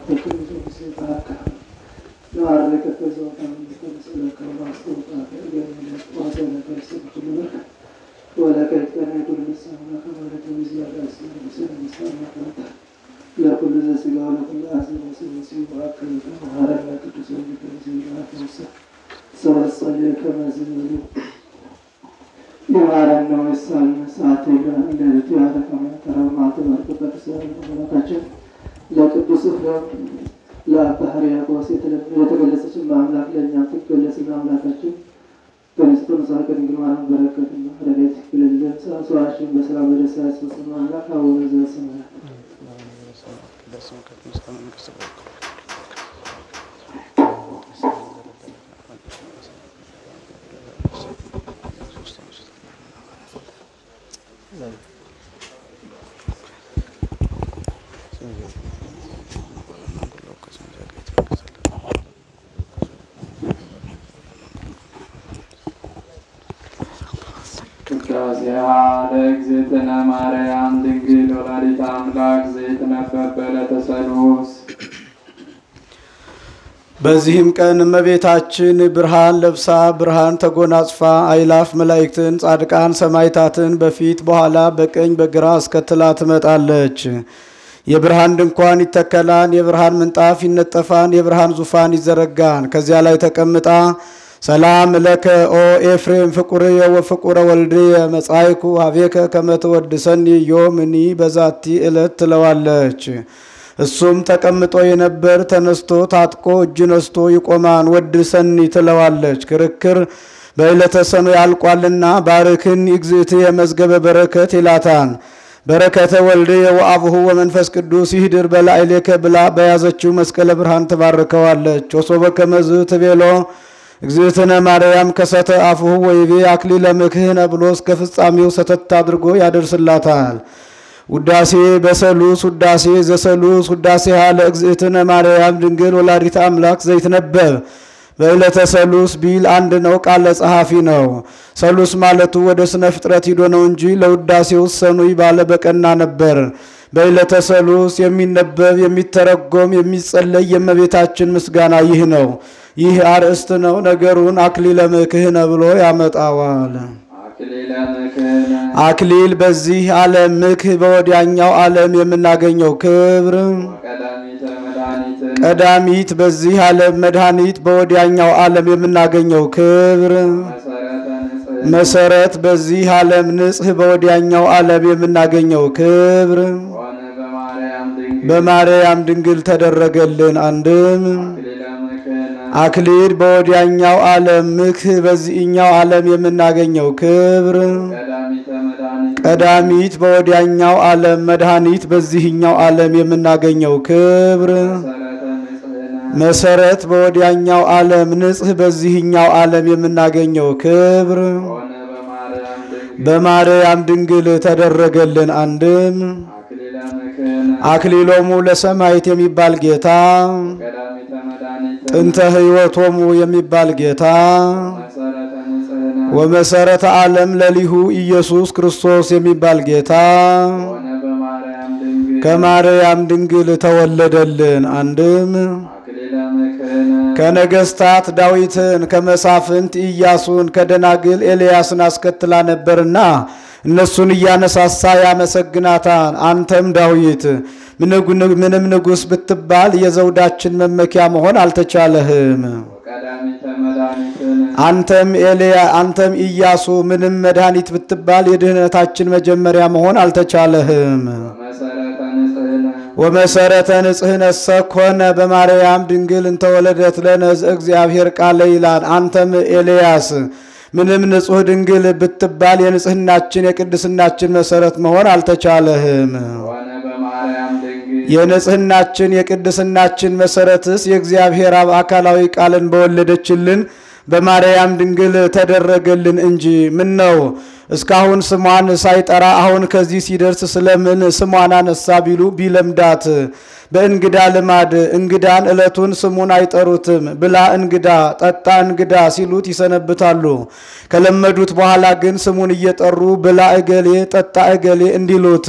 ለኩሉ ዘሥጋ ወለኩሉ አዝነ ወስብእሲ ወአክል መሐረነ ቅዱስ ወንጌል ሰበሰለ ከመዝሙሩ የማረና ወሳል ሰዓት እንደት ያረቀመ ተረማተ በርቅበት ሰላታችን ለቅዱስ ፍሬም ለአባ ሕርያቆስ የተገለጸች በአምላክ ለእኛ ትገለጽ አምላካችን በንጽሕተ ንጹሐ ከድንግል ማርያም በረከትና ረድኤት ይክልልን። ሰዋሽን በሰላም በደስታ ያስፈጽም አምላክ አቡነ ዘበሰማያት ቅዳሴሃ ለእግዝእትነ ማርያም ድንግል ወላዲተ አምላክ ዘይትነበብ በዕለተ ሰሉስ። በዚህም ቀን እመቤታችን ብርሃን ለብሳ ብርሃን ተጎናጽፋ አይላፍ መላእክትን ጻድቃን ሰማዕታትን በፊት በኋላ በቀኝ በግራ አስከትላ ትመጣለች። የብርሃን ድንኳን ይተከላን፣ የብርሃን ምንጣፍ ይነጠፋን፣ የብርሃን ዙፋን ይዘረጋን። ከዚያ ላይ ተቀምጣ ሰላም ለከ ኦ ኤፍሬም ፍቁርየ ወፍቁረ ወልድየ መጻይኩ ሀቤከ ከመትወድሰኒ ዮምኒ በዛቲ ዕለት ትለዋለች። እሱም ተቀምጦ የነበር ተነስቶ ታጥቆ እጅ ነስቶ ይቆማን ወድሰኒ ትለዋለች። ክርክር በዕለተ ሰኑይ ያልቋልና ባርክን ይግዝእትየ መዝገበ በረከት ይላታን። በረከተ ወልድየ ወአብሁ ወመንፈስ ቅዱስ ይህድር በላዕሌከ ብላ በያዘችው መስቀለ ብርሃን ትባርከዋለች። ወሶበ ከመዝ ትቤሎ እግዝእትነ ማርያም ከሰተ አፍሁ ወይቤ አክሊለ ምክህነ ብሎ እስከ ፍጻሜው ሰተት አድርጎ ያደርስላታል። ውዳሴ በሰሉስ ውዳሴ ዘሰሉስ ውዳሴ ሃለ እግዝእትነ ማርያም ድንግል ወላዲተ አምላክ ዘይትነበብ በዕለተ ሰሉስ ቢል አንድ ነው፣ ቃለ ጸሐፊ ነው። ሰሉስ ማለቱ ወደ ስነ ፍጥረት ሂዶ ነው እንጂ ለውዳሴው ሰኑይ ባለ በቀና ነበር። በዕለተ ሰሉስ የሚነበብ የሚተረጎም የሚጸለይ የእመቤታችን ምስጋና ይህ ነው። ይህ አርእስት ነው። ነገሩን አክሊለ ምክህነ ብሎ ያመጣዋል። አክሊለ ምክህነ አክሊል በዚህ ዓለም ምክህ በወዲያኛው ዓለም የምናገኘው ክብር ወቀዳሚተ መድኃኒትን ቀዳሚት በዚህ ዓለም መድኃኒት በወዲያኛው ዓለም የምናገኘው ክብር መሰረተ ንጽሕና መሰረት በዚህ ዓለም ንጽህ በወዲያኛው ዓለም የምናገኘው ክብር ሆነ በማርያም ድንግል በማርያም ድንግል ተደረገልን። አንድም አክሊለ ምክህነ አክሊል በወዲያኛው ዓለም ምክህ በዚህኛው ዓለም የምናገኘው ክብር ቀዳሚተ መድኃኒት ቀዳሚት በወዲያኛው ዓለም መድኃኒት በዚህኛው ዓለም የምናገኘው ክብር መሰረተ ንጽሕና መሰረት በወዲያኛው ዓለም ንጽህ በዚህኛው ዓለም የምናገኘው ክብር ሆነ በማርያም ድንግል በማርያም ድንግል ተደረገልን። አንድም አክሊለ ምክህነ አክሊሎሙ ለሰማዕት የሚባል ጌታ ቀዳሚተ መድኃኒት ጥንተ ሕይወቶሙ የሚባል ጌታ መሰረተ ንጽሕና ወመሰረተ ዓለም ለሊሁ ኢየሱስ ክርስቶስ የሚባል ጌታ ሆነ በማርያም ድንግል ከማርያም ድንግል ተወለደልን። አንድም አክሊለ ምክህነ ከነገስታት ዳዊትን ከመሳፍንት ኢያሱን ከደናግል ኤልያስን አስከትላ ነበርና እነሱን እያነሳሳ ያመሰግናታል። አንተም ዳዊት ምንም ንጉሥ ብትባል የዘውዳችን መመኪያ መሆን አልተቻለህም። ወቀዳሚተ መድኃኒትን አንተም ኤልያ አንተም ኢያሱ ምንም መድኃኒት ብትባል የድህነታችን መጀመሪያ መሆን አልተቻለህም። መሰረተ ንጽሕና ወመሰረተ ንጽሕነሰ ኮነ በማርያም ድንግል እንተወለደት ለነ እግዚአብሔር ቃለ ይላል። አንተም ኤልያስ ምንም ንጹሕ ድንግል ብትባል የንጽሕናችን የቅድስናችን መሰረት መሆን አልተቻለህም። ሆነ በማርያም ድንግል የንጽሕናችን የቅድስናችን መሰረትስ የእግዚአብሔር አብ አካላዊ ቃልን በወለደችልን በማርያም ድንግል ተደረገልን እንጂ ምን ነው እስካሁን ስሟን ሳይጠራ አሁን ከዚህ ሲደርስ ስለምን ስሟን አነሳ ቢሉ ቢለምዳት በእንግዳ ልማድ እንግዳን ዕለቱን ስሙን አይጠሩትም። ብላ እንግዳ፣ ጠጣ እንግዳ ሲሉት ይሰነብታሉ። ከለመዱት በኋላ ግን ስሙን እየጠሩ ብላ እገሌ፣ ጠጣ እገሌ እንዲሉት።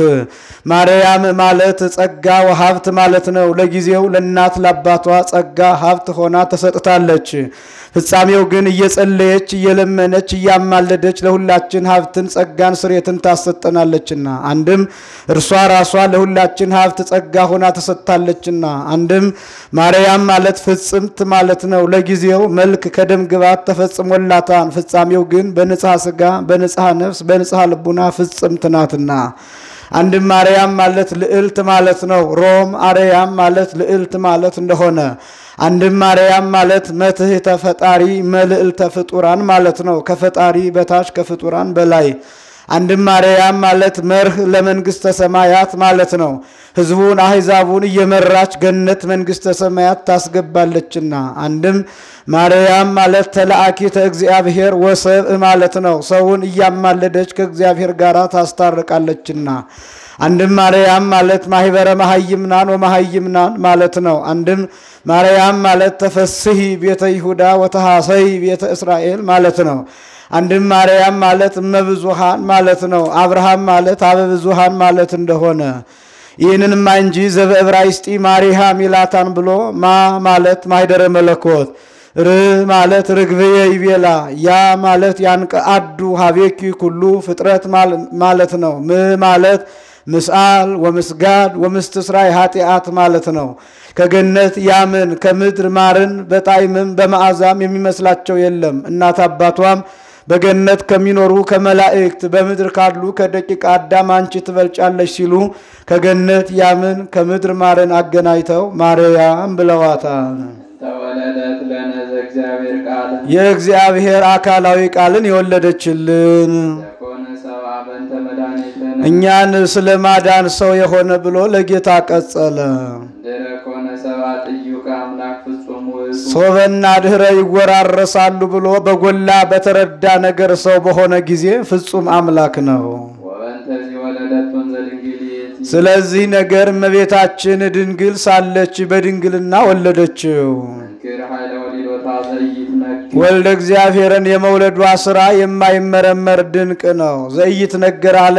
ማርያም ማለት ጸጋ ወሀብት ማለት ነው። ለጊዜው ለእናት ለአባቷ ጸጋ ሀብት ሆና ተሰጥታለች። ፍጻሜው ግን እየጸለየች እየለመነች እያማለደች ለሁላችን ሀብትን ጸጋን ስሬትን ታሰጠናለችና አንድም እርሷ ራሷ ለሁላችን ሀብት ጸጋ ሆና ተሰጥታለችና አንድም ማርያም ማለት ፍጽምት ማለት ነው። ለጊዜው መልክ ከደም ግባት ተፈጽሞላታን ፍጻሜው ግን በንጽሐ ስጋ በንጽሐ ነፍስ በንጽሐ ልቡና ፍጽምት ናትና አንድም ማርያም ማለት ልዕልት ማለት ነው። ሮም አርያም ማለት ልዕልት ማለት እንደሆነ አንድም ማርያም ማለት መትሕተ ፈጣሪ መልዕልተ ፍጡራን ማለት ነው። ከፈጣሪ በታች ከፍጡራን በላይ አንድም ማርያም ማለት መርህ ለመንግስተ ሰማያት ማለት ነው። ሕዝቡን አሕዛቡን እየመራች ገነት መንግስተ ሰማያት ታስገባለችና። አንድም ማርያም ማለት ተላአኪተ እግዚአብሔር ወሰብእ ማለት ነው። ሰውን እያማለደች ከእግዚአብሔር ጋር ታስታርቃለችና። አንድም ማርያም ማለት ማህበረ መሀይምናን ወመሀይምናን ማለት ነው። አንድም ማርያም ማለት ተፈስሂ ቤተ ይሁዳ ወተሐሰይ ቤተ እስራኤል ማለት ነው። አንድም ማርያም ማለት እመብዙሃን ማለት ነው። አብርሃም ማለት አበብዙሃን ማለት እንደሆነ ይህንንማ እንጂ ዘበዕብራይስጢ ማሪሃም ይላታን ብሎ ማ ማለት ማይደረ መለኮት ር ማለት ርግብየ ይቤላ ያ ማለት ያንቀአዱ ሀቤኪ ኩሉ ፍጥረት ማለት ነው። ም ማለት ምስአል ወምስጋድ ወምስትስራይ ኃጢአት ማለት ነው። ከገነት ያምን ከምድር ማርን በጣዕምም በመዓዛም የሚመስላቸው የለም። እናት አባቷም በገነት ከሚኖሩ ከመላእክት በምድር ካሉ ከደቂቀ አዳም አንቺ ትበልጫለሽ ሲሉ ከገነት ያምን ከምድር ማርን አገናኝተው ማርያም ብለዋታል። ተወለደት ለነ ዘእግዚአብሔር ቃል የእግዚአብሔር አካላዊ ቃልን የወለደችልን ዘኮነ ሰብአ በእንተ መድኃኒትነ እኛን ስለ ማዳን ሰው የሆነ ብሎ ለጌታ ቀጸለ። ድረ ኮነ ሰብአ ጥዩቀ አምላክ ፍጹም ውእቱ ሶበና ድህረ ይወራረሳሉ ብሎ በጎላ በተረዳ ነገር ሰው በሆነ ጊዜ ፍጹም አምላክ ነው። ወበእንተዚህ ወለደቱን ዘድንግሊት ስለዚህ ነገር እመቤታችን ድንግል ሳለች በድንግልና ወለደችው። መንክር ኃይለ ወሊዶታ ዘኢይትነክር ወልደ እግዚአብሔርን የመውለዷ ስራ የማይመረመር ድንቅ ነው። ዘኢይት ነገር አለ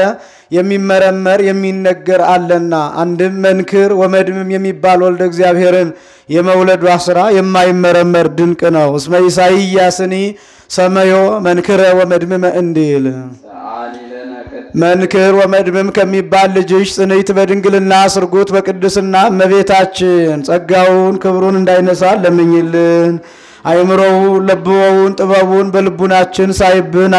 የሚመረመር የሚነገር አለና አንድም መንክር ወመድምም የሚባል ወልደ እግዚአብሔርን የመውለዷ ስራ የማይመረመር ድንቅ ነው። እስመ ኢሳይያስኒ ሰመዮ መንክረ ወመድምመ እንዲል ሰአሊ ለነ ቅድስት መንክር ወመድምም ከሚባል ልጅሽ ጽንዕት በድንግልና ስርጉት በቅድስና እመቤታችን ጸጋውን ክብሩን እንዳይነሳ ለምኝልን። አይምሮውን ለብወውን ጥበቡን በልቡናችን ሳይብን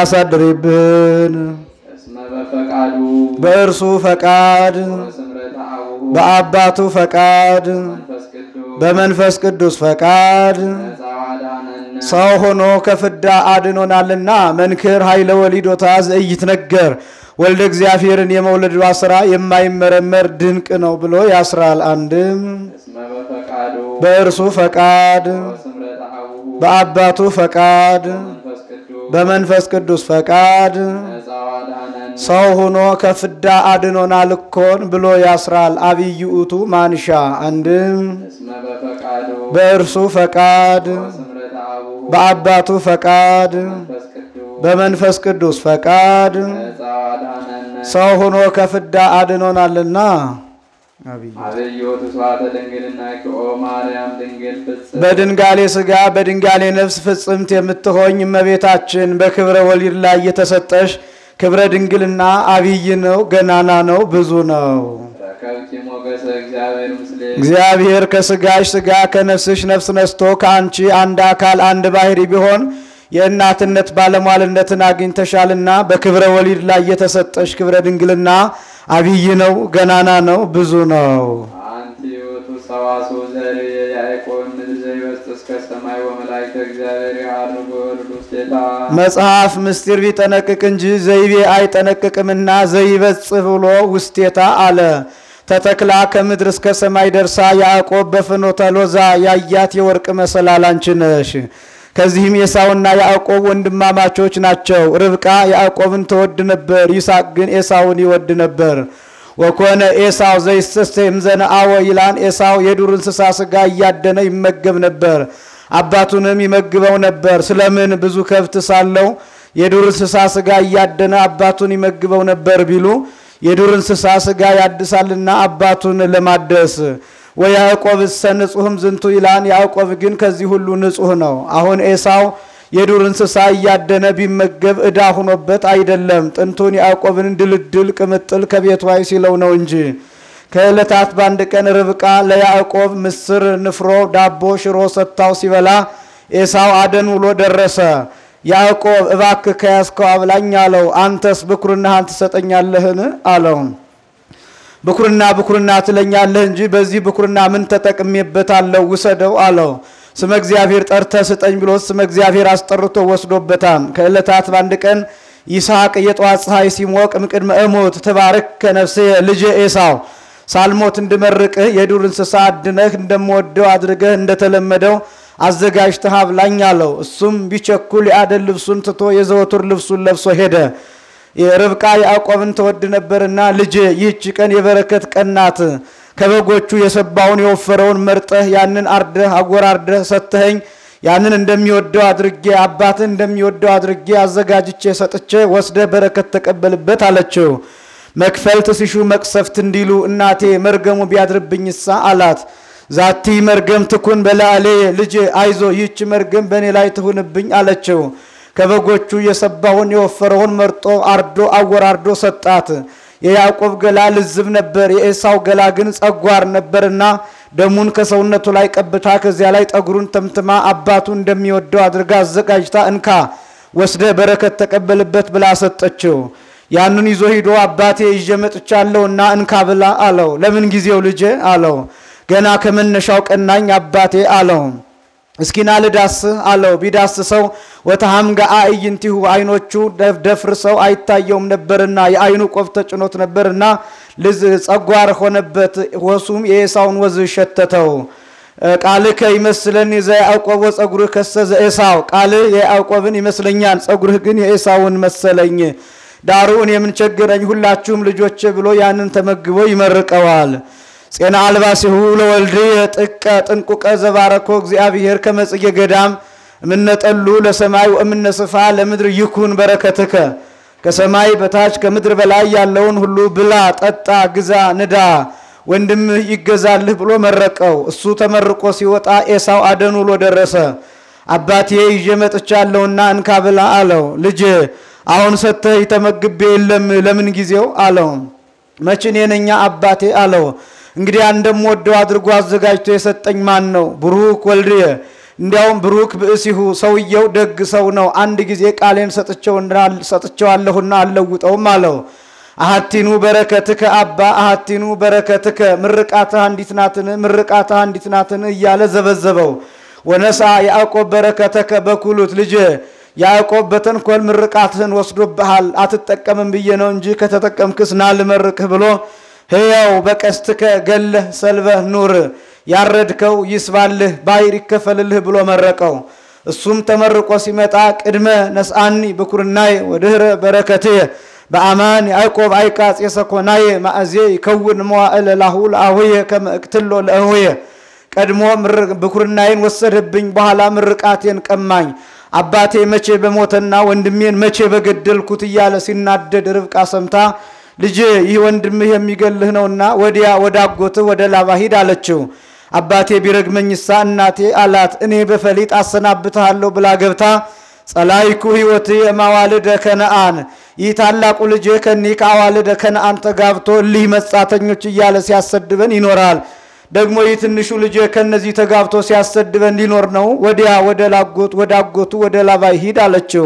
አሳድሪብን። እስመ በፈቃዱ በእርሱ ፈቃድ ወስምረተ አቡሁ በአባቱ ፈቃድ መንፈስ ቅዱስ በመንፈስ ቅዱስ ፈቃድ ነፃ ዋዳነነ ሰው ሆኖ ከፍዳ አድኖናልና መንክር ኃይለ ወሊዶታ ዘኢይትነገር ወልደ እግዚአብሔርን የመውለዷ ስራ የማይመረመር ድንቅ ነው ብሎ ያስራል። አንድም እስመ በፈቃዱ በእርሱ ፈቃድ ወስምረተ አቡሁ በአባቱ ፈቃድ መንፈስ ቅዱስ በመንፈስ ቅዱስ ፈቃድ ነፃ ዋዳነነ ሰው ሆኖ ከፍዳ አድኖናል እኮን ብሎ ያስራል። አብይ ውእቱ ማንሻ አንድም እስመ በፈቃዱ በእርሱ ፈቃድ ወስምረተ አቡሁ በአባቱ ፈቃድ መንፈስ ቅዱስ በመንፈስ ቅዱስ ፈቃድ ነፃ ዋዳነነ ሰው ሆኖ ከፍዳ አድኖናልና አብይ አብይ ውእቱ ስብሐተ ድንግልና ኪኦ ማርያም ድንግል ፍጽም በድንጋሌ ሥጋ በድንጋሌ ነፍስ ፍጽምት የምትሆኝ እመቤታችን በክብረ ወሊድ ላይ የተሰጠሽ ክብረ ድንግልና አብይ ነው፣ ገናና ነው፣ ብዙ ነው። ረከብኪ ሞገሰ እግዚአብሔር ምስሌ እግዚአብሔር ከሥጋሽ ሥጋ ከነፍስሽ ነፍስ ነስቶ ከአንቺ አንድ አካል አንድ ባህሪ ቢሆን የእናትነት ባለሟልነትን አግኝተሻልና በክብረ ወሊድ ላይ የተሰጠሽ ክብረ ድንግልና አብይ ነው፣ ገናና ነው፣ ብዙ ነው። አንቲ ውእቱ ሰዋስው ዘርእ የያዕቆብ ምድር ዘይበስጥ እስከ ሰማይ ወመላእክተ እግዚአብሔር ያርጉ ወርዱ ውስቴታ መጽሐፍ ምስጢር ቢጠነቅቅ እንጂ ዘይቤ አይጠነቅቅምና ዘይበጽሕ ብሎ ውስቴታ አለ። ተተክላ ከምድር እስከ ሰማይ ደርሳ ያዕቆብ በፍኖተ ሎዛ ያያት የወርቅ መሰላል አንቺ ነሽ። ከዚህም ኤሳውና ያዕቆብ ወንድማማቾች ናቸው። ርብቃ ያዕቆብን ትወድ ነበር፣ ይስሐቅ ግን ኤሳውን ይወድ ነበር። ወኮነ ኤሳው ዘይስተሴም ዘነአወ ይላን። ኤሳው የዱር እንስሳ ስጋ እያደነ ይመገብ ነበር፣ አባቱንም ይመግበው ነበር። ስለምን ብዙ ከብት ሳለው የዱር እንስሳ ስጋ እያደነ አባቱን ይመግበው ነበር ቢሉ የዱር እንስሳ ስጋ ያድሳልና አባቱን ለማደስ ወያዕቆብ እሰ ንጹሕም ዝንቱ ይላን። ያዕቆብ ግን ከዚህ ሁሉ ንጹሕ ነው። አሁን ኤሳው የዱር እንስሳ እያደነ ቢመገብ ዕዳ ሁኖበት አይደለም፣ ጥንቱን ያዕቆብን ድልድል ቅምጥል ከቤቱ አይ ሲለው ነው እንጂ። ከዕለታት በአንድ ቀን ርብቃ ለያዕቆብ ምስር፣ ንፍሮ፣ ዳቦ፣ ሽሮ ሰጥታው ሲበላ ኤሳው አደን ውሎ ደረሰ። ያዕቆብ እባክህ ከያዝከው አብላኝ አለው። አንተስ ብኩርናህን ትሰጠኛለህን አለው። ብኩርና ብኩርና ትለኛለህ እንጂ በዚህ ብኩርና ምን ተጠቅሜበታለሁ? ውሰደው አለው። ስመ እግዚአብሔር ጠርተህ ስጠኝ ብሎ ስመ እግዚአብሔር አስጠርቶ ወስዶበታል። ከዕለታት በአንድ ቀን ይስሐቅ የጠዋት ፀሐይ ሲሞቅ እምቅድመ እሞት ትባርክ ከነፍሴ ልጄ ኤሳው ሳልሞት እንድመርቅህ የዱር እንስሳ አድነህ እንደምወደው አድርገህ እንደተለመደው አዘጋጅተህ አብላኝ አለው። እሱም ቢቸኩል የአደን ልብሱን ትቶ የዘወትር ልብሱን ለብሶ ሄደ። ርብቃ ያዕቆብን ትወድ ነበርና ልጄ ይህች ቀን የበረከት ቀን ናት። ከበጎቹ የሰባውን የወፈረውን መርጠህ ያንን አርደህ አጎራርደህ ሰጥተኸኝ ያንን እንደሚወደው አድርጌ አባትህ እንደሚወደው አድርጌ አዘጋጅቼ ሰጥቼ ወስደህ በረከት ተቀበልበት አለችው። መክፈልት ሲሹ መቅሰፍት እንዲሉ እናቴ መርገሙ ቢያድርብኝሳ አላት። ዛቲ መርገም ትኩን በላዕሌ ልጄ አይዞ ይህች መርገም በእኔ ላይ ትሁንብኝ አለችው። ከበጎቹ የሰባውን የወፈረውን መርጦ አርዶ አወራርዶ ሰጣት። የያዕቆብ ገላ ልዝብ ነበር፣ የኤሳው ገላ ግን ጸጓር ነበርና ደሙን ከሰውነቱ ላይ ቀብታ ከዚያ ላይ ጠጉሩን ተምትማ አባቱ እንደሚወደው አድርጋ አዘጋጅታ እንካ ወስደ በረከት ተቀበልበት ብላ ሰጠችው። ያንን ይዞ ሂዶ አባቴ ይዤ መጥቻለሁና እንካ ብላ አለው። ለምን ጊዜው ልጄ አለው። ገና ከመነሻው ቀናኝ አባቴ አለው። እስኪና ልዳስህ አለው። ቢዳስሰው ወተሃምጋ አእይንቲሁ አይኖቹ ደፍርሰው አይታየውም ነበርና የአይኑ ቆብ ተጭኖት ነበርና ልዝ ጸጓር ሆነበት። ወሱም የኤሳውን ወዝ ሸተተው። ቃልከ ይመስለኒ ዘያዕቆብ ወጸጉርህ ከሰ ዘኤሳው ቃልህ የያዕቆብን ይመስለኛል፣ ጸጉርህ ግን የኤሳውን መሰለኝ። ዳሩ እኔ ምን ቸገረኝ ሁላችሁም ልጆቼ ብሎ ያንን ተመግቦ ይመርቀዋል። ጼና አልባሲሁ ለወልድ ጥቀ ጥንቁቀ ዘባረኮ እግዚአብሔር ከመጽጌ ገዳም እምነጠሉ ለሰማይ ወእምነስፋ ለምድር ይኩን በረከትከ ከሰማይ በታች ከምድር በላይ ያለውን ሁሉ ብላ፣ ጠጣ፣ ግዛ፣ ንዳ ወንድምህ ይገዛልህ ብሎ መረቀው። እሱ ተመርቆ ሲወጣ ኤሳው አደን ውሎ ደረሰ። አባቴ ይዤ መጥቻለሁና እንካ ብላ አለው። ልጄ አሁን ሰጥተህ ተመግቤ የለም ለምን ጊዜው አለው። መች እኔ ነኛ አባቴ አለው። እንግዲህ እንደምወደው አድርጎ አዘጋጅቶ የሰጠኝ ማን ነው? ብሩክ ወልድየ እንዲያውም ብሩክ ብእሲሁ ሰውየው ደግ ሰው ነው። አንድ ጊዜ ቃሌን ሰጥቼዋለሁና አልለውጠውም አለው። አሃቲኑ በረከትከ አባ አሃቲኑ በረከትከ ምርቃትህ አንዲት ናትን ምርቃትህ አንዲት ናትን እያለ ዘበዘበው። ወነሳ ያዕቆብ በረከተከ በኩሉት ልጄ ያዕቆብ በተንኮል ምርቃትህን ወስዶብሃል። አትጠቀምም ብዬ ነው እንጂ ከተጠቀምክስ ና ልመርቅህ ብሎ ሕያው በቀስትከ ገለህ ሰልበህ ኑር ያረድከው ይስባልህ ባይር ይከፈልልህ ብሎ መረቀው። እሱም ተመርቆ ሲመጣ ቅድመ ነስአኒ ብኩርናይ ወድህረ በረከትየ በአማን ያዕቆብ አይቃጽ የሰኮናየ ማእዜ ይከውን መዋዕለ ላሁ ለአሁየ ከመ እቅትሎ ለእሁየ ቀድሞ ብኩርናዬን ወሰደብኝ፣ በኋላ ምርቃቴን ቀማኝ። አባቴ መቼ በሞተና ወንድሜን መቼ በገደልኩት እያለ ሲናደድ ርብቃ ሰምታ ልጄ ይህ ወንድምህ የሚገልህ ነውና ወዲያ ወደ አጎትህ ወደ ላባ ሂድ አለችው። አባቴ ቢረግመኝሳ እናቴ አላት። እኔ በፈሊጥ አሰናብትሃለሁ ብላ ገብታ ጸላይኩ ሕይወት የማዋልደ ከነአን ይህ ታላቁ ልጄ ከኒህ ከአዋልደ ከነአን ተጋብቶ እሊህ መጻተኞች እያለ ሲያሰድበን ይኖራል። ደግሞ ይህ ትንሹ ልጄ ከነዚህ ተጋብቶ ሲያሰድበን ሊኖር ነው። ወዲያ ወደ ላጎት ወደ አጎቱ ወደ ላባይ ሂድ አለችው።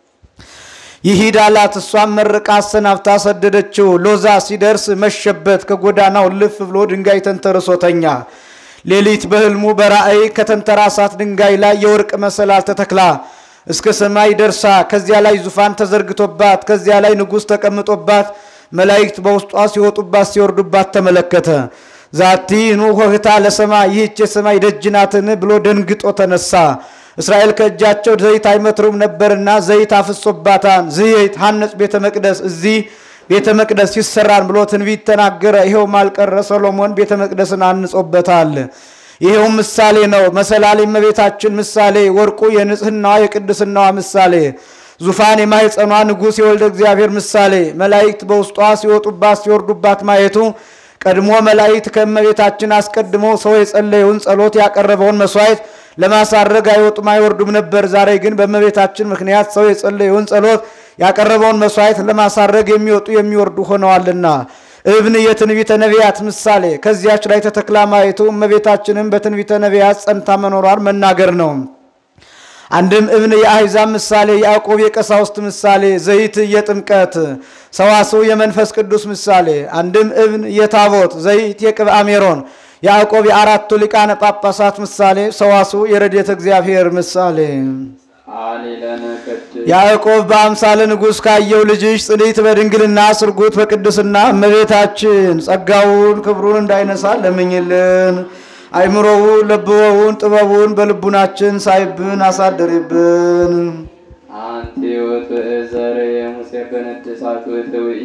ይሂድ አላት። እሷም መርቃ አሰናብታ ሰደደችው። ሎዛ ሲደርስ መሸበት። ከጎዳናው ልፍ ብሎ ድንጋይ ተንተርሶ ተኛ። ሌሊት በሕልሙ በራእይ ከተንተራሳት ድንጋይ ላይ የወርቅ መሰላል ተተክላ እስከ ሰማይ ደርሳ ከዚያ ላይ ዙፋን ተዘርግቶባት ከዚያ ላይ ንጉሥ ተቀምጦባት መላእክት በውስጧ ሲወጡባት ሲወርዱባት ተመለከተ። ዛቲ ኑ ሆህታ ለሰማይ ይህች የሰማይ ደጅ ናትን ብሎ ደንግጦ ተነሳ። እስራኤል ከእጃቸው ዘይት አይመትሩም ነበርና ዘይት አፍሶባታል። ዘይት ሐነጽ ቤተ መቅደስ እዚህ ቤተ መቅደስ ይሰራል ብሎ ትንቢት ተናገረ። ይኸውም አልቀረ ሰሎሞን ቤተ መቅደስን አንጾበታል። ይኸውም ምሳሌ ነው። መሰላል የእመቤታችን ምሳሌ፣ ወርቁ የንጽህናዋ የቅድስናዋ ምሳሌ፣ ዙፋን የማኅፀኗ ንጉሥ የወልደ እግዚአብሔር ምሳሌ፣ መላእክት በውስጧ ሲወጡባት ሲወርዱባት ማየቱ ቀድሞ መላእክት ከእመቤታችን አስቀድሞ ሰው የጸለየውን ጸሎት ያቀረበውን መስዋዕት ለማሳረግ አይወጡም አይወርዱም ነበር። ዛሬ ግን በእመቤታችን ምክንያት ሰው የጸለየውን ጸሎት ያቀረበውን መስዋዕት ለማሳረግ የሚወጡ የሚወርዱ ሆነዋልና እብን የትንቢተ ነቢያት ምሳሌ ከዚያች ላይ ተተክላ ማየቱ እመቤታችንም በትንቢተ ነቢያት ጸንታ መኖሯን መናገር ነው። አንድም እብን የአሕዛብ ምሳሌ፣ ያዕቆብ የቀሳውስት ምሳሌ፣ ዘይት የጥምቀት ሰዋስው የመንፈስ ቅዱስ ምሳሌ። አንድም እብን የታቦት ዘይት የቅብአ ሜሮን ያዕቆብ የአራቱ ሊቃነ ጳጳሳት ምሳሌ፣ ሰዋስው የረድኤተ እግዚአብሔር ምሳሌ። አሊለነ ቅድስ ያዕቆብ በአምሳለ ንጉሥ ካየው ልጅሽ ጽንዕት በድንግልና ስርጉት በቅድስና እመቤታችን ጸጋውን ክብሩን እንዳይነሳ ለምኝልን። አይምሮውን ለብወውን ጥበቡን በልቡናችን ሳይብን አሳደሪብን። አንቲ ውእቱ እዘር የሙሴ በነድሳት ውእትውኢ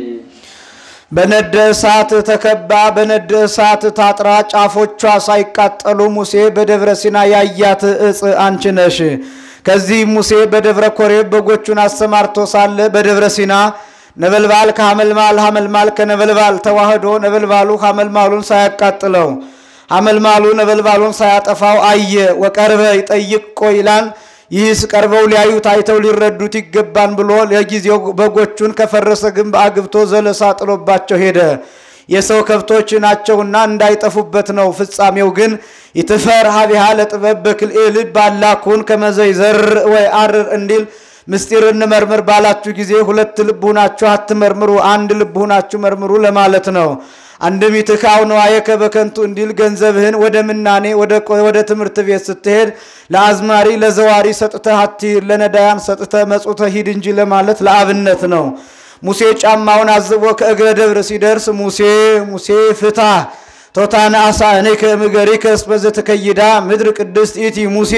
በነደ እሳት ተከባ በነደ እሳት ታጥራ ጫፎቿ ሳይቃጠሉ ሙሴ በደብረ ሲና ያያት እጽ አንቺ ነሽ። ከዚህ ሙሴ በደብረ ኮሬብ በጎቹን አሰማርቶ ሳለ በደብረ ሲና ነበልባል ከሐመልማል ሐመልማል ከነበልባል ተዋህዶ ነበልባሉ ሐመልማሉን ሳያቃጥለው ሐመልማሉ ነበልባሉን ሳያጠፋው አየ። ወቀርበ ይጠይቅ ይላል። ይህስ ቀርበው ሊያዩት አይተው ሊረዱት ይገባን ብሎ ለጊዜው በጎቹን ከፈረሰ ግንብ አግብቶ ዘለሳ ጥሎባቸው ሄደ። የሰው ከብቶች ናቸውና እንዳይጠፉበት ነው። ፍጻሜው ግን ይትፈር ሀቢሃ ለጥበብ በክልኤ ልብ አላኩን ከመዘይዘር ወይ አርር እንዲል ምስጢር እንመርምር ባላችሁ ጊዜ ሁለት ልብ ሁናችሁ አትመርምሩ፣ አንድ ልብ ሁናችሁ መርምሩ ለማለት ነው። አንድም ይትካው ነዋየከ በከንቱ እንዲል ገንዘብህን ወደ ምናኔ ወደ ትምህርት ቤት ስትሄድ ለአዝማሪ ለዘዋሪ ሰጥተህ አትሂድ፣ ለነዳያን ሰጥተህ መጹተህ ሂድ እንጂ ለማለት ለአብነት ነው። ሙሴ ጫማውን አዝቦ ከእግረ ደብር ሲደርስ ሙሴ ሙሴ ፍታ ቶታነ አሳ እኔ ከምገሪከ እስበ ዘተከይዳ ምድር ቅድስት ኢቲ ሙሴ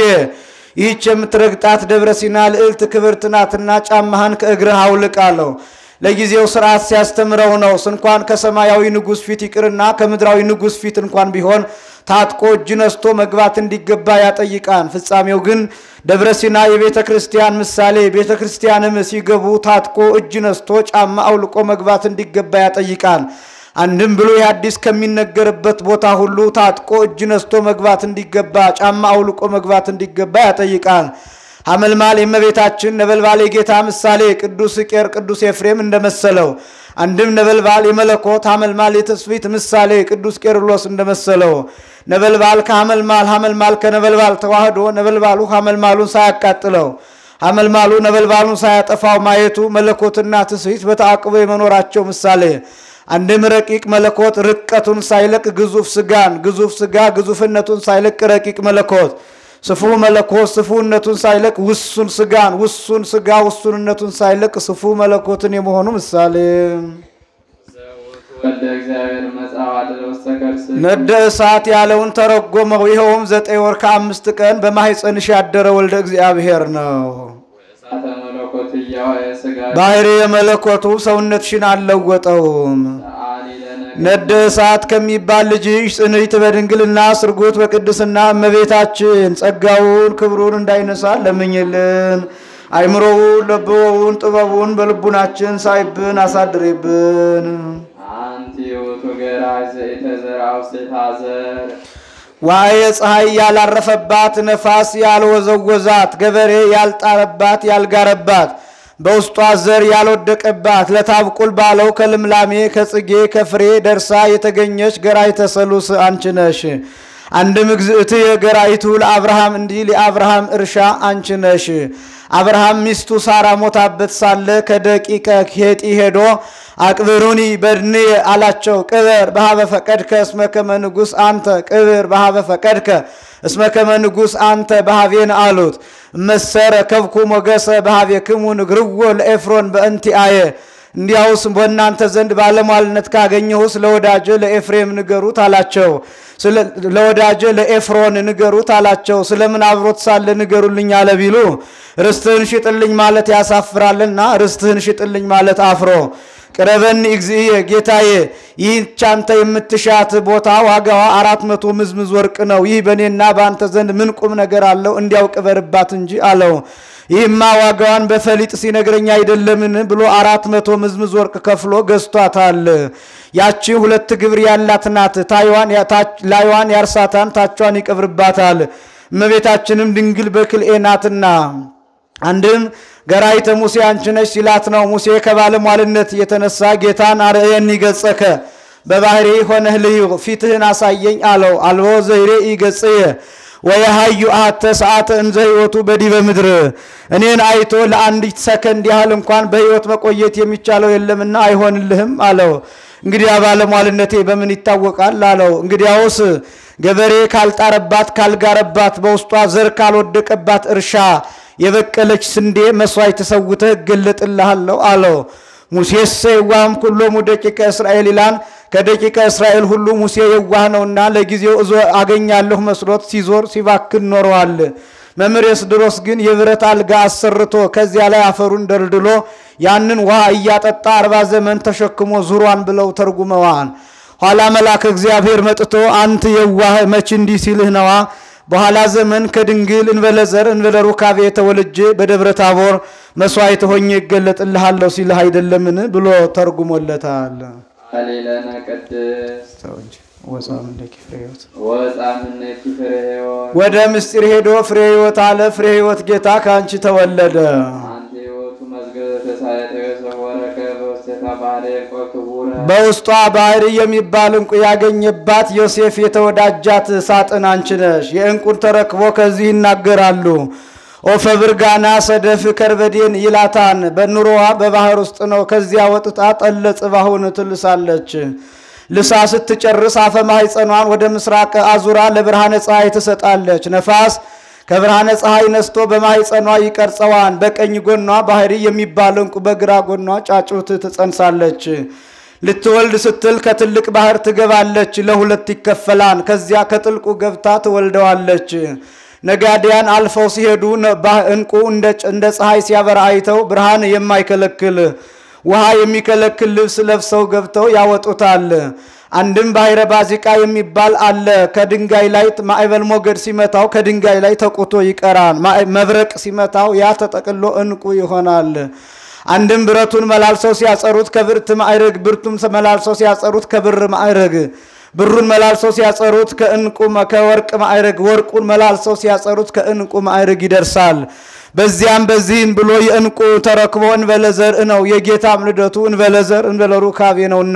ይህች የምትረግጣት ደብረ ሲና ልዕልት ክብርት ናትና ጫማህን ከእግርህ አውልቅ አለው። ለጊዜው ስርዓት ሲያስተምረው ነው። እንኳን ከሰማያዊ ንጉሥ ፊት ይቅርና ከምድራዊ ንጉሥ ፊት እንኳን ቢሆን ታጥቆ እጅ ነስቶ መግባት እንዲገባ ያጠይቃል። ፍጻሜው ግን ደብረ ሲና የቤተ ክርስቲያን ምሳሌ፣ ቤተ ክርስቲያንም ሲገቡ ታጥቆ እጅ ነስቶ ጫማ አውልቆ መግባት እንዲገባ ያጠይቃል። አንድም ብሎ የአዲስ ከሚነገርበት ቦታ ሁሉ ታጥቆ እጅ ነስቶ መግባት እንዲገባ ጫማ አውልቆ መግባት እንዲገባ ያጠይቃል። ሐመልማል የእመቤታችን ነበልባል የጌታ ምሳሌ ቅዱስ ቄር ቅዱስ ኤፍሬም እንደመሰለው አንድም ነበልባል የመለኮት ሐመልማል የትስብእት ምሳሌ ቅዱስ ቄርሎስ እንደመሰለው ነበልባል ከሐመልማል ሐመልማል ከነበልባል ተዋህዶ ነበልባሉ ሐመልማሉን ሳያቃጥለው ሐመልማሉ ነበልባሉን ሳያጠፋው ማየቱ መለኮትና ትስብእት በተአቅቦ የመኖራቸው ምሳሌ አንድም ረቂቅ መለኮት ርቀቱን ሳይለቅ ግዙፍ ስጋን ግዙፍ ስጋ ግዙፍነቱን ሳይለቅ ረቂቅ መለኮት ስፉ መለኮት ስፉነቱን ሳይለቅ ውሱን ስጋን ውሱን ስጋ ውሱንነቱን ሳይለቅ ስፉ መለኮትን የመሆኑ ምሳሌ ዘውቱ ወልደ እግዚአብሔር መጽሐፍ አለ ውስተ ከርስ ነደ እሳት ያለውን ተረጎመው። ይኸውም ዘጠኝ ወር ከአምስት ቀን በማኅፀንሽ ያደረ ወልደ እግዚአብሔር ነው። እሳተ መለኮት እያዋየ ስጋ ባህሪ የመለኮቱ ሰውነትሽን አልለወጠውም። አሊለነ ነደ እሳት ከሚባል ልጅሽ ጽንዕት በድንግልና ስርጉት በቅድስና እመቤታችን ጸጋውን ክብሩን እንዳይነሳ ለምኝልን። አይምሮውን ለብወውን ጥበቡን በልቡናችን ሳይብን አሳድሬብን። አንቲ ውእቱ ገራጅ ዘኢተዘርአ ውስቴታ ዘር ዋየ ፀሐይ ያላረፈባት ነፋስ ያልወዘወዛት ገበሬ ያልጣረባት ያልጋረባት በውስጧ ዘር ያልወደቀባት ለታብቁል ባለው ከልምላሜ ከጽጌ ከፍሬ ደርሳ የተገኘች ገራይተ ሰሉስ አንቺ ነሽ። አንድም እግዝእትየ ገራይቱ ለአብርሃም እንዲል የአብርሃም እርሻ አንቺ ነሽ። አብርሃም ሚስቱ ሳራ ሞታበት ሳለ ከደቂቀ ኬጢ ሄዶ አቅብሩኒ በድንየ አላቸው። ቅበር በሀበ ፈቀድከ እስመ ከመ ንጉሥ አንተ ቅብር በሀበ ፈቀድከ እስመ ከመ ንጉሥ አንተ በሀቤን አሉት። መሰረ ከብኩ ሞገሰ በሀቤክሙ ንግርዎ ለኤፍሮን በእንቲአየ እንዲያውስ በእናንተ ዘንድ ባለሟልነት ካገኘሁ ስለ ወዳጄ ለኤፍሬም ንገሩት አላቸው። ለወዳጄ ለኤፍሮን ንገሩት አላቸው። ስለምን አብሮት ሳለ ንገሩልኝ አለ ቢሉ ርስትህን ሽጥልኝ ማለት ያሳፍራልና ርስትህን ሽጥልኝ ማለት አፍሮ ቅረበኒ እግዚእየ ጌታዬ፣ ይህች አንተ የምትሻት ቦታ ዋጋዋ አራት መቶ ምዝምዝ ወርቅ ነው። ይህ በእኔና በአንተ ዘንድ ምን ቁም ነገር አለው? እንዲያው ቅበርባት እንጂ አለው። ይህማ ዋጋዋን በፈሊጥ ሲነግረኝ አይደለምን ብሎ አራት መቶ ምዝምዝ ወርቅ ከፍሎ ገዝቷታል። ያቺ ሁለት ግብር ያላት ናት። ላይዋን ያርሳታን፣ ታቿን ይቀብርባታል። እመቤታችንም ድንግል በክልኤ ናትና አንድም ገራይተ ሙሴ አንቺ ነሽ ሲላት ነው። ሙሴ ከባለሟልነት የተነሳ ጌታን አርአየኒ ገጸከ በባህሪ ሆነህ ልዩ ፊትህን አሳየኝ አለው። አልቦ ዘይሬኢ ገጽየ ወየሃዩ አሐተ ሰዓተ እንዘ ሕይወቱ በዲበ ምድር እኔን አይቶ ለአንዲት ሰከንድ ያህል እንኳን በሕይወት መቆየት የሚቻለው የለምና አይሆንልህም አለው። እንግዲያ ባለሟልነቴ በምን ይታወቃል አለው። እንግዲያውስ ገበሬ ካልጣረባት ካልጋረባት፣ በውስጧ ዘር ካልወደቀባት እርሻ የበቀለች ስንዴ መስዋዕት ተሰውተህ እገለጥልሃለሁ አለው። ሙሴሰ የዋህም ኩሎሙ ደቂቀ እስራኤል ይላን ከደቂቀ እስራኤል ሁሉ ሙሴ የዋህ ነውና ለጊዜው እዞ አገኛለሁ መስሎት ሲዞር ሲባክን ኖረዋል። መምህር ኤስድሮስ ግን የብረት አልጋ አሰርቶ ከዚያ ላይ አፈሩን ደልድሎ ያንን ውሃ እያጠጣ አርባ ዘመን ተሸክሞ ዙሯን ብለው ተርጉመዋል። ኋላ መልአክ እግዚአብሔር መጥቶ አንት የዋህ መች እንዲህ ሲልህ ነዋ በኋላ ዘመን ከድንግል እንበለ ዘር እንበለ ሩካቤ ተወልጄ በደብረ ታቦር መስዋዕት ሆኜ ይገለጥልሃለሁ ሲልህ አይደለምን ብሎ ተርጉሞለታል። አሌለነ ቅድስት ወጻምንደኪ ፍሬ ሕይወት ወጻምነኪ ፍሬ ሕይወት ወደ ምስጢር ሄዶ ፍሬ ሕይወት አለ። ፍሬ ሕይወት ጌታ ከአንቺ ተወለደ። አንቲ ሕይወቱ መዝገበ ተሳየጠ ተሰወረከ በውስቴታ ባህሬ ቆ ክቡረ በውስጧ ባህሪ የሚባል እንቁ ያገኘባት ዮሴፍ የተወዳጃት ሳጥን አንቺ ነሽ። የእንቁን ተረክቦ ከዚህ ይናገራሉ። ኦፈ ብርጋና ሰደፍ ከርበዴን ይላታን በኑሮዋ በባህር ውስጥ ነው። ከዚያ ወጥታ ጠለ ጽባሁን ትልሳለች። ልሳ ስትጨርስ አፈ ማሕፀኗን ወደ ምስራቅ አዙራ ለብርሃነ ፀሐይ ትሰጣለች። ነፋስ ከብርሃነ ፀሐይ ነስቶ በማሕፀኗ ይቀርጸዋን። በቀኝ ጎኗ ባህሪ የሚባል እንቁ በግራ ጎኗ ጫጩት ትጸንሳለች። ልትወልድ ስትል ከትልቅ ባህር ትገባለች፣ ለሁለት ይከፈላን። ከዚያ ከጥልቁ ገብታ ትወልደዋለች። ነጋዴያን አልፈው ሲሄዱ እንቁ እንደ ፀሐይ ሲያበራ አይተው ብርሃን የማይከለክል ውሃ የሚከለክል ልብስ ለብሰው ገብተው ያወጡታል። አንድም ባሕረ ባዚቃ የሚባል አለ። ከድንጋይ ላይ ማዕበል ሞገድ ሲመታው ከድንጋይ ላይ ተቁቶ ይቀራል። መብረቅ ሲመታው ያ ተጠቅሎ እንቁ ይሆናል። አንድም ብረቱን መላልሰው ሲያጸሩት ከብርት ማዕረግ፣ ብርቱም መላልሰው ሲያጸሩት ከብር ማዕረግ፣ ብሩን መላልሰው ሲያጸሩት ከእንቁ ከወርቅ ማዕረግ፣ ወርቁን መላልሰው ሲያጸሩት ከእንቁ ማዕረግ ይደርሳል። በዚያም በዚህም ብሎ የእንቁ ተረክቦ እንበለ ዘርእ ነው። የጌታም ልደቱ እንበለ ዘር እንበለ ሩካቤ ነውና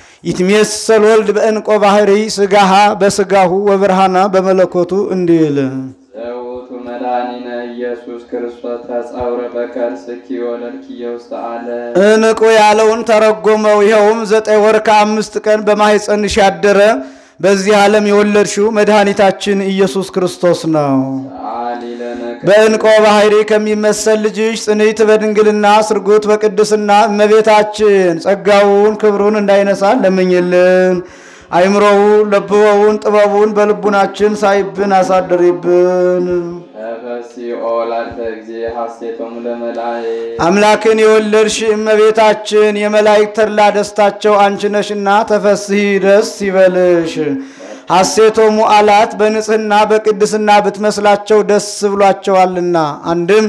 ይትሜሰል ወልድ በእንቆ ባህሪ ስጋሃ በስጋሁ ወብርሃና በመለኮቱ እንዲል ዘውቱ መድኃኒነ ኢየሱስ ክርስቶስ ተጸውረ በከርስኪ ወለድኪየ ውስተ ዓለም እንቁ ያለውን ተረጎመው። ይኸውም ዘጠኝ ወር ከአምስት ቀን በማኅፀንሽ ያደረ በዚህ ዓለም የወለድሽው መድኃኒታችን ኢየሱስ ክርስቶስ ነው። አሊለነ በእንቆ ባህሪ ከሚመሰል ልጅሽ ጽንዕት በድንግልና ስርጉት በቅድስና እመቤታችን ጸጋውን ክብሩን እንዳይነሳ ለምኝልን። አይምሮውን ለብወውን ጥበቡን በልቡናችን ሳይብን አሳድሪብን። ተፈሲኦ ላንተ ጊዜ ሐሴቶሙ ለመላእክት አምላክን የወለድሽ እመቤታችን የመላእክት ተድላ ደስታቸው አንቺ ነሽና ተፈስሒ ደስ ይበልሽ። ሐሴቶሙ አላት በንጽህና በቅድስና ብትመስላቸው ደስ ብሏቸዋልና። አንድም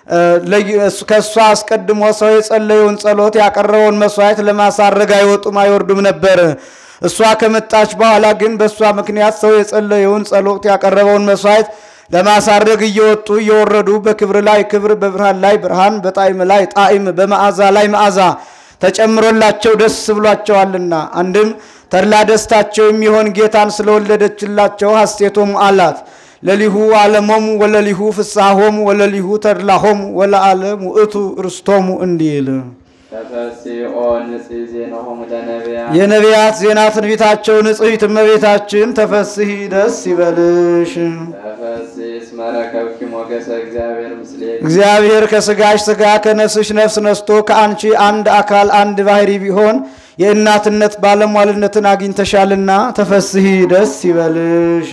ከእሷ አስቀድሞ ሰው የጸለየውን ጸሎት ያቀረበውን መስዋዕት ለማሳረግ አይወጡም አይወርዱም ነበር። እሷ ከመጣች በኋላ ግን በእሷ ምክንያት ሰው የጸለየውን ጸሎት ያቀረበውን መስዋዕት ለማሳረግ እየወጡ እየወረዱ በክብር ላይ ክብር፣ በብርሃን ላይ ብርሃን፣ በጣዕም ላይ ጣዕም፣ በመዓዛ ላይ መዓዛ ተጨምሮላቸው ደስ ብሏቸዋልና። አንድም ተድላ ደስታቸው የሚሆን ጌታን ስለወለደችላቸው ሐሴቶሙ አላት። ለሊሁ ዓለሞሙ ወለሊሁ ፍስሐሆሙ ወለሊሁ ተድላሆሙ ወለዓለም ውእቱ ርስቶሙ እንዲል ተፈሲኦ ንጽሕ ዜናሆሙ ለነቢያት የነቢያት ዜና ትንቢታቸው ንጽሕት እመቤታችን ተፈስሒ ደስ ይበልሽ። ተፈሲኦ ተፈሥሒ እስመ ረከብኪ ሞገሰ እግዚአብሔር ምስሌኪ እግዚአብሔር ከስጋሽ ስጋ ከነፍስሽ ነፍስ ነስቶ ከአንቺ አንድ አካል አንድ ባህሪ ቢሆን የእናትነት ባለሟልነትን አግኝተሻልና ተፈሥሒ ደስ ይበልሽ።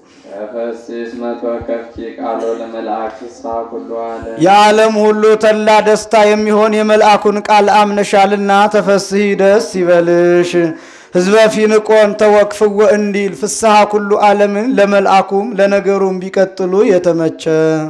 ተፈሥሒ እስመ ተወከፍኪ ቃሎ ለመልአክ ፍስሐ ኩሉ ዓለም የዓለም ሁሉ ተላ ደስታ የሚሆን የመልአኩን ቃል አምነሻልና ተፈሥሒ ደስ ይበልሽ። ሕዝበ ፊንቆን ተወክፍወ እንዲል ፍስሐ ኩሉ ዓለምን ለመልአኩም ለነገሩም ቢቀጥሉ የተመቸ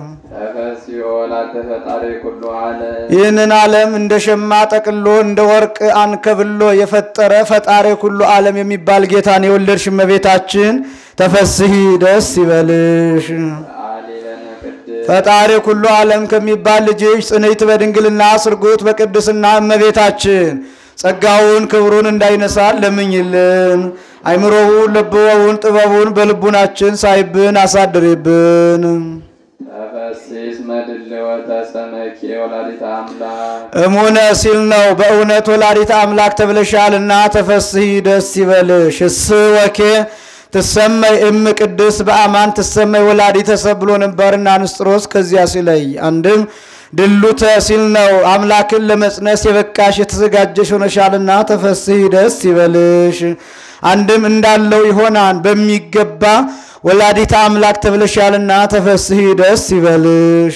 ተፈሥሒ ወላዲተ ፈጣሪ ኩሉ ዓለም ይህንን ዓለም እንደ ሸማ ጠቅሎ እንደ ወርቅ አንከብሎ የፈጠረ ፈጣሪ ኩሉ ዓለም የሚባል ጌታን የወለድሽ እመቤታችን ተፈሥሒ ደስ ይበልሽ። በዓሊ ለነ ቅድስት ፈጣሪ ኩሉ ዓለም ከሚባል ልጅሽ ጽንዕት በድንግልና ስርጉት በቅድስና እመቤታችን ጸጋውን ክብሩን እንዳይነሳን ለምኝልን። አይምሮውን ልብወውን ጥበቡን በልቡናችን ሳይብን አሳድሪብን። ተፈሥሒ እስመ ድልወተ ሰመኪ ወላዲተ አምላክ እሙነ ሲል ነው። በእውነት ወላዲተ አምላክ ተብለሻልና ተፈሥሒ ደስ ይበልሽ። እስ ወኬ ትሰመይ እም ቅድስ በአማን ትሰመይ ወላዲተ ሰብ ብሎ ነበርና ንስጥሮስ ከዚያ ሲለይ አንድም ድሉተ ሲል ነው። አምላክን ለመጽነስ የበቃሽ የተዘጋጀሽ ሆነሻልና ተፈሥሒ ደስ ይበልሽ። አንድም እንዳለው ይሆናን በሚገባ ወላዲተ አምላክ ተብለሻልና ተፈሥሒ ደስ ይበልሽ።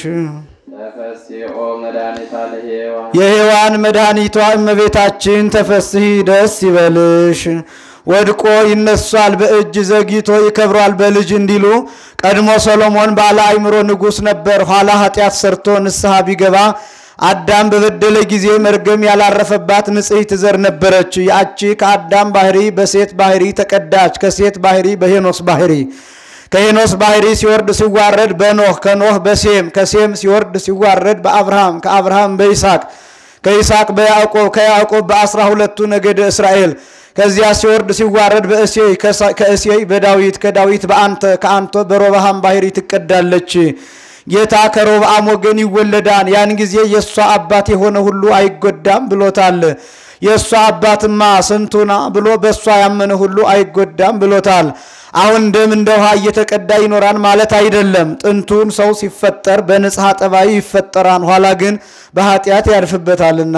ተፈሥሒ ኦ መድኃኒታ ለሔዋን የሔዋን መድኃኒቷ እመቤታችን ተፈሥሒ ደስ ይበልሽ። ወድቆ ይነሷል በእጅ ዘግይቶ ይከብሯል በልጅ እንዲሉ ቀድሞ ሰሎሞን ባለ አእምሮ ንጉሥ ነበር። ኋላ ኃጢአት ሰርቶ ንስሐ ቢገባ አዳም በበደለ ጊዜ መርገም ያላረፈባት ንጽሕት ዘር ነበረች። ያቺ ከአዳም ባህሪ በሴት ባህሪ ተቀዳች። ከሴት ባህሪ በሄኖስ ባህሪ ከሄኖስ ባህሪ ሲወርድ ሲዋረድ በኖህ ከኖህ በሴም ከሴም ሲወርድ ሲዋረድ በአብርሃም ከአብርሃም በይስሐቅ ከይስሐቅ በያዕቆብ ከያዕቆብ በአስራ ሁለቱ ነገደ እስራኤል ከዚያ ሲወርድ ሲዋረድ በእሴይ ከእሴይ በዳዊት ከዳዊት በአንተ ከአንተ በሮብዓም ባህሪ ትቀዳለች። ጌታ ከሮብዓም ወገን ይወለዳን ያን ጊዜ የእሷ አባት የሆነ ሁሉ አይጎዳም ብሎታል። የእሷ አባትማ ስንቱና ብሎ በእሷ ያመነ ሁሉ አይጎዳም ብሎታል። አሁን ደም እንደ ውሃ እየተቀዳ ይኖራል ማለት አይደለም። ጥንቱን ሰው ሲፈጠር በንጽሐ ጠባይ ይፈጠራል፣ ኋላ ግን በኃጢአት ያርፍበታልና።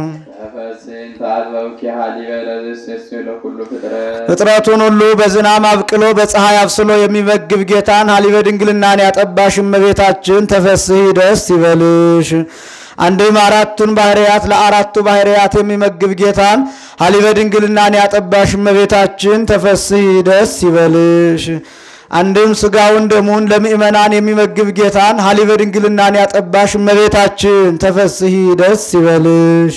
ተፈሥሒ እንተ አልበብኪ ሀሊበ ለዘእሴሰዮ ለኩሉ ፍጥረት ፍጥረቱን ሁሉ በዝናብ አብቅሎ በፀሐይ አብስሎ የሚመግብ ጌታን ሀሊበ ድንግልናን ያጠባሽ እመቤታችን ተፈሥሒ ደስ ይበልሽ። አንድም አራቱን ባህርያት ለአራቱ ባህርያት የሚመግብ ጌታን ሀሊበ ድንግልናን ያጠባሽ እመቤታችን ተፈሥሒ ደስ ይበልሽ። አንድም ስጋውን ደሙን ለምእመናን የሚመግብ ጌታን ሀሊበ ድንግልናን ያጠባሽ እመቤታችን ተፈሥሒ ደስ ይበልሽ።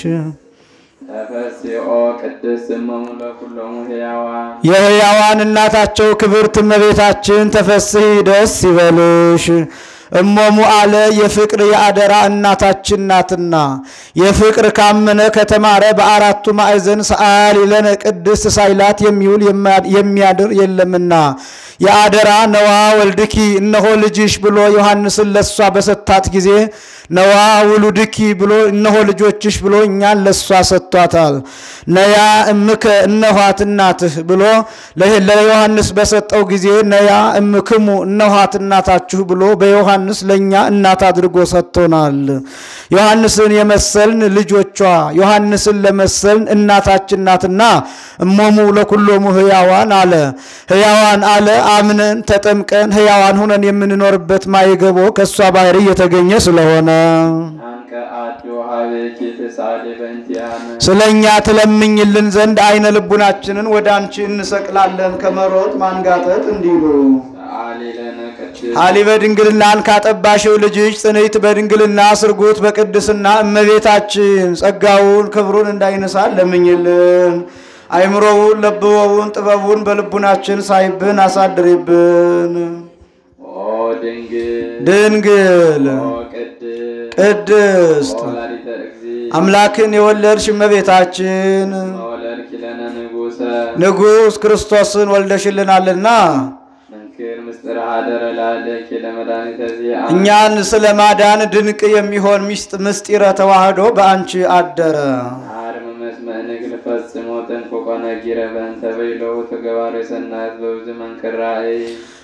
ተፈሥሒ ኦ ቅድስት እመሙ ለኩሎሙ ሕያዋን የሕያዋን እናታቸው ክብርት እመቤታችን ተፈሥሒ ደስ ይበልሽ። እሞሙ አለ የፍቅር የአደራ እናታችን ናትና የፍቅር ካመነ ከተማረ በአራቱ ማዕዘን ሰአሊ ለነ ቅድስት ሳይላት የሚውል የሚያድር የለምና የአደራ ነዋ ወልድኪ እነሆ ልጅሽ ብሎ ዮሐንስን ለሷ በሰጣት ጊዜ ነዋ ውሉድኪ ብሎ እነሆ ልጆችሽ ብሎ እኛን ለሷ ሰጥቷታል። ነያ እምከ እነኋት እናትህ ብሎ ለዮሐንስ በሰጠው ጊዜ ነያ እምክሙ እነኋት እናታችሁ ብሎ በዮሐንስ ለእኛ እናት አድርጎ ሰጥቶናል። ዮሐንስን የመሰልን ልጆቿ ዮሐንስን ለመሰልን እናታችን ናትና እሞሙ ለኩሎሙ ሕያዋን አለ። ሕያዋን አለ አምነን ተጠምቀን ሕያዋን ሁነን የምንኖርበት ማይገቦ ከእሷ ባህሪ የተገኘ ስለሆነ አንቀ አዱ ሀቤኪ ትሳሌ በእንቲአነ ስለ እኛ ትለምኝልን ዘንድ አይነ ልቡናችንን ወደ አንቺ እንሰቅላለን ከመሮጥ ማንጋጠጥ እንዲሉ ሰአሊ ለነ ቅድስት ሀሊበ ድንግልናን ካጠባሽው ልጅሽ ጽንዕት በድንግልና ስርጉት በቅድስና እመቤታችን ጸጋውን ክብሩን እንዳይነሳን ለምኝልን። አይምሮውን ለብወውን ጥበቡን በልቡናችን ሳይብን አሳድሪብን። ኦ ድንግል ድንግል ኦ ቅድስት ቅድስት ወላዲተ እግዚእ አምላክን የወለድሽ እመቤታችን ወለድኪ ለነ ንጉሰ ንጉሥ ክርስቶስን ወልደሽልናልና መንክር ምስጢር ሀደረ ላለኪ ለመድኃኒተ ዚአ እኛን ስለ ማዳን ድንቅ የሚሆን ሚስጥ- ምስጢረ ተዋህዶ በአንቺ አደረ። አርም መስመ ንግል ፈጽሞ ጥንቁቆ ነጊረ በእንተ በይለው ተገባሪ ሰናት በብዙ መንክር ራእይ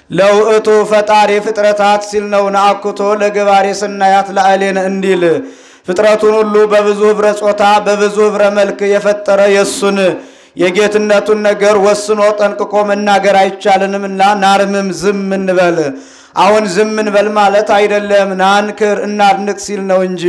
ለውእቱ ፈጣሪ ፍጥረታት ሲል ነው። ነአኩቶ ለገባሬ ስናያት ለአሌን እንዲል ፍጥረቱን ሁሉ በብዙ ኅብረ ጾታ በብዙ ኅብረ መልክ የፈጠረ የእሱን የጌትነቱን ነገር ወስኖ ጠንቅቆ መናገር አይቻልንምና ናርምም ዝም እንበል። አሁን ዝም እንበል ማለት አይደለም፣ ናንክር እናድንቅ ሲል ነው እንጂ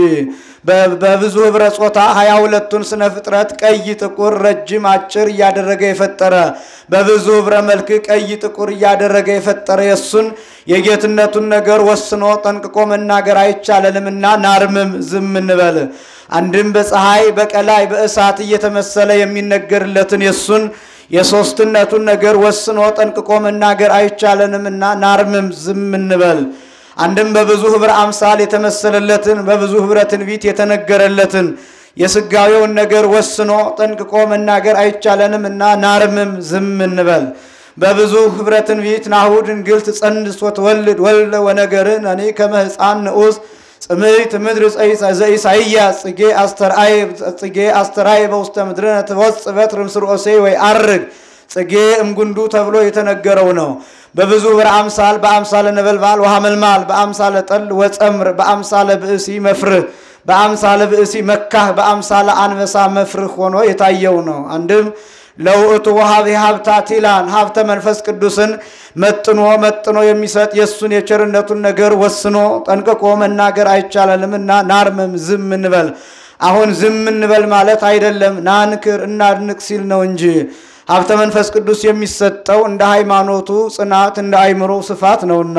በብዙ ኅብረ ጾታ ሀያ ሁለቱን ስነ ፍጥረት ቀይ፣ ጥቁር፣ ረጅም፣ አጭር እያደረገ የፈጠረ በብዙ ኅብረ መልክ ቀይ፣ ጥቁር እያደረገ የፈጠረ የእሱን የጌትነቱን ነገር ወስኖ ጠንቅቆ መናገር አይቻለንምና ናርምም ዝም እንበል። አንድም በፀሐይ በቀላይ በእሳት እየተመሰለ የሚነገርለትን የእሱን የሦስትነቱን ነገር ወስኖ ጠንቅቆ መናገር አይቻለንምና ናርምም ዝም እንበል። አንድም በብዙ ኅብረ አምሳል የተመሰለለትን በብዙ ኅብረ ትንቢት የተነገረለትን የሥጋዌውን ነገር ወስኖ ጠንቅቆ መናገር አይቻለንም እና ናርምም ዝም እንበል። በብዙ ኅብረ ትንቢት ናሁ ድንግል ትጸንስ ወትወልድ ወልደ ወነገርን እኔ ከመ ሕፃን ንዑስ ጽምይት ምድር ዘኢሳይያስ ጽጌ አስተርአይ ጽጌ አስተርአይ በውስተ ምድርነ ትወጽእ በትር እምስር ኦሴይ ወይ አርግ ጽጌ እምጉንዱ ተብሎ የተነገረው ነው። በብዙ ኅብረ አምሳል በአምሳለ ነበልባል ወሐመልማል በአምሳለ ጠል ወጸምር በአምሳለ ብእሲ መፍርህ በአምሳለ ብእሲ መካህ በአምሳለ አንበሳ መፍርህ ሆኖ የታየው ነው። አንድም ለውእቱ ወሀብ ሀብታት ይላን ሀብተ መንፈስ ቅዱስን መጥኖ መጥኖ የሚሰጥ የእሱን የቸርነቱን ነገር ወስኖ ጠንቅቆ መናገር አይቻለንምና ናርምም ዝም እንበል። አሁን ዝም እንበል ማለት አይደለም፣ ናንክር እናድንቅ ሲል ነው እንጂ ሀብተ መንፈስ ቅዱስ የሚሰጠው እንደ ሃይማኖቱ ጽናት እንደ አይምሮ ስፋት ነውና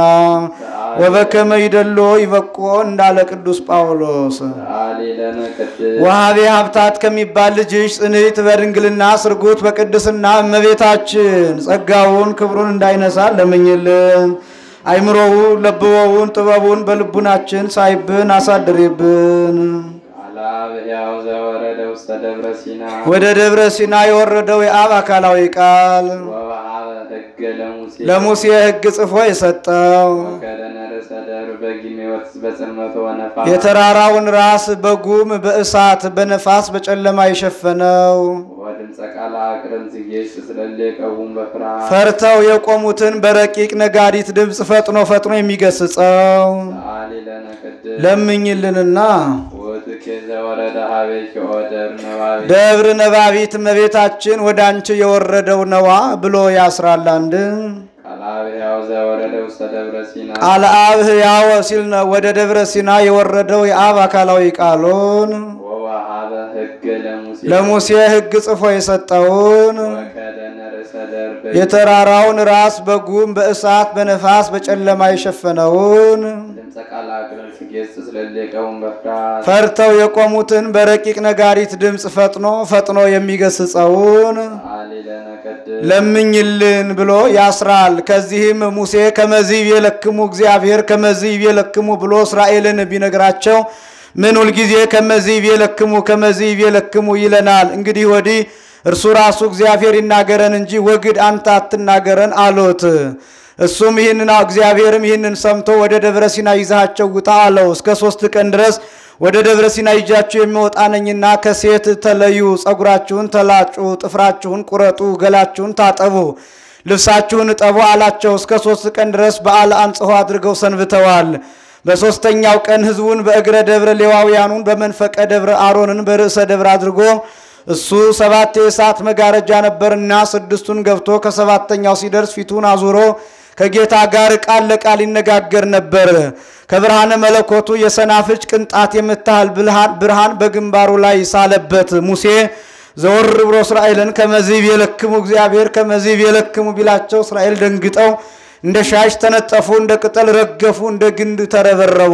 ወበከመ ይደሎ ይበቆ እንዳለ ቅዱስ ጳውሎስ አሌለነ ቅድስ ወሀቤ ሀብታት ከሚባል ልጅሽ ጽንዕት በድንግልና ስርጉት በቅድስና እመቤታችን ጸጋውን ክብሩን እንዳይነሳ ለምኝልን። አይምሮውን ለብወውን ጥበቡን በልቡናችን ሳይብን አሳድሬብን። አላብ ሕያው ዘወረደ ውስተ ደብረ ሲና ወደ ደብረ ሲና የወረደው የአብ አካላዊ ቃል ወወሀበ ሕገ ለሙሴ ለሙሴ ሕግ ጽፎ የሰጠው ወከደነ ርእሰ ደብር በጊሜ ወትስ በጽልመቶ ወነፋ የተራራውን ራስ በጉም በእሳት በነፋስ በጨለማ የሸፈነው ወድምፀ ቃል አቅርም ዝጌሽ ስለሌ ቀቡም በፍርሃት ፈርተው የቆሙትን በረቂቅ ነጋሪት ድምፅ ፈጥኖ ፈጥኖ የሚገስጸው አሌለነ ቅድስ ለምኝልንና ወትኬ ዘወረደ ሀቤኪ ኦ ደብር ነባቤ ደብር ነባቢት እመቤታችን ወደ አንቺ የወረደው ነዋ ብሎ ያስራል። አንድ ቃላብ ሕያው ዘወረደ ውስተ ደብረ ሲና ቃለ አብ ሕያው ሲል ነው ወደ ደብረ ሲና የወረደው የአብ አካላዊ ቃሉን ወወሀበ ሕገ ለሙሴ ለሙሴ ሕግ ጽፎ የሰጠውን ወከደነ ርእሰ ደብር በጊሜ የተራራውን ራስ በጉም በእሳት በነፋስ በጨለማ የሸፈነውን ድምፀ ቃል አቅርም ዝጌሽ ስለሌ ቀቡም በፍርሃት ፈርተው የቆሙትን በረቂቅ ነጋሪት ድምፅ ፈጥኖ ፈጥኖ የሚገስጸውን አሌለነ ቅድስ ለምኝልን ብሎ ያስራል። ከዚህም ሙሴ ከመዚብ የለክሙ እግዚአብሔር ከመዚብ የለክሙ ብሎ እስራኤልን ቢነግራቸው ምን ሁልጊዜ ከመዚብ የለክሙ ከመዚብ የለክሙ ይለናል? እንግዲህ ወዲህ እርሱ ራሱ እግዚአብሔር ይናገረን እንጂ ወግድ አንተ አትናገረን አሉት። እሱም ይህንን እግዚአብሔርም ይህንን ሰምቶ ወደ ደብረ ሲና ይዛቸው ውጣ አለው። እስከ ሶስት ቀን ድረስ ወደ ደብረ ሲና ይዣችሁ የሚወጣ ነኝና ከሴት ተለዩ፣ ጸጉራችሁን ተላጩ፣ ጥፍራችሁን ቁረጡ፣ ገላችሁን ታጠቡ፣ ልብሳችሁን እጠቡ አላቸው። እስከ ሶስት ቀን ድረስ በዓለ አንጽሖ አድርገው ሰንብተዋል። በሦስተኛው ቀን ሕዝቡን በእግረ ደብረ ሌዋውያኑን በመንፈቀ ደብረ አሮንን በርዕሰ ደብረ አድርጎ እሱ ሰባት የእሳት መጋረጃ ነበርና ስድስቱን ገብቶ ከሰባተኛው ሲደርስ ፊቱን አዙሮ ከጌታ ጋር ቃል ለቃል ይነጋገር ነበር። ከብርሃነ መለኮቱ የሰናፍጭ ቅንጣት የምታህል ብልሃን ብርሃን በግንባሩ ላይ ሳለበት ሙሴ ዘወር ብሎ እስራኤልን ከመዚብ የለክሙ እግዚአብሔር ከመዚብ የለክሙ ቢላቸው እስራኤል ደንግጠው እንደ ሻሽ ተነጠፉ፣ እንደ ቅጠል ረገፉ፣ እንደ ግንድ ተረበረቡ።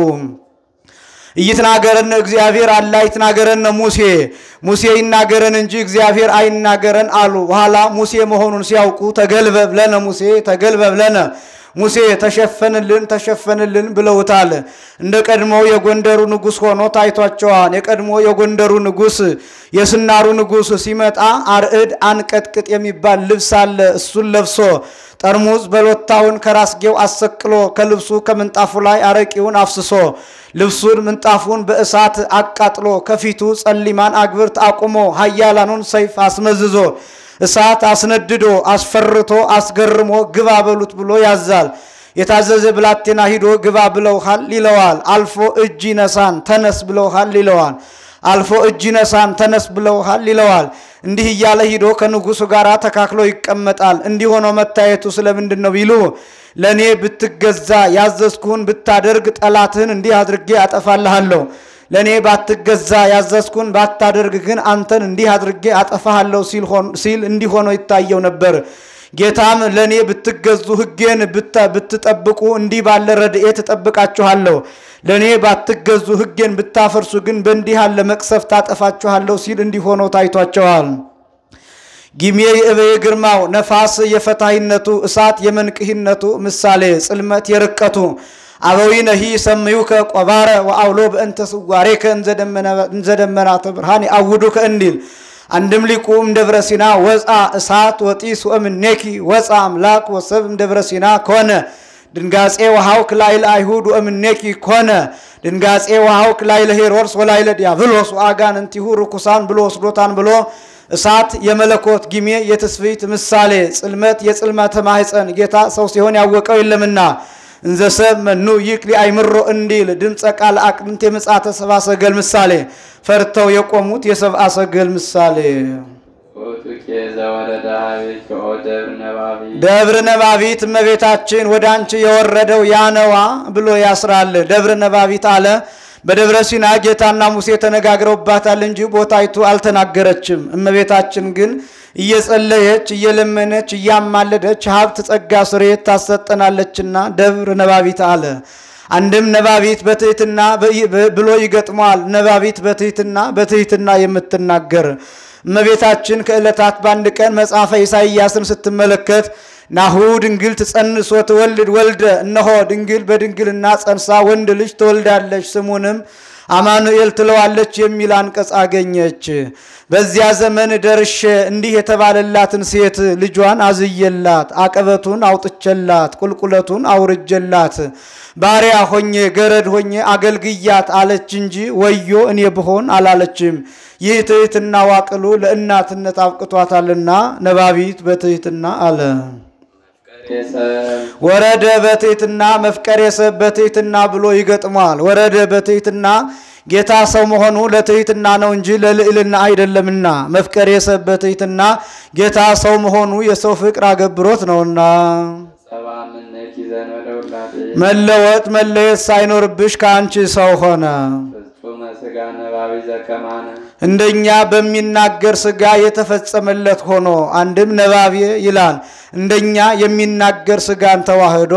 እይትናገረን እግዚአብሔር አላ ይትናገረን ሙሴ ሙሴ ይናገረን እንጂ እግዚአብሔር አይናገረን አሉ። በኋላ ሙሴ መሆኑን ሲያውቁ ተገልበብ ለነ ሙሴ ተገልበብ ለነ ሙሴ ተሸፈንልን ተሸፈንልን ብለውታል። እንደ ቀድሞው የጎንደሩ ንጉሥ ሆኖ ታይቷቸዋል። የቀድሞ የጎንደሩ ንጉሥ የስናሩ ንጉሥ ሲመጣ አርዕድ አንቀጥቅጥ የሚባል ልብስ አለ። እሱን ለብሶ ጠርሙዝ በሎታውን ከራስጌው አሰቅሎ ከልብሱ ከምንጣፉ ላይ አረቂውን አፍስሶ ልብሱን ምንጣፉን በእሳት አቃጥሎ ከፊቱ ጸሊማን አግብርት አቁሞ ኃያላኑን ሰይፍ አስመዝዞ እሳት አስነድዶ አስፈርቶ አስገርሞ ግባ በሉት ብሎ ያዛል። የታዘዘ ብላቴና ሂዶ ግባ ብለውሃል ይለዋል። አልፎ እጅ ይነሳን ተነስ ብለውሃል ይለዋል። አልፎ እጅ ይነሳን ተነስ ብለውሃል ይለዋል። እንዲህ እያለ ሂዶ ከንጉሱ ጋር ተካክሎ ይቀመጣል። እንዲህ ሆኖ መታየቱ ስለምንድን ነው ቢሉ ለእኔ ብትገዛ ያዘዝኩህን ብታደርግ ጠላትህን እንዲህ አድርጌ አጠፋልሃለሁ ለእኔ ባትገዛ ያዘዝኩን ባታደርግ ግን አንተን እንዲህ አድርጌ አጠፋሃለሁ ሲል እንዲህ ሆኖ ይታየው ነበር። ጌታም ለእኔ ብትገዙ ሕጌን ብትጠብቁ እንዲህ ባለ ረድኤት እጠብቃችኋለሁ፣ ለእኔ ባትገዙ ሕጌን ብታፈርሱ ግን በእንዲህ ያለ መቅሰፍት አጠፋችኋለሁ ሲል እንዲህ ሆኖ ታይቷቸዋል። ጊሜ የእበየ ግርማው ነፋስ የፈታሂነቱ እሳት የመንቅሂነቱ ምሳሌ ጽልመት የርቀቱ አበዊነሂ ሰምዩከ ቆባረ ወአውሎ በእንተ ስዋሬከ እንዘደመናተ ብርሃን አውዱከ እንዲል አንድም ሊቁ እምደብረ ሲና ወፃ እሳት ወጢስ ወእምኔኪ ወፃ አምላክ ወሰብ እምደብረ ሲና ኮነ ድንጋጼ ወሃውክ ላይለ አይሁድ ወእምኔኪ ኮነ ድንጋጼ ወሃውክ ላይለ ሄሮድስ ወላይለ ዲያብሎስ ወአጋንንቲሁ ርኩሳን ብሎ ወስዶታን ብሎ እሳት የመለኮት ጊሜ የትስብእት ምሳሌ ጽልመት የጽልመተ ማህፀን ጌታ ሰው ሲሆን ያወቀው የለምና እንዘሰብ መኑ ይክሊ አይምሮ እንዲል ድምፀ ቃል አቅንት የምጽአተ ሰብአ ሰገል ምሳሌ ፈርተው የቆሙት የሰብአ ሰገል ምሳሌ ኦቱኬ ዘወረደ ሀቤከ ኦ ደብረ ነባቢ ደብረ ነባቢት እመቤታችን ወደ አንቺ የወረደው ያነዋ ብሎ ያስራል። ደብረ ነባቢት አለ። በደብረ ሲና ጌታና ሙሴ ተነጋግረውባታል እንጂ ቦታይቱ አልተናገረችም። እመቤታችን ግን እየጸለየች እየለመነች እያማለደች ሀብት ጸጋ ስርየት ታሰጠናለችና ደብረ ነባቢት አለ። አንድም ነባቢት በትህትና ብሎ ይገጥመዋል። ነባቢት በትህትና በትህትና የምትናገር እመቤታችን ከዕለታት በአንድ ቀን መጽሐፈ ኢሳይያስን ስትመለከት ናሁ ድንግል ትጸንስ ወትወልድ ወልደ፣ እነሆ ድንግል በድንግልና ጸንሳ ወንድ ልጅ ትወልዳለች ስሙንም አማኑኤል ትለዋለች የሚል አንቀጽ አገኘች። በዚያ ዘመን ደርሼ እንዲህ የተባለላትን ሴት ልጇን አዝየላት፣ አቀበቱን አውጥቼላት፣ ቁልቁለቱን አውርጀላት፣ ባሪያ ሆኜ ገረድ ሆኜ አገልግያት አለች እንጂ ወዮ እኔ ብሆን አላለችም። ይህ ትሕትና ዋቅሉ ለእናትነት አብቅቷታልና ነባቢት በትሕትና አለ። ወረደ በትሕትና መፍቀሬ ሰብ በትሕትና ብሎ ይገጥሟል። ወረደ በትሕትና ጌታ ሰው መሆኑ ለትሕትና ነው እንጂ ለልዕልና አይደለምና፣ መፍቀሬ ሰብ በትሕትና ጌታ ሰው መሆኑ የሰው ፍቅር አገብሮት ነውና። ሰባ ምነኪ ዘንበለ ውላዴ መለወጥ መለየት ሳይኖርብሽ ከአንቺ ሰው ሆነ። ፍጹመ ሥጋ ነባቢ ዘከማነ እንደኛ በሚናገር ሥጋ የተፈጸመለት ሆኖ አንድም ነባቤ ይላል እንደኛ የሚናገር ሥጋን ተዋህዶ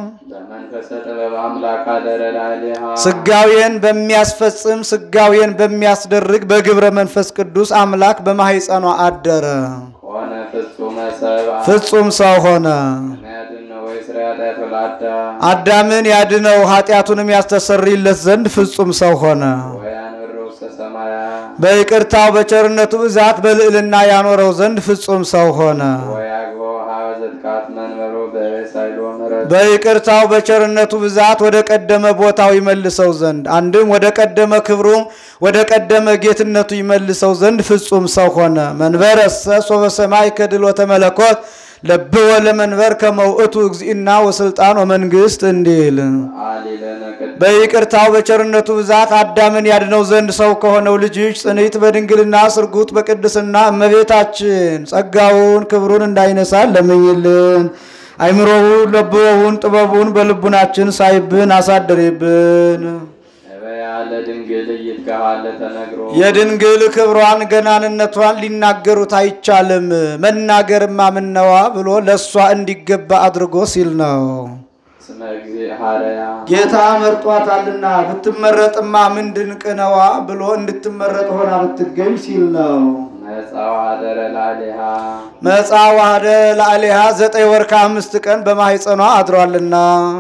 በመንፈሰ ጥበብ አምላክ አደረ ላዕሌሃ ሥጋዌን በሚያስፈጽም ሥጋዌን በሚያስደርግ በግብረ መንፈስ ቅዱስ አምላክ በማኅፀኗ አደረ። ሆነ ፍጹመ ሰብአ ፍጹም ሰው ሆነ። ያድነ ወይ ስራ ኃጢአት ወላዳ አዳምን ያድነው ኃጢአቱንም ያስተሰርይለት ዘንድ ፍጹም ሰው ሆነ። ወያንብር ውስተ ሰማያ በይቅርታው በቸርነቱ ብዛት በልዕልና ያኖረው ዘንድ ፍጹም ሰው ሆነ። ወያግቦ ሀበ ዘትካት መንበሮ በሳይሎ ምረት በይቅርታው በቸርነቱ ብዛት ወደ ቀደመ ቦታው ይመልሰው ዘንድ አንድም ወደ ቀደመ ክብሩ ወደ ቀደመ ጌትነቱ ይመልሰው ዘንድ ፍጹም ሰው ሆነ። መንበረሰ ሶበ ሰማይ ከድሎተ መለኮት ለብወ ለመንበር ከመውእቱ እግዚእና ወስልጣን ወመንግስት እንዲል አሊለነ ቅድ በይቅርታው በቸርነቱ ብዛት አዳምን ያድነው ዘንድ ሰው ከሆነው ልጅሽ ጽንዕት በድንግልና ስርጉት በቅድስና እመቤታችን ጸጋውን ክብሩን እንዳይነሳን ለምኝልን። አይምሮውን ለብወውን ጥበቡን በልቡናችን ሳይብን አሳድሪብን። እበያ ለድንግል እይትከሃለ ተነግሮ የድንግል ክብሯን ገናንነቷን ሊናገሩት አይቻልም። መናገርማ ምነዋ ብሎ ለእሷ እንዲገባ አድርጎ ሲል ነው። ስመ እግዚእ ሐረያ ጌታ መርጧታልና ብትመረጥማ ምን ድንቅ ነዋ ብሎ እንድትመረጥ ሆና ብትገኝ ሲል ነው። መጻው አደረ ላዕሌሃ መጻ ዋህደ ላዕሌሃ ዘጠኝ ወር ከአምስት ቀን በማኅፀኗ አድሯልና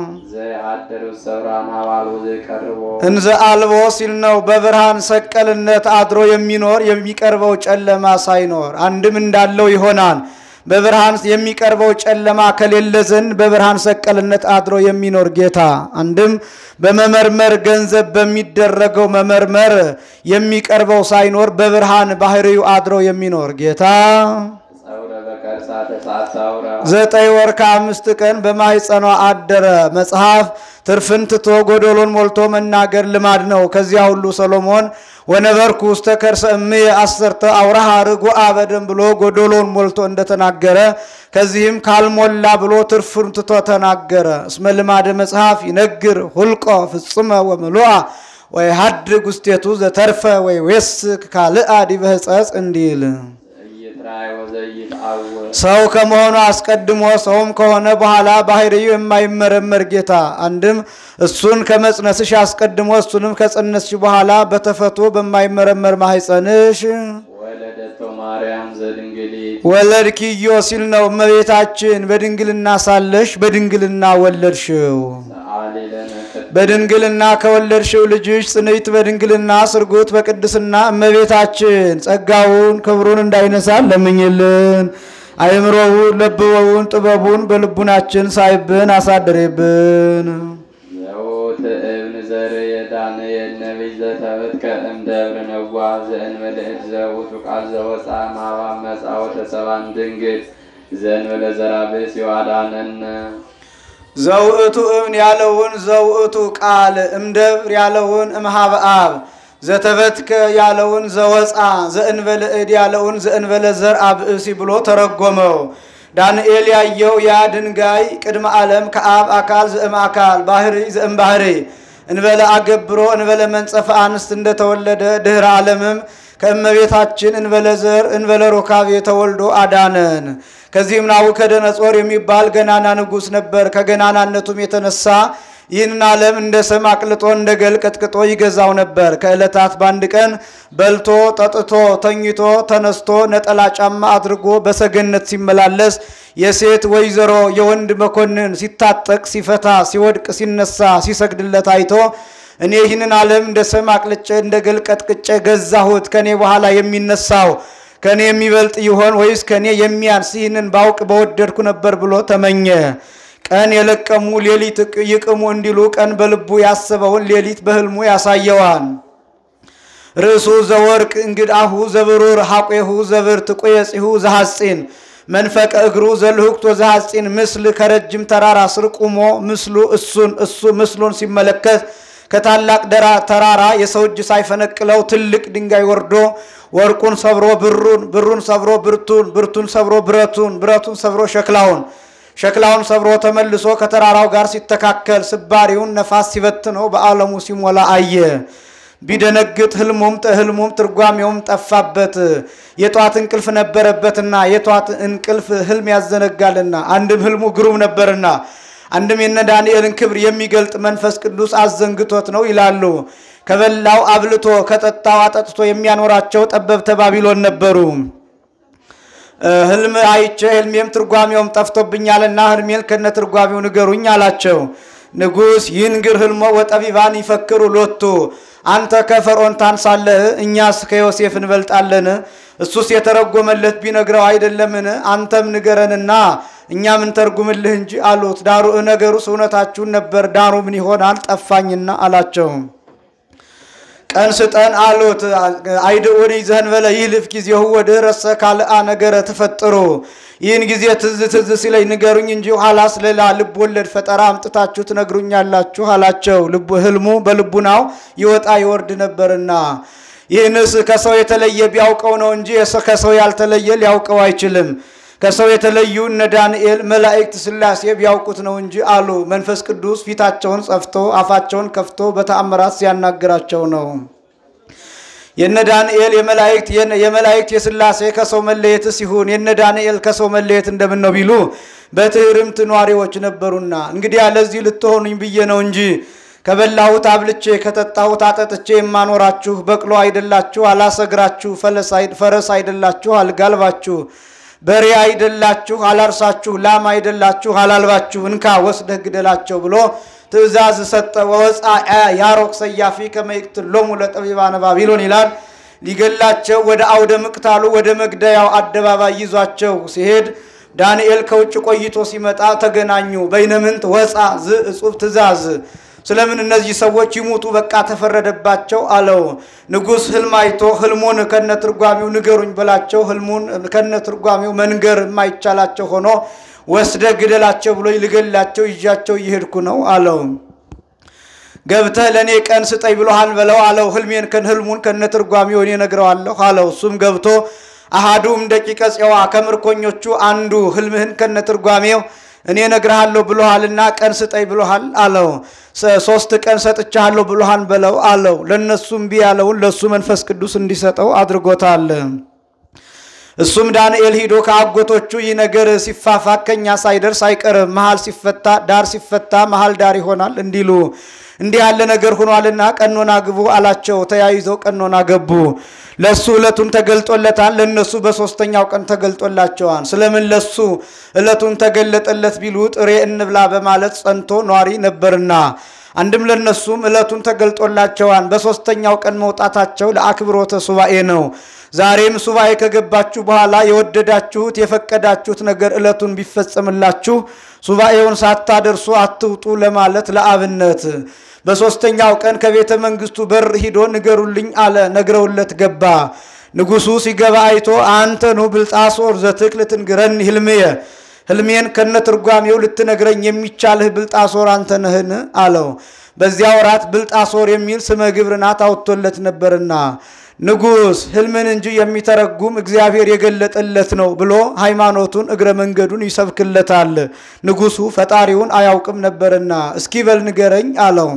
ዘየአደሩ ሰብራን አባሉ ዘይቀርቦ እንዘ አልቦ ሲል ነው። በብርሃን ሰቀልነት አድሮ የሚኖር የሚቀርበው ጨለማ ሳይኖር አንድም እንዳለው ይሆናል። በብርሃን የሚቀርበው ጨለማ ከሌለ ዘንድ በብርሃን ሰቀልነት አድሮ የሚኖር ጌታ አንድም በመመርመር ገንዘብ በሚደረገው መመርመር የሚቀርበው ሳይኖር በብርሃን ባህሪው አድሮ የሚኖር ጌታ ጸውረ በቀ ወቀርሳ ተሳታውራ ዘጠኝ ወር ከአምስት ቀን በማኅፀኗ አደረ። መጽሐፍ ትርፍን ትቶ ጎዶሎን ሞልቶ መናገር ልማድ ነው። ከዚያ ሁሉ ሰሎሞን ወነበርኩ ውስተ ከርሰ እምየ አሰርተ አውራሃ ርጉአ በደም ብሎ ጎዶሎን ሞልቶ እንደተናገረ ከዚህም ካልሞላ ብሎ ትርፍን ትቶ ተናገረ። እስመ ልማደ መጽሐፍ ይነግር ሁልቆ ፍጽመ ወምሉአ ወይ ሀድግ ውስቴቱ ዘተርፈ ወይ ዌስክ ካልአ ዲበ ሕጸጽ እንዲል እይትራይ ወዘይትአወር ሰው ከመሆኑ አስቀድሞ ሰውም ከሆነ በኋላ ባህሪው የማይመረመር ጌታ አንድም እሱን ከመጽነስሽ አስቀድሞ እሱንም ከጸነስሽ በኋላ በተፈቶ በማይመረመር ማኅፀንሽ ወለደቶ ማርያም ዘድንግሊት ወለድኪዮ ሲል ነው። እመቤታችን በድንግልና ሳለሽ በድንግልና ወለድሽው። ሰአሊ ለነ ቅድስት በድንግልና ከወለድሽው ልጅሽ ጽንዕት በድንግልና ስርጉት በቅድስና እመቤታችን ጸጋውን ክብሩን እንዳይነሳን ለምኝልን። አይምሮውን ለብወውን ጥበቡን በልቡናችን ሳይብን አሳድሬብን። ዘውት እብን ዘር የዳንኤል ነቢይ ዘተብትከ እምደብረ ነዋ ዘእንበልዕድ ዘውቱ ቃል ዘወፃ ማባ መጻ ወተሰባን ድንግል ዘእንበለ ዘራብስ ይዋዳነነ ዘውእቱ እብን ያለውን ዘውእቱ ቃል እምደብር ያለውን እምሃበ አብ ዘተበትከ ያለውን ዘወፃ ዘእንበለ እድ ያለውን ዘእንበለ ዘር አብእሲ ብሎ ተረጎመው። ዳንኤል ያየው ያ ድንጋይ ቅድመ ዓለም ከአብ አካል ዘእም አካል ባህሪ ዘእም ባህሪ እንበለ አገብሮ እንበለ መንጸፈ አንስት እንደተወለደ ድህረ ዓለምም ከእመቤታችን እንበለ ዘር እንበለ ሩካቤ ተወልዶ አዳነን። ከዚህም ናቡከደነጾር የሚባል ገናና ንጉሥ ነበር። ከገናናነቱም የተነሳ ይህንን ዓለም እንደ ሰም አቅልጦ እንደ ገል ቀጥቅጦ ይገዛው ነበር። ከዕለታት በአንድ ቀን በልቶ ጠጥቶ ተኝቶ ተነስቶ ነጠላ ጫማ አድርጎ በሰገነት ሲመላለስ የሴት ወይዘሮ የወንድ መኮንን ሲታጠቅ ሲፈታ ሲወድቅ ሲነሳ ሲሰግድለት አይቶ እኔ ይህንን ዓለም እንደ ሰም አቅልጬ እንደ ገል ቀጥቅጬ ገዛሁት፣ ከኔ በኋላ የሚነሳው ከኔ የሚበልጥ ይሆን ወይስ ከኔ የሚያንስ? ይህንን ባውቅ በወደድኩ ነበር ብሎ ተመኘ። ቀን የለቀሙ ሌሊት ይቅሙ እንዲሉ ቀን በልቡ ያሰበውን ሌሊት በሕልሙ ያሳየዋል። ርእሱ ዘወርቅ እንግዳሁ ዘብሩር ሐቄሁ ዘብርት ቁየጺሁ ዘሐጺን መንፈቀ እግሩ ዘልህቅቶ ዘሐጺን ምስል ከረጅም ተራራ ስር ቁሞ ምስሉ እሱን እሱ ምስሉን ሲመለከት ከታላቅ ደራ ተራራ የሰው እጅ ሳይፈነቅለው ትልቅ ድንጋይ ወርዶ ወርቁን ሰብሮ ብሩን ብሩን ሰብሮ ብርቱን ብርቱን ሰብሮ ብረቱን ብረቱን ሰብሮ ሸክላውን ሸክላውን ሰብሮ ተመልሶ ከተራራው ጋር ሲተካከል ስባሪውን ነፋስ ሲበትነው በዓለሙ ሲሞላ አየ። ቢደነግጥ ህልሙም ህልሙም ትርጓሜውም ጠፋበት። የጧት እንቅልፍ ነበረበትና የጧት እንቅልፍ ህልም ያዘነጋልና አንድም ህልሙ ግሩም ነበርና አንድም የነ ዳንኤልን ክብር የሚገልጥ መንፈስ ቅዱስ አዘንግቶት ነው ይላሉ። ከበላው አብልቶ ከጠጣው አጠጥቶ የሚያኖራቸው ጠበብተ ባቢሎን ነበሩ። ህልም አይቼ ህልሜም ትርጓሜውም ጠፍቶብኛልና ህልሜን ከነ ትርጓሜው ንገሩኝ አላቸው። ንጉሥ ይንግር ህልሞ ወጠቢባን ይፈክሩ ሎቱ አንተ ከፈርዖን ታንሳለህ፣ እኛስ ከዮሴፍ እንበልጣለን። እሱስ የተረጎመለት ቢነግረው አይደለምን? አንተም ንገረንና እኛ ምን ተርጉምልህ እንጂ አሉት። ዳሩ ነገሩስ እውነታችሁን ነበር፣ ዳሩ ምን ይሆናል ጠፋኝና አላቸው። ቀን ስጠን አሉት። አይድኡን ዘንበለ ይህልፍ ጊዜሁ ወድኅረሰ ካልአ ነገረ ትፈጥሩ። ይህን ጊዜ ትዝ ትዝ ሲለኝ ንገሩኝ እንጂ ኋላስ ሌላ ልብ ወለድ ፈጠራ አምጥታችሁ ትነግሩኛላችሁ አላቸው። ልቡ ህልሙ በልቡናው ይወጣ ይወርድ ነበርና ይህንስ ከሰው የተለየ ቢያውቀው ነው እንጂ ከሰው ያልተለየ ሊያውቀው አይችልም። ከሰው የተለዩ እነ ዳንኤል መላእክት ሥላሴ ቢያውቁት ነው እንጂ አሉ። መንፈስ ቅዱስ ፊታቸውን ጸፍቶ አፋቸውን ከፍቶ በተአምራት ሲያናግራቸው ነው። የነ ዳንኤል የመላእክት የመላእክት የሥላሴ ከሰው መለየት ሲሆን የነ ዳንኤል ከሰው መለየት እንደምን ነው ቢሉ በትህርምት ኗሪዎች ነበሩና፣ እንግዲያ ለዚህ ልትሆኑኝ ብዬ ነው እንጂ ከበላሁት አብልቼ ከጠጣሁት አጠጥቼ የማኖራችሁ በቅሎ አይደላችሁ፣ አላሰግራችሁ፣ ፈረስ አይደላችሁ፣ አልጋልባችሁ በሬ አይደላችሁ አላርሳችሁ፣ ላም አይደላችሁ አላልባችሁ፣ እንካ ወስደህ ግደላቸው ብሎ ትእዛዝ ሰጠ። ወወፃ ያሮክ ሰያፊ ከመይቅት ሎሙ ለጠቢባነ ባቢሎን ይላል። ሊገላቸው ወደ አውደ ምቅታሉ ወደ መግደያው አደባባይ ይዟቸው ሲሄድ ዳንኤል ከውጭ ቆይቶ ሲመጣ ተገናኙ። በይነምንት ወፃ ዝ እጹብ ትእዛዝ ስለምን እነዚህ ሰዎች ይሙቱ? በቃ ተፈረደባቸው አለው። ንጉሥ ህልም አይቶ ህልሙን ከነትርጓሚው ንገሩኝ በላቸው። ህልሙን ከነትርጓሚው መንገር የማይቻላቸው ሆኖ ወስደ ግደላቸው ብሎ ልገላቸው ይዣቸው እየሄድኩ ነው አለው። ገብተህ ለእኔ ቀን ስጠኝ ብሎሃል በለው አለው። ህልሜን ከን ህልሙን ከነትርጓሚው እኔ ነግረዋለሁ አለው። እሱም ገብቶ አሃዱም ደቂቀ ጽዋ ከምርኮኞቹ አንዱ ህልምህን ከነትርጓሜው እኔ ነግርሃለሁ ብሎሃልና ቀን ስጠኝ ብሎሃል አለው። ሶስት ቀን ሰጥቻለሁ ብሎሃል በለው አለው። ለእነሱ እምቢ ያለውን ለእሱ መንፈስ ቅዱስ እንዲሰጠው አድርጎታል። እሱም ዳንኤል ሂዶ ከአጎቶቹ ይህ ነገር ሲፋፋ ከኛ ሳይደርስ አይቀርም፣ መሃል ሲፈታ ዳር ሲፈታ መሃል ዳር ይሆናል እንዲሉ እንዲህ ያለ ነገር ሆኗልና ቀኖና ግቡ አላቸው። ተያይዘው ቀኖና ገቡ። ለሱ ዕለቱን ተገልጦለታል፣ ለነሱ በሶስተኛው ቀን ተገልጦላቸዋል። ስለምን ለሱ ዕለቱን ተገለጠለት ቢሉ ጥሬ እንብላ በማለት ጸንቶ ኗሪ ነበርና አንድም ለነሱም ዕለቱን ተገልጦላቸዋል። በሶስተኛው ቀን መውጣታቸው ለአክብሮተ ሱባኤ ነው። ዛሬም ሱባኤ ከገባችሁ በኋላ የወደዳችሁት የፈቀዳችሁት ነገር ዕለቱን ቢፈጸምላችሁ ሱባኤውን ሳታደርሱ አትውጡ ለማለት ለአብነት በሦስተኛው ቀን ከቤተ መንግስቱ በር ሂዶ ንገሩልኝ አለ። ነግረውለት ገባ። ንጉሡ ሲገባ አይቶ አንተኑ ብልጣሶር ዘትክል ትንግረኒ ህልምየ ህልሜን ከነትርጓሜው ልትነግረኝ የሚቻልህ ብልጣሶር አንተ ነህን? አለው። በዚያ ወራት ብልጣሶር የሚል ስመ ግብርናት አውጥቶለት ነበርና ንጉሥ ህልምን እንጂ የሚተረጉም እግዚአብሔር የገለጠለት ነው ብሎ ሃይማኖቱን እግረ መንገዱን ይሰብክለታል። ንጉሡ ፈጣሪውን አያውቅም ነበርና እስኪ በል ንገረኝ አለው።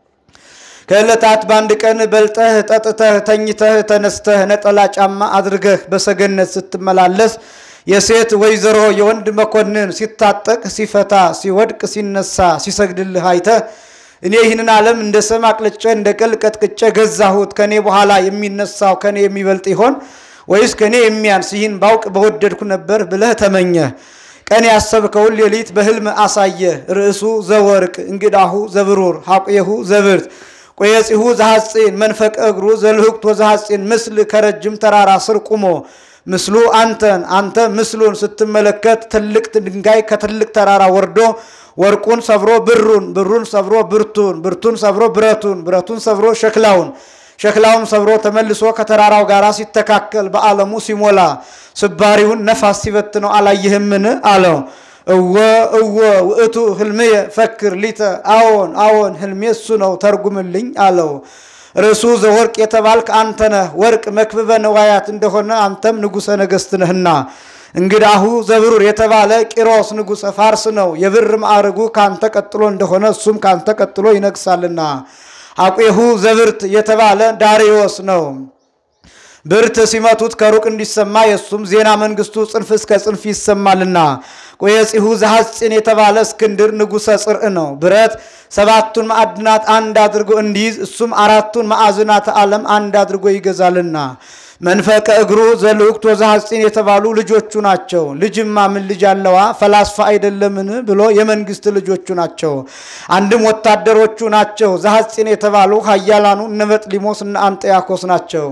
ከዕለታት በአንድ ቀን በልጠህ ጠጥተህ ተኝተህ ተነስተህ ነጠላ ጫማ አድርገህ በሰገነት ስትመላለስ የሴት ወይዘሮ የወንድ መኮንን ሲታጠቅ ሲፈታ ሲወድቅ ሲነሳ ሲሰግድልህ አይተህ እኔ ይህንን ዓለም እንደ ሰም አቅልጬ እንደ ቅል ቀጥቅጬ ገዛሁት፣ ከኔ በኋላ የሚነሳው ከኔ የሚበልጥ ይሆን ወይስ ከኔ የሚያንስ? ይህን ባውቅ በወደድኩ ነበር ብለህ ተመኘህ። ቀን ያሰብከውን ሌሊት በህልም አሳየህ። ርእሱ ዘወርቅ እንግዳሁ ዘብሩር ሐቁየሁ ዘብርት ቆየጺሁ ዘሐፂን መንፈቀ እግሩ ዘልህቅቶ ዘሐፂን ምስል ከረጅም ተራራ ስር ቁሞ ምስሉ አንተን አንተ ምስሉን ስትመለከት ትልቅ ድንጋይ ከትልቅ ተራራ ወርዶ ወርቁን ሰብሮ ብሩን ብሩን ሰብሮ ብርቱን ብርቱን ሰብሮ ብረቱን ብረቱን ሰብሮ ሸክላውን ሸክላውን ሰብሮ ተመልሶ ከተራራው ጋር ሲተካከል በዓለሙ ሲሞላ ስባሪውን ነፋስ ሲበትነው አላየህምን? አለው። እወ እወ ውእቱ ህልምየ ፈክር ሊተ አዎን አዎን ህልሜ እሱ ነው ተርጉምልኝ አለው። ርዕሱ ዘወርቅ የተባልክ አንተ ነህ። ወርቅ መክብበ ነዋያት እንደሆነ አንተም ንጉሠ ነገሥት ነህና እንግዳሁ ዘብሩር የተባለ ቂሮስ ንጉሠ ፋርስ ነው። የብር ማዕረጉ ካንተ ቀጥሎ እንደሆነ እሱም ካንተ ቀጥሎ ይነግሳልና። አቄሁ ዘብርት የተባለ ዳሪዮስ ነው። ብርት ሲመቱት ከሩቅ እንዲሰማ የእሱም ዜና መንግስቱ ጽንፍ እስከ ጽንፍ ይሰማልና። ቆየጺሁ ዘሐፂን የተባለ እስክንድር ንጉሠ ጽርዕ ነው። ብረት ሰባቱን ማዕድናት አንድ አድርጎ እንዲይዝ እሱም አራቱን ማዕዝናተ ዓለም አንድ አድርጎ ይገዛልና። መንፈቀ እግሩ ዘልውቅት ወዘሐፂን የተባሉ ልጆቹ ናቸው። ልጅማ ምን ልጅ አለዋ ፈላስፋ አይደለምን ብሎ የመንግስት ልጆቹ ናቸው። አንድም ወታደሮቹ ናቸው። ዘሐፂን የተባሉ ኃያላኑ እነ መጥሊሞስ እነ አንጠያኮስ ናቸው።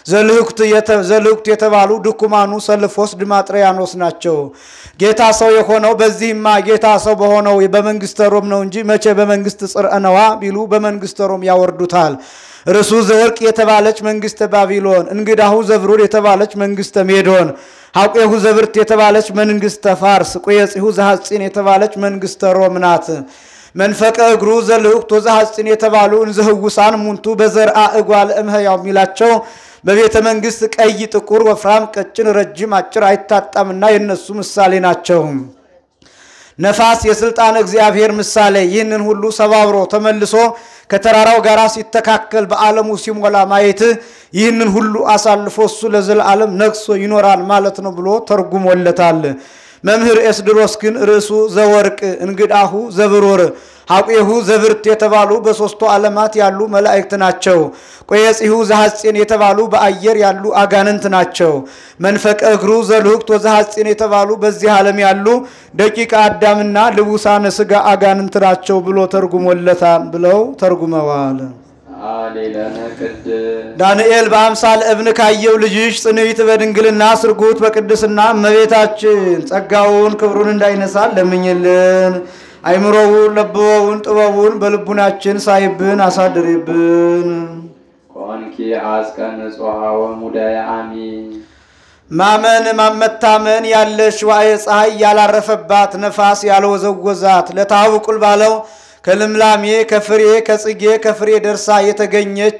ዘልውቅት የተባሉ ድኩማኑ ሰልፎስ ድማጥሪያኖስ ናቸው። ጌታ ሰው የሆነው በዚህማ ጌታ ሰው በሆነው በመንግስተ ሮም ነው እንጂ መቼ በመንግስት ጽርዕ ነዋ ቢሉ በመንግስተ ሮም ያወርዱታል። ርሱ ዘወርቅ የተባለች መንግስተ ባቢሎን፣ እንግዳሁ ዘብሩር የተባለች መንግስተ ሜዶን፣ ሐቄሁ ዘብርት የተባለች መንግስተ ፋርስ፣ ቁየጺሁ ዘሐፂን የተባለች መንግስተ ሮም ናት። መንፈቀ እግሩ ዘልውቅት ወዘሐፂን የተባሉ እንዘህውሳን ሙንቱ በዘርአ እጓለ እምሕያው የሚላቸው በቤተ መንግስት ቀይ፣ ጥቁር፣ ወፍራም፣ ቀጭን፣ ረጅም፣ አጭር አይታጣምና የነሱ ምሳሌ ናቸው። ነፋስ የስልጣን እግዚአብሔር ምሳሌ ይህንን ሁሉ ሰባብሮ ተመልሶ ከተራራው ጋር ሲተካከል በዓለሙ ሲሞላ ማየት ይህንን ሁሉ አሳልፎ እሱ ለዘላለም ነግሶ ይኖራል ማለት ነው ብሎ ተርጉሞለታል። መምህር ኤስድሮስ ግን ርዕሱ ዘወርቅ እንግዳሁ ዘብሩር ሐቄሁ ዘብርት የተባሉ በሦስቱ ዓለማት ያሉ መላእክት ናቸው። ቆየጺሁ ዘሐፂን የተባሉ በአየር ያሉ አጋንንት ናቸው። መንፈቀ እግሩ ዘልውቅት ወዘሐፂን የተባሉ በዚህ ዓለም ያሉ ደቂቀ አዳምና ልቡሳነ ሥጋ አጋንንት ናቸው ብሎ ተርጉሞለታል ብለው ተርጉመዋል። አሌለነ ቅድስ ዳንኤል በአምሳል እብን ካየው ልጅሽ ጽንዕት በድንግልና ስርጉት በቅድስና እመቤታችን ጸጋውን ክብሩን እንዳይነሳል ለምኝልን። አይምሮውን ለብበውን ጥበቡን በልቡናችን ሳይብን አሳድሪብን። ኮንኪ አስቀ ንጹሐ ወሙዳየ አሚን ማመን ማመታመን ያለሽ ዋየ ፀሐይ ያላረፈባት ነፋስ ያልወዘወዛት ለታውቁል ባለው ከልምላሜ ከፍሬ ከጽጌ ከፍሬ ደርሳ የተገኘች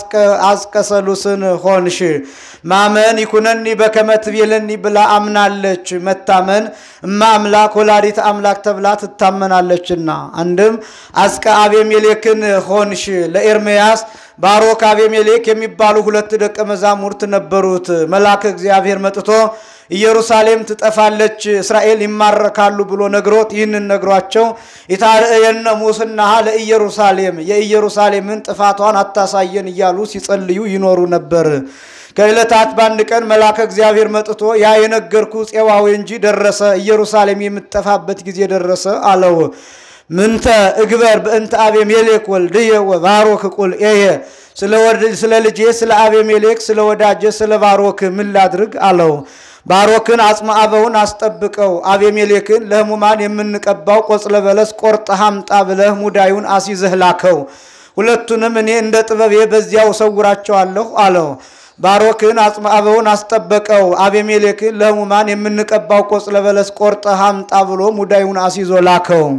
አዝቀሰሉስን ሆንሽ። ማመን ይኩነኒ በከመ ትቤለኒ ብላ አምናለች። መታመን እማ አምላክ ወላዲት አምላክ ተብላ ትታመናለችና። አንድም አዝቀ አቤሜሌክን ሆንሽ። ለኤርምያስ ባሮክ አቤሜሌክ የሚባሉ ሁለት ደቀ መዛሙርት ነበሩት። መልአከ እግዚአብሔር መጥቶ ኢየሩሳሌም ትጠፋለች፣ እስራኤል ይማረካሉ ብሎ ነግሮት ይህንን ነግሯቸው የታርእየነ ሙስናሃ ለኢየሩሳሌም የኢየሩሳሌምን ጥፋቷን አታሳየን እያሉ ሲጸልዩ ይኖሩ ነበር። ከዕለታት በአንድ ቀን መልአከ እግዚአብሔር መጥቶ ያ የነገርኩ ፄዋዌ እንጂ ደረሰ፣ ኢየሩሳሌም የምትጠፋበት ጊዜ ደረሰ አለው። ምንተ እግበር በእንተ አቤሜሌክ ወልድየ ወባሮክ ቁል ኤየ ስለ ልጄ ስለ አቤሜሌክ ስለ ወዳጄ ስለ ባሮክ ምን ላድርግ አለው። ባሮክን አጽመ አበውን አስጠብቀው፣ አቤሜሌክን ለሕሙማን የምንቀባው ቆጽለ በለስ ቆርጠህ አምጣ ብለህ ሙዳዩን አስይዘህ ላከው። ሁለቱንም እኔ እንደ ጥበቤ በዚያው እሰውራቸዋለሁ አለው። ባሮክን አጽመ አበውን አስጠበቀው፣ አቤሜሌክን ለሕሙማን የምንቀባው ቆጽለ በለስ ቆርጠህ አምጣ ብሎ ሙዳዩን አስይዞ ላከው።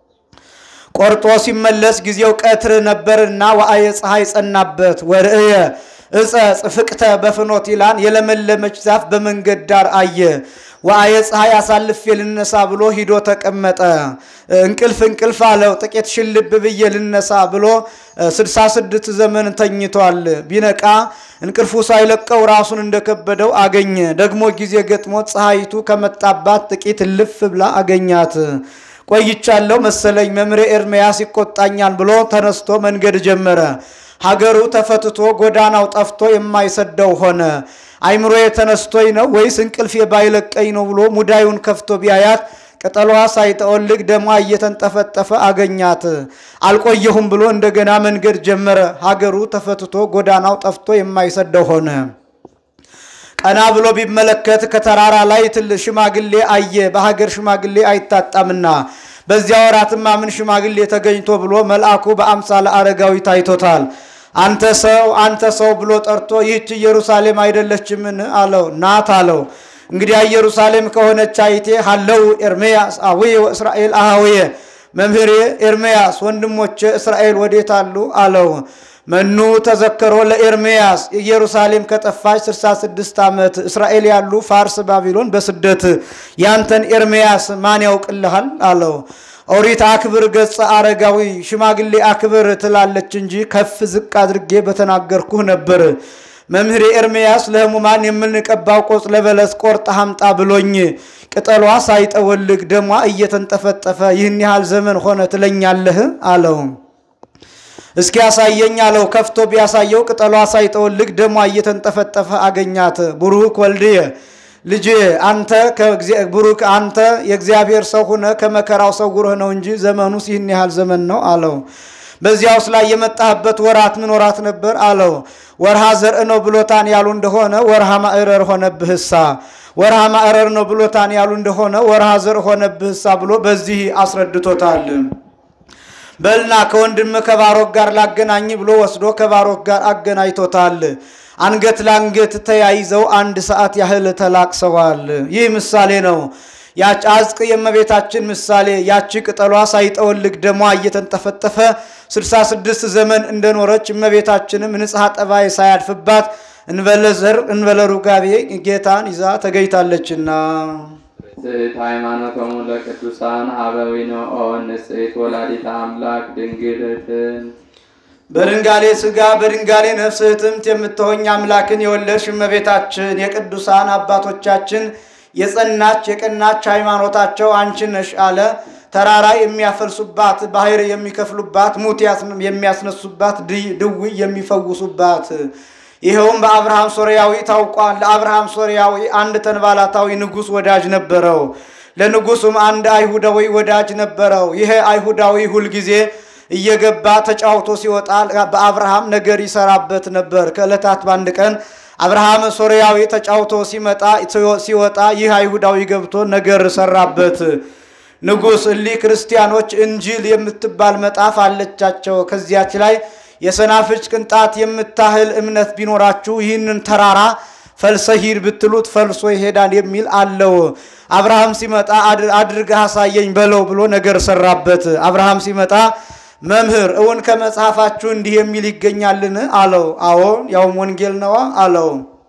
ቆርጦ ሲመለስ ጊዜው ቀትር ነበርና ወአየ ፀሐይ ጸናበት። ወርእየ እፀ ጽፍቅተ በፍኖት ይላን የለመለመች ዛፍ በመንገድ ዳር አየ። ወአየ ፀሐይ አሳልፌ ልነሳ ብሎ ሂዶ ተቀመጠ። እንቅልፍ እንቅልፍ አለው። ጥቂት ሽልብ ብዬ ልነሳ ብሎ ስድሳ ስድስት ዘመን ተኝቷል። ቢነቃ እንቅልፉ ሳይለቀው ራሱን እንደከበደው አገኘ። ደግሞ ጊዜ ገጥሞት ፀሐይቱ ከመጣባት ጥቂት ልፍ ብላ አገኛት። ቆይቻለሁ መሰለኝ መምሬ ኤርምያስ ይቆጣኛል ብሎ ተነስቶ መንገድ ጀመረ። ሀገሩ ተፈትቶ ጎዳናው ጠፍቶ የማይሰደው ሆነ። አይምሮ የተነስቶኝ ነው ወይስ እንቅልፌ ባይለቀኝ ነው ብሎ ሙዳዩን ከፍቶ ቢያያት ቅጠሏ ሳይጠወልግ ደሟ እየተንጠፈጠፈ አገኛት። አልቆየሁም ብሎ እንደገና መንገድ ጀመረ። ሀገሩ ተፈትቶ ጎዳናው ጠፍቶ የማይሰደው ሆነ። ቀና ብሎ ቢመለከት ከተራራ ላይ ትል ሽማግሌ አየ። በሀገር ሽማግሌ አይታጣምና በዚያ ወራትማ ምን ሽማግሌ ተገኝቶ ብሎ መልአኩ በአምሳለ አረጋዊ ታይቶታል። አንተ ሰው አንተ ሰው ብሎ ጠርቶ ይህች ኢየሩሳሌም አይደለችምን አለው። ናት አለው። እንግዲያ ኢየሩሳሌም ከሆነች አይቴ ሀለው ኤርምያስ አውየ ወእስራኤል አሃውየ መምህሬ ኤርምያስ ወንድሞቼ እስራኤል ወዴት አሉ አለው። መኑ ተዘከሮ ለኤርምያስ ኢየሩሳሌም ከጠፋች 66 ዓመት እስራኤል ያሉ ፋርስ ባቢሎን በስደት ያንተን ኤርምያስ ማን ያውቅልሃል አለው። ኦሪት አክብር ገጸ አረጋዊ ሽማግሌ አክብር ትላለች እንጂ ከፍ ዝቅ አድርጌ በተናገርኩህ ነበር። መምህሬ ኤርምያስ ለሕሙማን የምንቀባው ቆጽለ በለስ ቆርጠህ አምጣ ብሎኝ ቅጠሏ ሳይጠወልግ ደሟ እየተንጠፈጠፈ ይህን ያህል ዘመን ሆነ ትለኛለህ አለው። እስኪ ያሳየኝ አለው። ከፍቶ ቢያሳየው ቅጠሏ ሳይጠወልግ ደሟ እየተንጠፈጠፈ አገኛት። ቡሩክ ወልድየ ልጅ አንተ ቡሩክ አንተ የእግዚአብሔር ሰው ሁነ ከመከራው ሰውረህ ነው እንጂ ዘመኑስ ይህን ያህል ዘመን ነው አለው። በዚያውስ ላይ የመጣህበት ወራት ምን ወራት ነበር አለው። ወርሃ ዘርእ ነው ብሎታን ያሉ እንደሆነ ወርሃ ማዕረር ሆነብህሳ፣ ወርሃ ማዕረር ነው ብሎታን ያሉ እንደሆነ ወርሃ ዘርእ ሆነብህሳ ብሎ በዚህ አስረድቶታል። በልና ከወንድም ከባሮክ ጋር ላገናኝ ብሎ ወስዶ ከባሮክ ጋር አገናኝቶታል። አንገት ለአንገት ተያይዘው አንድ ሰዓት ያህል ተላቅሰዋል። ይህ ምሳሌ ነው። ያች አዝቅ የእመቤታችን ምሳሌ ያቺ ቅጠሏ ሳይጠወልግ ደሟ እየተንጠፈጠፈ 66 ዘመን እንደኖረች እመቤታችንም ንጽሐ ጠባይ ሳያድፍባት እንበለ ዘር እንበለ ሩጋቤ ጌታን ይዛ ተገኝታለችና ንጽሕት ሃይማኖቶሙ ለቅዱሳን አበዊነ ኦ ንጽሕት ወላዲተ አምላክ ድንግልትን በድንጋሌ ሥጋ በድንጋሌ ነፍስ እህትምት የምትሆኝ አምላክን የወለድሽ እመቤታችን የቅዱሳን አባቶቻችን የጸናች የቀናች ሃይማኖታቸው አንቺ ነሽ አለ። ተራራ የሚያፈልሱባት፣ ባህር የሚከፍሉባት፣ ሙት የሚያስነሱባት፣ ድውይ የሚፈውሱባት ይኸውም በአብርሃም ሶርያዊ ታውቋል። ለአብርሃም ሶርያዊ አንድ ተንባላታዊ ንጉሥ ወዳጅ ነበረው። ለንጉሱም አንድ አይሁዳዊ ወዳጅ ነበረው። ይሄ አይሁዳዊ ሁልጊዜ እየገባ ተጫውቶ ሲወጣ በአብርሃም ነገር ይሰራበት ነበር። ከዕለታት በአንድ ቀን አብርሃም ሶርያዊ ተጫውቶ ሲመጣ ሲወጣ ይህ አይሁዳዊ ገብቶ ነገር ሰራበት። ንጉሥ እሊህ ክርስቲያኖች እንጂል የምትባል መጽሐፍ አለቻቸው። ከዚያች ላይ የሰናፍጭ ቅንጣት የምታህል እምነት ቢኖራችሁ ይህንን ተራራ ፈልሰ ሂድ ብትሉት ፈልሶ ይሄዳል የሚል አለው። አብርሃም ሲመጣ አድርገህ አሳየኝ በለው ብሎ ነገር ሰራበት። አብርሃም ሲመጣ መምህር እውን ከመጽሐፋችሁ እንዲህ የሚል ይገኛልን? አለው። አዎን ያውም ወንጌል ነዋ አለው።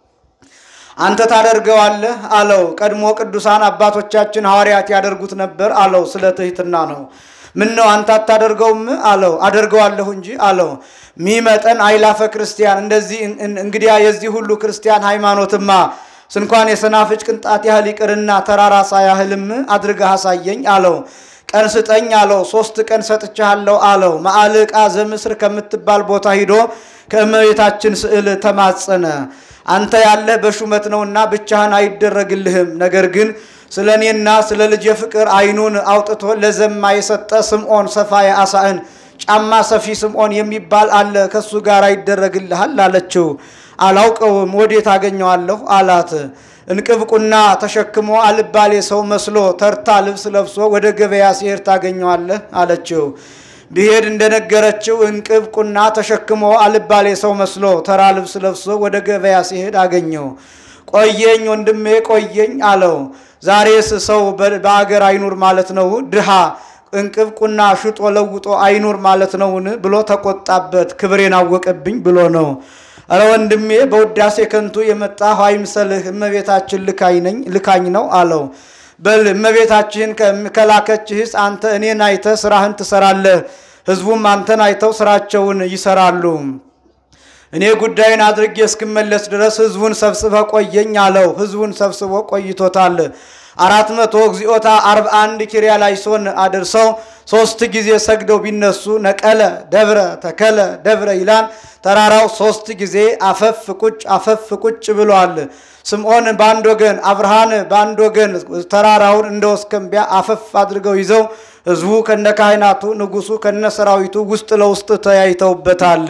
አንተ ታደርገዋለህ አለው። ቀድሞ ቅዱሳን አባቶቻችን ሐዋርያት ያደርጉት ነበር አለው። ስለ ትሕትና ነው። ምን ነው አንተ አታደርገውም? አለው። አደርገዋለሁ እንጂ አለው። ሚመጠን አይላፈ ክርስቲያን እንደዚህ እንግዲያ የዚህ ሁሉ ክርስቲያን ሃይማኖትማ ስንኳን የሰናፍጭ ቅንጣት ያህል ይቅርና ተራራ ሳያህልም አድርገህ አሳየኝ አለው። ቀን ስጠኝ አለው። ሶስት ቀን ሰጥቻለሁ አለው። ማዕልቃ ዘምስር ከምትባል ቦታ ሂዶ ከእመቤታችን ስዕል ተማጸነ። አንተ ያለህ በሹመት ነውና ብቻህን አይደረግልህም። ነገር ግን ስለ እኔና ስለ ልጄ ፍቅር ዓይኑን አውጥቶ ለዘማ የሰጠ ስምዖን ሰፋ የአሳእን ጫማ ሰፊ ስምዖን የሚባል አለ፣ ከሱ ጋር ይደረግልሃል አለችው። አላውቀውም፣ ወዴት አገኘዋለሁ አላት። እንቅብቁና ተሸክሞ አልባሌ ሰው መስሎ ተርታ ልብስ ለብሶ ወደ ገበያ ሲሄድ ታገኘዋለህ አለችው። ብሄድ እንደነገረችው እንቅብ ቁና ተሸክሞ አልባሌ ሰው መስሎ ተራ ልብስ ለብሶ ወደ ገበያ ሲሄድ አገኘው። ቆየኝ ወንድሜ ቆየኝ አለው። ዛሬስ ሰው በአገር አይኑር ማለት ነው? ድሃ እንቅብ ቁና ሽጦ ለውጦ አይኑር ማለት ነውን? ብሎ ተቆጣበት። ክብሬን አወቀብኝ ብሎ ነው። እረ ወንድሜ በውዳሴ ከንቱ የመጣህ አይምሰልህ፣ እመቤታችን ልካኝ ነው አለው። በል እመቤታችህን ከላከችህስ አንተ እኔን አይተህ ስራህን ትሰራለህ፣ ህዝቡም አንተን አይተው ስራቸውን ይሰራሉ። እኔ ጉዳይን አድርጌ እስክመለስ ድረስ ህዝቡን ሰብስበ ቆየኝ አለው። ህዝቡን ሰብስቦ ቆይቶታል። አራት መቶ እግዚኦታ አርባ አንድ ኪርያ ላይሶን አድርሰው ሶስት ጊዜ ሰግደው ቢነሱ ነቀለ ደብረ ተከለ ደብረ ይላል። ተራራው ሶስት ጊዜ አፈፍ ቁጭ አፈፍ ቁጭ ብሏል። ስምዖን በአንድ ወገን፣ አብርሃን በአንድ ወገን ተራራውን እንደ ወስከንቢያ አፈፍ አድርገው ይዘው ህዝቡ ከነ ካህናቱ ንጉሱ ከነ ሰራዊቱ ውስጥ ለውስጥ ተያይተውበታል።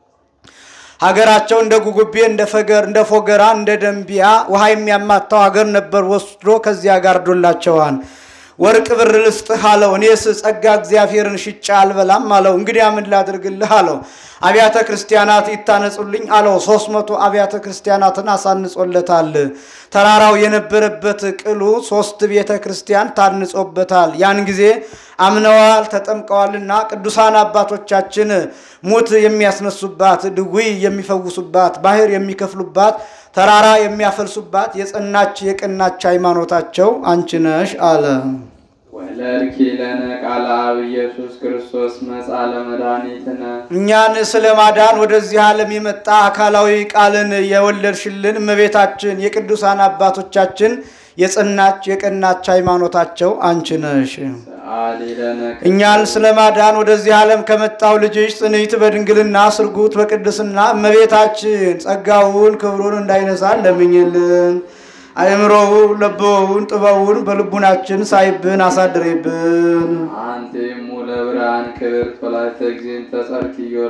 ሀገራቸው እንደ ጉጉቤ እንደ ፈገር እንደ ፎገራ እንደ ደንቢያ ውሃ የሚያማታው ሀገር ነበር። ወስዶ ከዚያ ጋርዶላቸዋል። ወርቅ ብር ልስጥህ አለው። እኔስ ጸጋ እግዚአብሔርን ሽጫ አልበላም አለው። እንግዲያ ምን ላድርግልህ አለው። አብያተ ክርስቲያናት ይታነጹልኝ አለው። ሶስት መቶ አብያተ ክርስቲያናትን አሳንጾለታል። ተራራው የነበረበት ቅሉ ሶስት ቤተ ክርስቲያን ታንጾበታል። ያን ጊዜ አምነዋል ተጠምቀዋልና ቅዱሳን አባቶቻችን ሙት የሚያስነሱባት፣ ድውይ የሚፈውሱባት፣ ባህር የሚከፍሉባት፣ ተራራ የሚያፈልሱባት የጸናች የቀናች ሃይማኖታቸው አንቺ ነሽ አለ። ወለድኪ ለነ ቃለ አብ ኢየሱስ ክርስቶስ መጻ ለመድኃኒትነ እኛን ስለ ማዳን ወደዚህ ዓለም የመጣ አካላዊ ቃልን የወለድሽልን እመቤታችን የቅዱሳን አባቶቻችን የጸናች የቀናች ሃይማኖታቸው አንቺ ነሽ። ሰአሊ ለነ እኛን ስለ ማዳን ወደዚህ ዓለም ከመጣው ልጅሽ ጽንዕት በድንግልና ስርጉት በቅድስና እመቤታችን ጸጋውን ክብሩን እንዳይነሳን ለምኝልን። አእምሮውን ለቦውን ጥበቡን በልቡናችን ሳይብን አሳድሬብን። አንቲ እሙ ለብርሃን ክብርት ወላዲተ እግዚእ ተጸርክዮ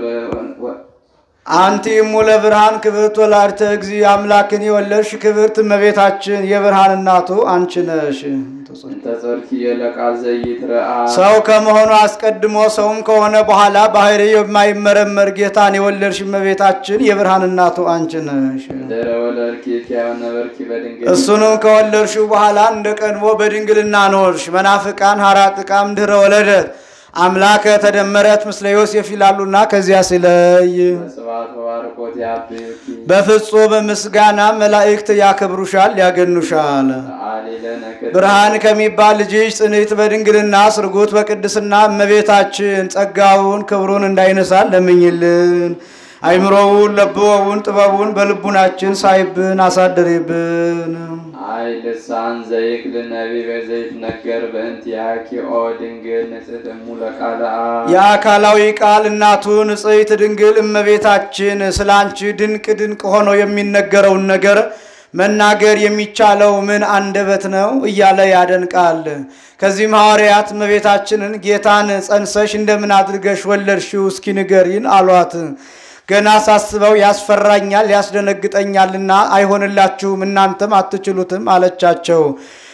አንቲ እሙ ለብርሃን ክብርት ወላዲተ እግዚእ አምላክን የወለድሽ ክብርት እመቤታችን የብርሃን እናቱ አንቺ ነሽ። ተጸርክዮ ለቃል ዘይትረአ ሰው ከመሆኑ አስቀድሞ ሰውም ከሆነ በኋላ ባህሪ የማይመረመር ጌታን የወለድሽ እመቤታችን የብርሃን እናቱ አንቺ ነሽ። ድረ ወለድኪ እትያው ነበርኪ በድንግል እሱንም ከወለድሽው በኋላ እንደ ቀድሞ በድንግልና ኖርሽ። መናፍቃን ሀራጥቃም ድህረ ወለደት አምላከ ተደመረት ምስለ ዮሴፍ ይላሉና ከዚያ ሲለይ ስብሐት ወባርኮት ያብኪ በፍጹም ምስጋና መላእክት ያከብሩሻል፣ ያገኑሻል። ሰአሊ ለነ ቅድስት ብርሃን ከሚባል ልጅሽ ጽንዕት በድንግልና ስርጉት በቅድስና እመቤታችን ጸጋውን ክብሩን እንዳይነሳን ለምኝልን። አይምሮውን ለብወውን ጥበቡን በልቡናችን ሳይብን አሳድሪብን። አይ ልሳን ዘይክል ነቢበ ዘይትነገር በእንቲአኪ ኦ ድንግል ንጽሕት እሙ ለቃለ አብ የአካላዊ ቃል እናቱ ንጽሕት ድንግል እመቤታችን ስለ አንቺ ድንቅ ድንቅ ሆኖ የሚነገረውን ነገር መናገር የሚቻለው ምን አንደበት ነው እያለ ያደንቃል። ከዚህም ሐዋርያት እመቤታችንን ጌታን ጸንሰሽ እንደምን አድርገሽ ወለድሽው እስኪ ንገሪን አሏት። ገና ሳስበው ያስፈራኛል ያስደነግጠኛልና አይሆንላችሁም እናንተም አትችሉትም አለቻቸው።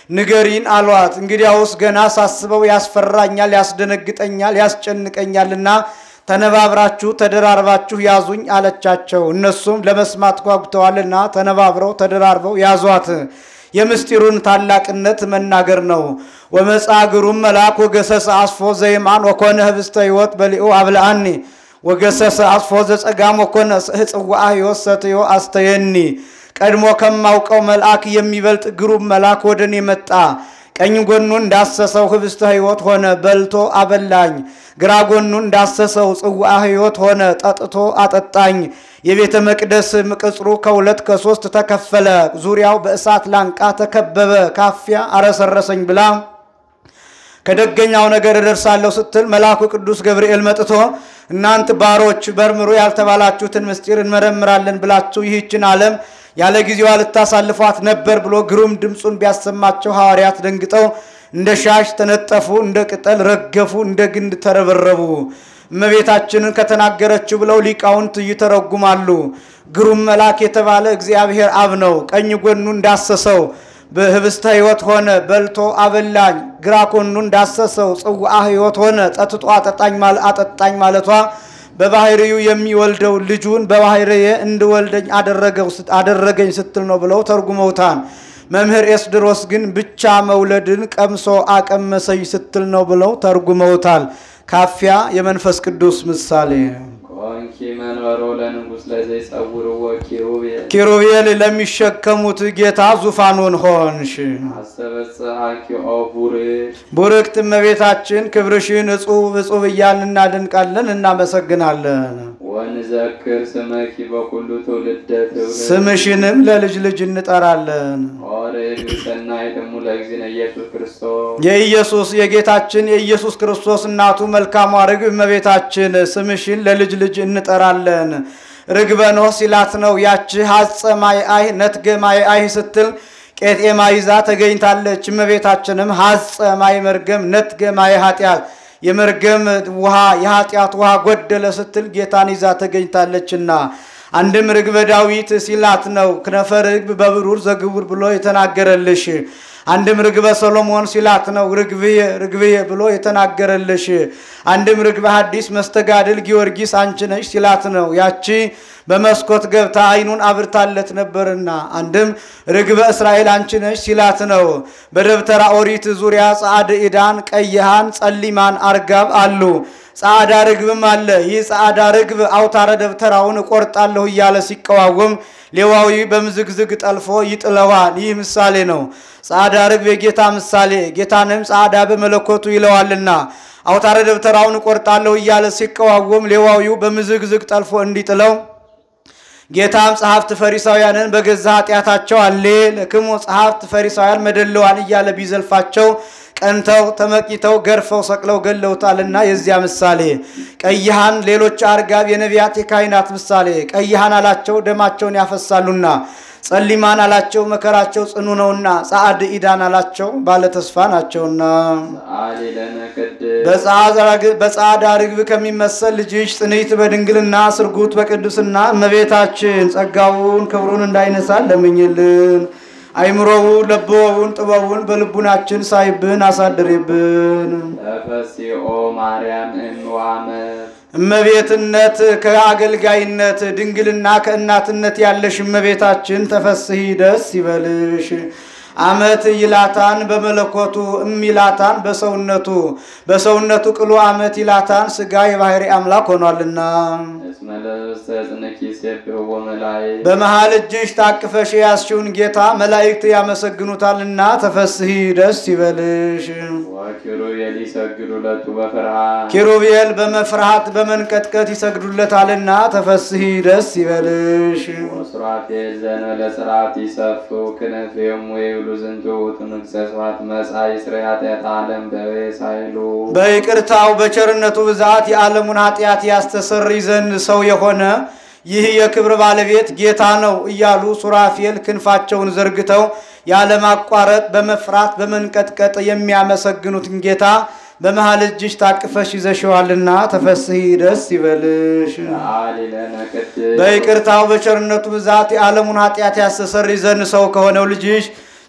ንገሪን አሏት። እንግዲያውስ ገና ሳስበው ያስፈራኛል፣ ያስደነግጠኛል፣ ያስጨንቀኛልና ተነባብራችሁ ተደራርባችሁ ያዙኝ አለቻቸው። እነሱም ለመስማት ጓጉተዋልና ተነባብረው ተደራርበው ያዟት። የምስጢሩን ታላቅነት መናገር ነው። ወመጻግሩም መልአክ ወገሰሰ አስፎ ዘይማን ወኮነ ህብስተ ሕይወት በሊኡ አብልአኒ ወገሰሰ አስፎ ዘጸጋም ወኮነ ህጽዋአ ሕይወት ሰትዮ አስተየኒ። ቀድሞ ከማውቀው መልአክ የሚበልጥ ግሩም መልአክ ወደ እኔ መጣ። ቀኝ ጎኑን እንዳሰሰው ህብስተ ሕይወት ሆነ፣ በልቶ አበላኝ። ግራ ጎኑን እንዳሰሰው ጽዋአ ሕይወት ሆነ፣ ጠጥቶ አጠጣኝ። የቤተ መቅደስ ቅጽሩ ከሁለት ከሶስት ተከፈለ፣ ዙሪያው በእሳት ላንቃ ተከበበ። ካፊያ አረሰረሰኝ ብላ ከደገኛው ነገር እደርሳለሁ ስትል መልአኩ ቅዱስ ገብርኤል መጥቶ እናንት ባሮች መርምሩ ያልተባላችሁትን ምስጢር እንመረምራለን ብላችሁ ይህችን ዓለም ያለ ጊዜዋ ልታሳልፏት ነበር ብሎ ግሩም ድምፁን ቢያሰማቸው ሐዋርያት ደንግጠው እንደ ሻሽ ተነጠፉ፣ እንደ ቅጠል ረገፉ፣ እንደ ግንድ ተረበረቡ። እመቤታችንን ከተናገረችው ብለው ሊቃውንት ይተረጉማሉ። ግሩም መልአክ የተባለ እግዚአብሔር አብ ነው። ቀኝ ጎኑ እንዳሰሰው በህብስተ ሕይወት ሆነ፣ በልቶ አበላኝ። ግራ ጎኑ እንዳሰሰው ጽዋአ ሕይወት ሆነ፣ ጠጥቶ አጠጣኝ አጠጣኝ ማለቷ በባህሪው የሚወልደው ልጁን በባህርዬ እንድወልደኝ አደረገኝ ስትል ነው ብለው ተርጉመውታል። መምህር ኤስድሮስ ግን ብቻ መውለድን ቀምሶ አቀመሰኝ ስትል ነው ብለው ተርጉመውታል። ካፊያ የመንፈስ ቅዱስ ምሳሌ ኮንኪ መንበሮ ለንጉሥ ለዘይጸውርዎ ኪሩቤል ኪሩቤል ለሚሸከሙት ጌታ ዙፋኑን ሆንሽ። አስተበጽሐኪ ኦ ቡርክ ቡርክት እመቤታችን ክብርሽን እጹብ እጹብ እያልን እናደንቃለን፣ እናመሰግናለን። ወንዘክር ስመኪ በኩሉ ትውልደ ትውልድ ስምሽንም ለልጅ ልጅ እንጠራለን። ኦርግ ሰናይ ደሙ ለእግዚእነ ኢየሱስ ክርስቶስ የኢየሱስ የጌታችን የኢየሱስ ክርስቶስ እናቱ መልካሟ ርግብ እመቤታችን ስምሽን ለልጅ ልጅ እንጠራለን። ርግበ ኖህ ሲላት ነው ያቺ ሐጸ ማይ አይ ነትገ ማይ አይ ስትል ቄጤማ ይዛ ተገኝታለች። እመቤታችንም ሐጸ ማይ መርገም ነትገ ማይ ኃጢአት የመርገም ውሃ የኃጢአት ውሃ ጎደለ ስትል ጌታን ይዛ ተገኝታለችና አንድም ርግበ ዳዊት ሲላት ነው ክነፈ ርግብ በብሩር ዘግቡር ብሎ የተናገረልሽ። አንድም ርግበ ሰሎሞን ሲላት ነው ርግብዬ ርግብዬ ብሎ የተናገረልሽ። አንድም ርግበ ሐዲስ መስተጋድል ጊዮርጊስ አንቺ ነሽ ሲላት ነው ያቺ በመስኮት ገብታ ዓይኑን አብርታለት ነበርና። አንድም ርግበ እስራኤል አንቺ ነሽ ሲላት ነው። በደብተራ ኦሪት ዙሪያ ጸአድ ኢዳን፣ ቀይሃን፣ ጸሊማን አርጋብ አሉ። ጸአዳ ርግብም አለ። ይህ ጸአዳ ርግብ አውታረ ደብተራውን እቆርጣለሁ እያለ ሲቀዋወም ሌዋዊ በምዝግዝግ ጠልፎ ይጥለዋል። ይህ ምሳሌ ነው። ጸአዳ ርግብ የጌታ ምሳሌ፣ ጌታንም ጸአዳ በመለኮቱ ይለዋልና አውታረ ደብተራውን እቆርጣለሁ እያለ ሲቀዋወም ሌዋዊው በምዝግዝግ ጠልፎ እንዲጥለው ጌታም ጸሐፍት ፈሪሳውያንን በገዛ ኃጢአታቸው አሌ ለክሙ ጸሐፍት ፈሪሳውያን መደለዋን እያለ ቢዘልፋቸው ቀንተው ተመቂተው ገርፈው ሰቅለው ገለውታልና የዚያ ምሳሌ። ቀይሃን ሌሎች አርጋብ የነቢያት የካህናት ምሳሌ። ቀይሃን አላቸው ደማቸውን ያፈሳሉና፣ ጸሊማን አላቸው መከራቸው ጽኑ ነውና፣ ጸአድ ኢዳን አላቸው ባለተስፋ ናቸውና። ሰአሊ ለነ ቅድስት በጸአዳ ርግብ ከሚመሰል ልጅሽ ጽንዕት በድንግልና ስርጉት በቅድስና እመቤታችን ጸጋውን ክብሩን እንዳይነሳን ለምኝልን። አይምሮውን ለብወውን ጥበቡን በልቡናችን ሳይብን አሳድሬብን። ተፈሲኦ ማርያም እምዋመት እመቤትነት ከአገልጋይነት ድንግልና ከእናትነት ያለሽ እመቤታችን ተፈስሂ ደስ ይበልሽ። አመት ይላታን በመለኮቱ እም ይላታን በሰውነቱ በሰውነቱ ቅሉ አመት ይላታን ስጋ የባህሪ አምላክ ሆኗልና እስመ ለብሰ ጽንኪ ሴብሕዎ መላእክት በመሃል እጅሽ ታቅፈሽ የያዝሽውን ጌታ መላእክት ያመሰግኑታልና ተፈስሂ ደስ ይበልሽ። ወኪሩቤል ይሰግዱ ለቱ በፍርሃት ኪሩቤል በመፍርሃት በመንቀጥቀጥ ይሰግዱለታልና ተፈስሂ ደስ ይበልሽ። ወሱራፌል ዘእንበለ ጽርዓት ይሰፉ ክነፍዮሙ ወይብሉ ዝንቱ ውእቱ ንጉሠ ስብሐት መጽአ ይስረይ ኃጢአተ ዓለም በበየ ሳይሉ በይቅርታው በቸርነቱ ብዛት የዓለሙን ኃጢአት ያስተሰርይ ዘንድ ሰው የሆነ ይህ የክብር ባለቤት ጌታ ነው እያሉ ሱራፌል ክንፋቸውን ዘርግተው ያለማቋረጥ በመፍራት በመንቀጥቀጥ የሚያመሰግኑትን ጌታ በመሃል እጅሽ ታቅፈሽ ይዘሽዋልና ተፈስሂ ደስ ይበልሽ። ሰአሊ ለነ ቅድስት በይቅርታው በቸርነቱ ብዛት የዓለሙን ኃጢአት ያስተሰርይ ዘንድ ሰው ከሆነው ልጅሽ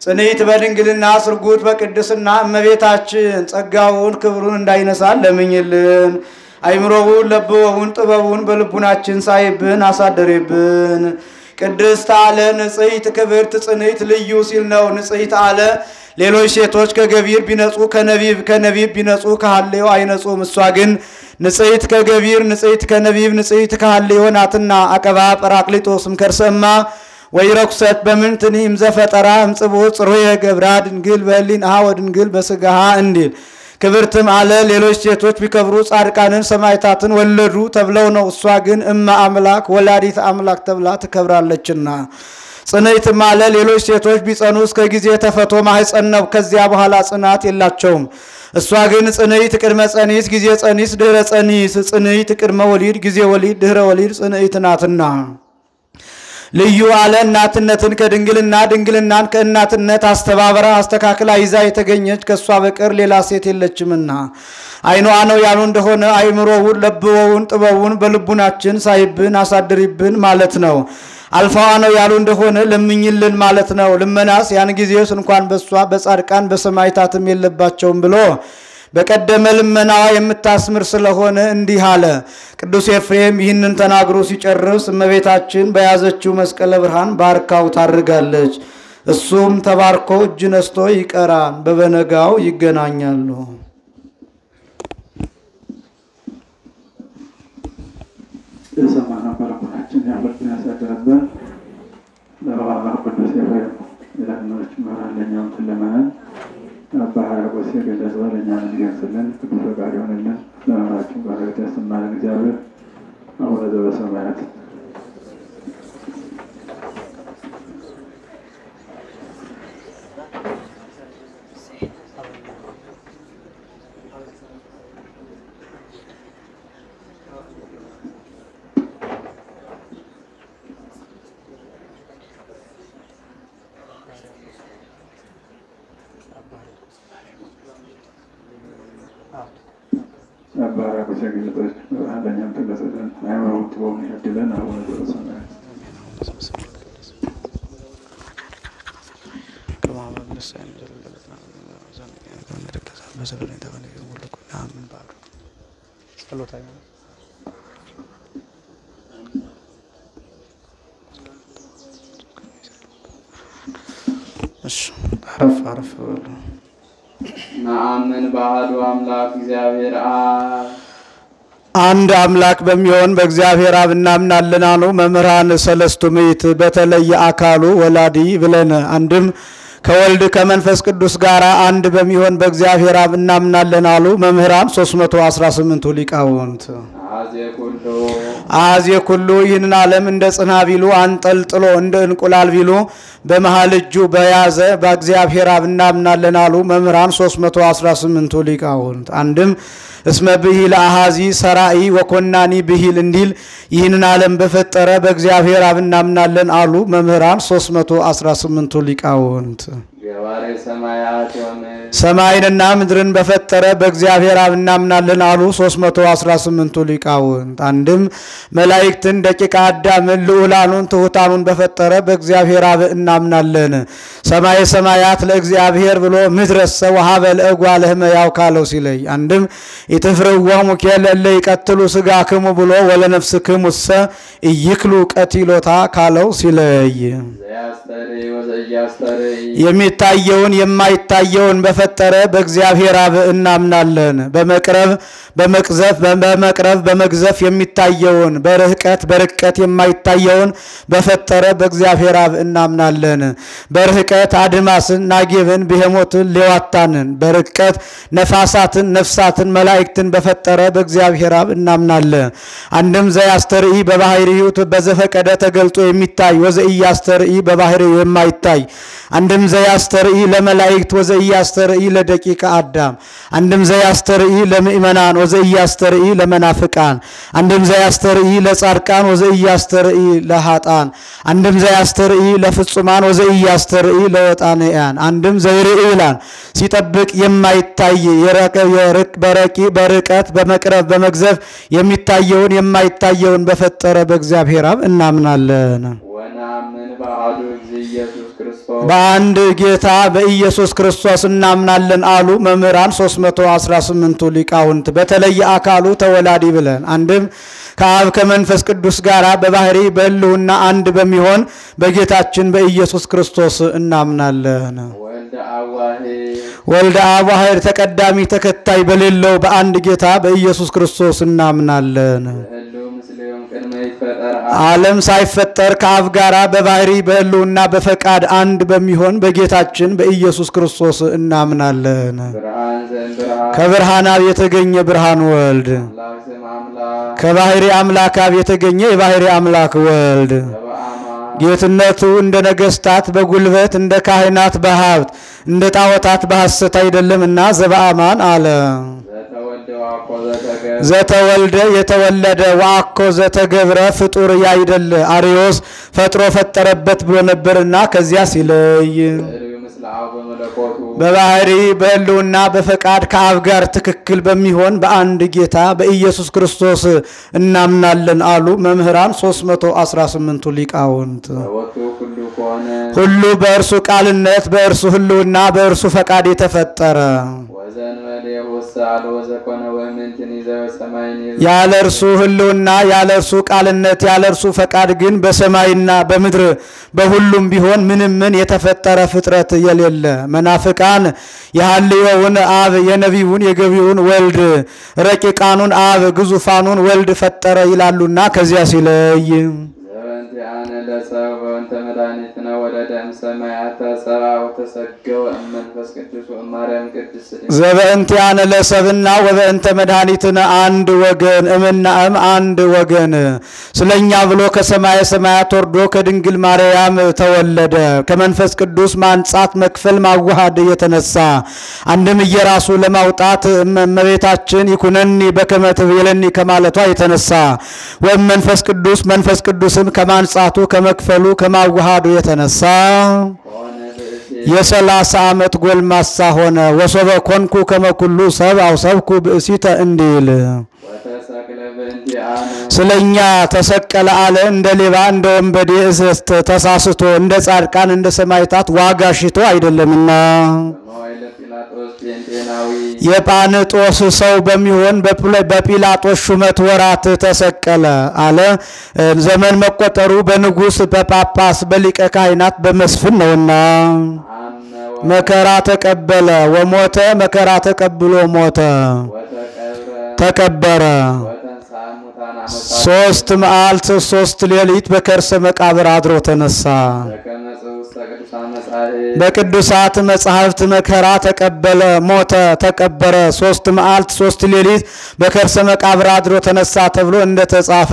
ጽንዕት በድንግልና ስርጉት በቅድስና እመቤታችን ጸጋውን ክብሩን እንዳይነሳን ለምኝልን። አይምሮውን ለብወውን ጥበቡን በልቡናችን ሳይብን አሳደሬብን። ቅድስት አለ ንጽሕት ክብርት ጽንዕት ልዩ ሲል ነው። ንጽሕት አለ ሌሎች ሴቶች ከገቢር ቢነጹ ከነቢብ ከነቢብ ቢነጹ ከሐሌው አይነጹም። እሷ ግን ንጽሕት ከገቢር ንጽሕት ከነቢብ ንጽሕት ከሐሌዮ ናትና አቀባ ጰራቅሊጦስም ከርሰማ ወይ ረኩሰት በምንትኒም ዘፈጠራ እምጽቦ ጽሩየ ገብራ ድንግል በህሊናሃ ወድንግል በስጋሃ እንዲል ክብርትም አለ ሌሎች ሴቶች ቢከብሩ ጻድቃንን ሰማዕታትን ወለዱ ተብለው ነው። እሷ ግን እመ አምላክ ወላዲት አምላክ ተብላ ትከብራለችና። ጽንዕትም አለ ሌሎች ሴቶች ቢጸኑ እስከ ጊዜ ተፈቶ ማህፀን ነው። ከዚያ በኋላ ጽናት የላቸውም። እሷ ግን ጽንዕት ቅድመ ጸኒስ ጊዜ ጸኒስ ድህረ ጸኒስ ጽንዕት ቅድመ ወሊድ ጊዜ ወሊድ ድህረ ወሊድ ጽንዕት ናትና። ልዩ አለ እናትነትን ከድንግልና ድንግልናን ከእናትነት አስተባበራ አስተካክላ ይዛ የተገኘች ከእሷ በቀር ሌላ ሴት የለችምና አይኗ ነው ያሉ እንደሆነ አይምሮውን ለብወውን ጥበቡን በልቡናችን ሳይብን አሳድሪብን ማለት ነው። አልፋዋ ነው ያሉ እንደሆነ ለምኝልን ማለት ነው። ልመናስ ያን ጊዜስ እንኳን በሷ በጻድቃን በሰማዕታትም የለባቸውም ብሎ በቀደመ ልመናዋ የምታስምር ስለሆነ እንዲህ አለ። ቅዱስ ኤፍሬም ይህንን ተናግሮ ሲጨርስ እመቤታችን በያዘችው መስቀለ ብርሃን ባርካው ታርጋለች። እሱም ተባርኮ እጅ ነስቶ ይቀራል። በበነጋው ይገናኛሉ። የሰማነው በልቡናችን ያበርትን ያሳደረብን ለባባ ቅዱስ ኤፍሬም የዳግኖች መራን ለእኛም ትለመናል አባ ሕርያቆስ የገለጸ ለእኛ እንዲገልጽልን ቅዱስ ፈቃድ ይሆንልን። ለመምራችን በረከት ያሰማልን እግዚአብሔር አቡነ ዘበሰማያት አባ ሕርያቆስ የገለጸች ብርሃን ለእኛም ትገለጽልን። ሃይማኖት ጥበቡን ያድለን። አቡነ ዘበሰማያት አረፍ አረፍ በሉ። ነአምን በአሐዱ አምላክ እግዚአብሔር አብ አንድ አምላክ በሚሆን በእግዚአብሔር አብ እናምናለን አሉ መምህራን ሰለስቱ ምዕት። በተለየ አካሉ ወላዲ ብለን አንድም ከወልድ ከመንፈስ ቅዱስ ጋር አንድ በሚሆን በእግዚአብሔር አብ እናምናለን አሉ መምህራን 318ቱ ሊቃውንት። አዜ ኩሉ አዜ ኩሉ ይህንን ዓለም እንደ ጽና ቢሉ አንጠልጥሎ እንደ እንቁላል ቢሉ በመሃል እጁ በያዘ በእግዚአብሔር አብ እናምናለን አሉ መምህራን 318ቱ ሊቃውንት። አንድም እስመ ብሂል አሃዚ ሰራኢ ወኮናኒ ብሂል እንዲል ይህንን ዓለም በፈጠረ በእግዚአብሔር አብ እናምናለን አሉ መምህራን 318ቱ ሊቃውንት። ገባሬ ሰማያት የሆነ ሰማይንና ምድርን በፈጠረ በእግዚአብሔር አብ እናምናለን አሉ 318ቱ ሊቃውንት። አንድም መላእክትን ደቂቀ አዳምን ልዑላኑን ትሑታኑን በፈጠረ በእግዚአብሔር አብ እናምናለን። ሰማየ ሰማያት ለእግዚአብሔር ብሎ ምድረሰ ወሀበ ለእጓለ እመሕያው ካለው ሲለይ አንድም ኢትፍርዎሙ እለ ይቀትሉ ሥጋክሙ ብሎ ወለነፍስክሙሰ ኢይክሉ ቀቲሎታ ካለው ሲለይ ዘያስተርኢ ወዘኢያስተርኢ የሚታየውን የማይታየውን በፈጠረ በእግዚአብሔር አብ እናምናለን። በመቅረብ በመቅዘፍ በመቅረብ በመግዘፍ የሚታየውን በርህቀት በርቀት የማይታየውን በፈጠረ በእግዚአብሔር አብ እናምናለን። በርህቀት አድማስን፣ ናጌብን፣ ብሄሞትን፣ ሌዋታንን በርቀት ነፋሳትን፣ ነፍሳትን፣ መላእክትን በፈጠረ በእግዚአብሔር አብ እናምናለን። አንድም ዘያስተርኢ በባህሪው በዘፈቀደ ተገልጦ የሚታይ ወዘኢያስተርኢ በባህሪው የማይታይ አንድም ዘያስተርኢ ለመላእክት ወዘኢያስተርኢ ለደቂቀ አዳም አንድም ዘያስተርኢ ለምእመናን ወዘኢያስተርኢ ለመናፍቃን አንድም ዘያስተርኢ ለጻድቃን ወዘኢያስተርኢ ለሃጣን አንድም ዘያስተርኢ ለፍጹማን ወዘኢያስተርኢ ለወጣንያን አንድም ዘይርኢ ይላል ሲጠብቅ የማይታይ የረቀ- የርቅ- በረቂ በርቀት በመቅረብ በመግዘፍ የሚታየውን የማይታየውን በፈጠረ በእግዚአብሔር አብ እናምናለን። ወነአምን በአሐዱ እግዚእ ኢየሱስ ክርስቶስ ክርስቶስ በአንድ ጌታ በኢየሱስ ክርስቶስ እናምናለን አሉ መምህራን 318ቱ ሊቃውንት። በተለየ አካሉ ተወላዲ ብለን አንድም ከአብ ከመንፈስ ቅዱስ ጋር በባህሪ በሕልውና አንድ በሚሆን በጌታችን በኢየሱስ ክርስቶስ እናምናለን። ወልደ አዋሄ ወልደ አብ ዋሕድ ተቀዳሚ ተከታይ በሌለው በአንድ ጌታ በኢየሱስ ክርስቶስ እናምናለን። ህልው ምስሌውም ቅድመ ይፈጠር ዓለም ሳይፈጠር ከአብ ጋራ በባህሪ በሕልውና በፈቃድ አንድ በሚሆን በጌታችን በኢየሱስ ክርስቶስ እናምናለን። ብርሃን ዘእምብርሃን ከብርሃን አብ የተገኘ ብርሃን ወልድ አምላክ ስም አምላክ ከባህሪ አምላክ አብ የተገኘ የባህሪ አምላክ ወልድ በበአማን ጌትነቱ እንደ ነገስታት በጉልበት እንደ ካህናት በሀብት እንደ ጣዖታት በሐሰት አይደለምና ዘበአማን አለ። ዘተወልደ ዋኮ ዘተገብ ዘተወልደ የተወለደ ዋኮ ዘተገብረ ፍጡር ያይደለ አርዮስ ፈጥሮ ፈጠረበት ብሎ ነበርና ከዚያ ሲለይ እልዩ ምስለ አብ በመለኮቱ በባህሪ በሕልውና በፈቃድ ከአብ ጋር ትክክል በሚሆን በአንድ ጌታ በኢየሱስ ክርስቶስ እናምናለን አሉ መምህራን 318ቱ ሊቃውንት። በወቱ ሁሉ ከሆነ ሁሉ በእርሱ ቃልነት በእርሱ ሕልውና በእርሱ ፈቃድ የተፈጠረ ወዘንበሌ ውስተ አልቦ ዘኮነ ወእምንትን ይዘው ሰማይን ያለ እርሱ ሕልውና ያለ እርሱ ቃልነት ያለ እርሱ ፈቃድ ግን በሰማይና በምድር በሁሉም ቢሆን ምንም ምን የተፈጠረ ፍጥረት የሌለ መናፍቃን የሐልዮውን አብ የነቢዩን የገቢውን ወልድ ረቂቃኑን አብ ግዙፋኑን ወልድ ፈጠረ ይላሉና ከዚያ ሲለይ ዘበንቲአነ ለሰብ በወንተ መድኃኒትነ ወለደ እምሰማያተ ሰብአ ወተሰገወ እመንፈስ ቅዱስ ወእማርያም ቅድስት ድንግል ዘበእንቲአነ ለሰብና ወበእንተ መድኃኒትነ አንድ ወገን እምና እም አንድ ወገን ስለኛ ብሎ ከሰማየ ሰማያት ወርዶ ከድንግል ማርያም ተወለደ። ከመንፈስ ቅዱስ ማንጻት መክፈል ማዋሃድ የተነሳ አንድም እየራሱ ለማውጣት እመቤታችን ይኩነኒ በከመ ትቤለኒ ከማለቷ የተነሳ ወይም መንፈስ ቅዱስ መንፈስ ቅዱስም ከማንጻቱ ከመክፈሉ ከማዋሃዱ የተነሳ ከሆነ ብእሴ የሰላሳ ዓመት ጎልማሳ ሆነ። ወሶበ ኮንኩ ከመኩሉ ሰብ አውሰብኩ ብእሲተ እንዲል ወተሰቅለ በእንቲአነ ስለኛ ተሰቀለ አለ። እንደ ሌባ እንደ ወንበዴ እስስት ተሳስቶ እንደ ጻድቃን እንደ ሰማዕታት ዋጋ ሽቶ አይደለምና በመዋዕለ ጲላጦስ ጴንጤናዊ የጳንጦስ ሰው በሚሆን በፕለ- በጲላጦስ ሹመት ወራት ተሰቀለ አለ። ዘመን መቆጠሩ በንጉሥ በጳጳስ በሊቀ ካህናት በመስፍን ነውና አመ መከራ ተቀበለ ወሞተ መከራ ተቀብሎ ሞተ ወተቀብረ ተቀበረ። ወተንሥአ እሙታን አመሳለ ሶስት መዓልት ሶስት ሌሊት በከርሰ መቃብር አድሮ ተነሳ። በከመ ውስተ ቅዱሳን መጻሕፍት በቅዱሳት መጻሕፍት መከራ ተቀበለ፣ ሞተ፣ ተቀበረ። ሶስት መዓልት ሶስት ሌሊት በከርሰ መቃብር አድሮ ተነሳ ተብሎ እንደተጻፈ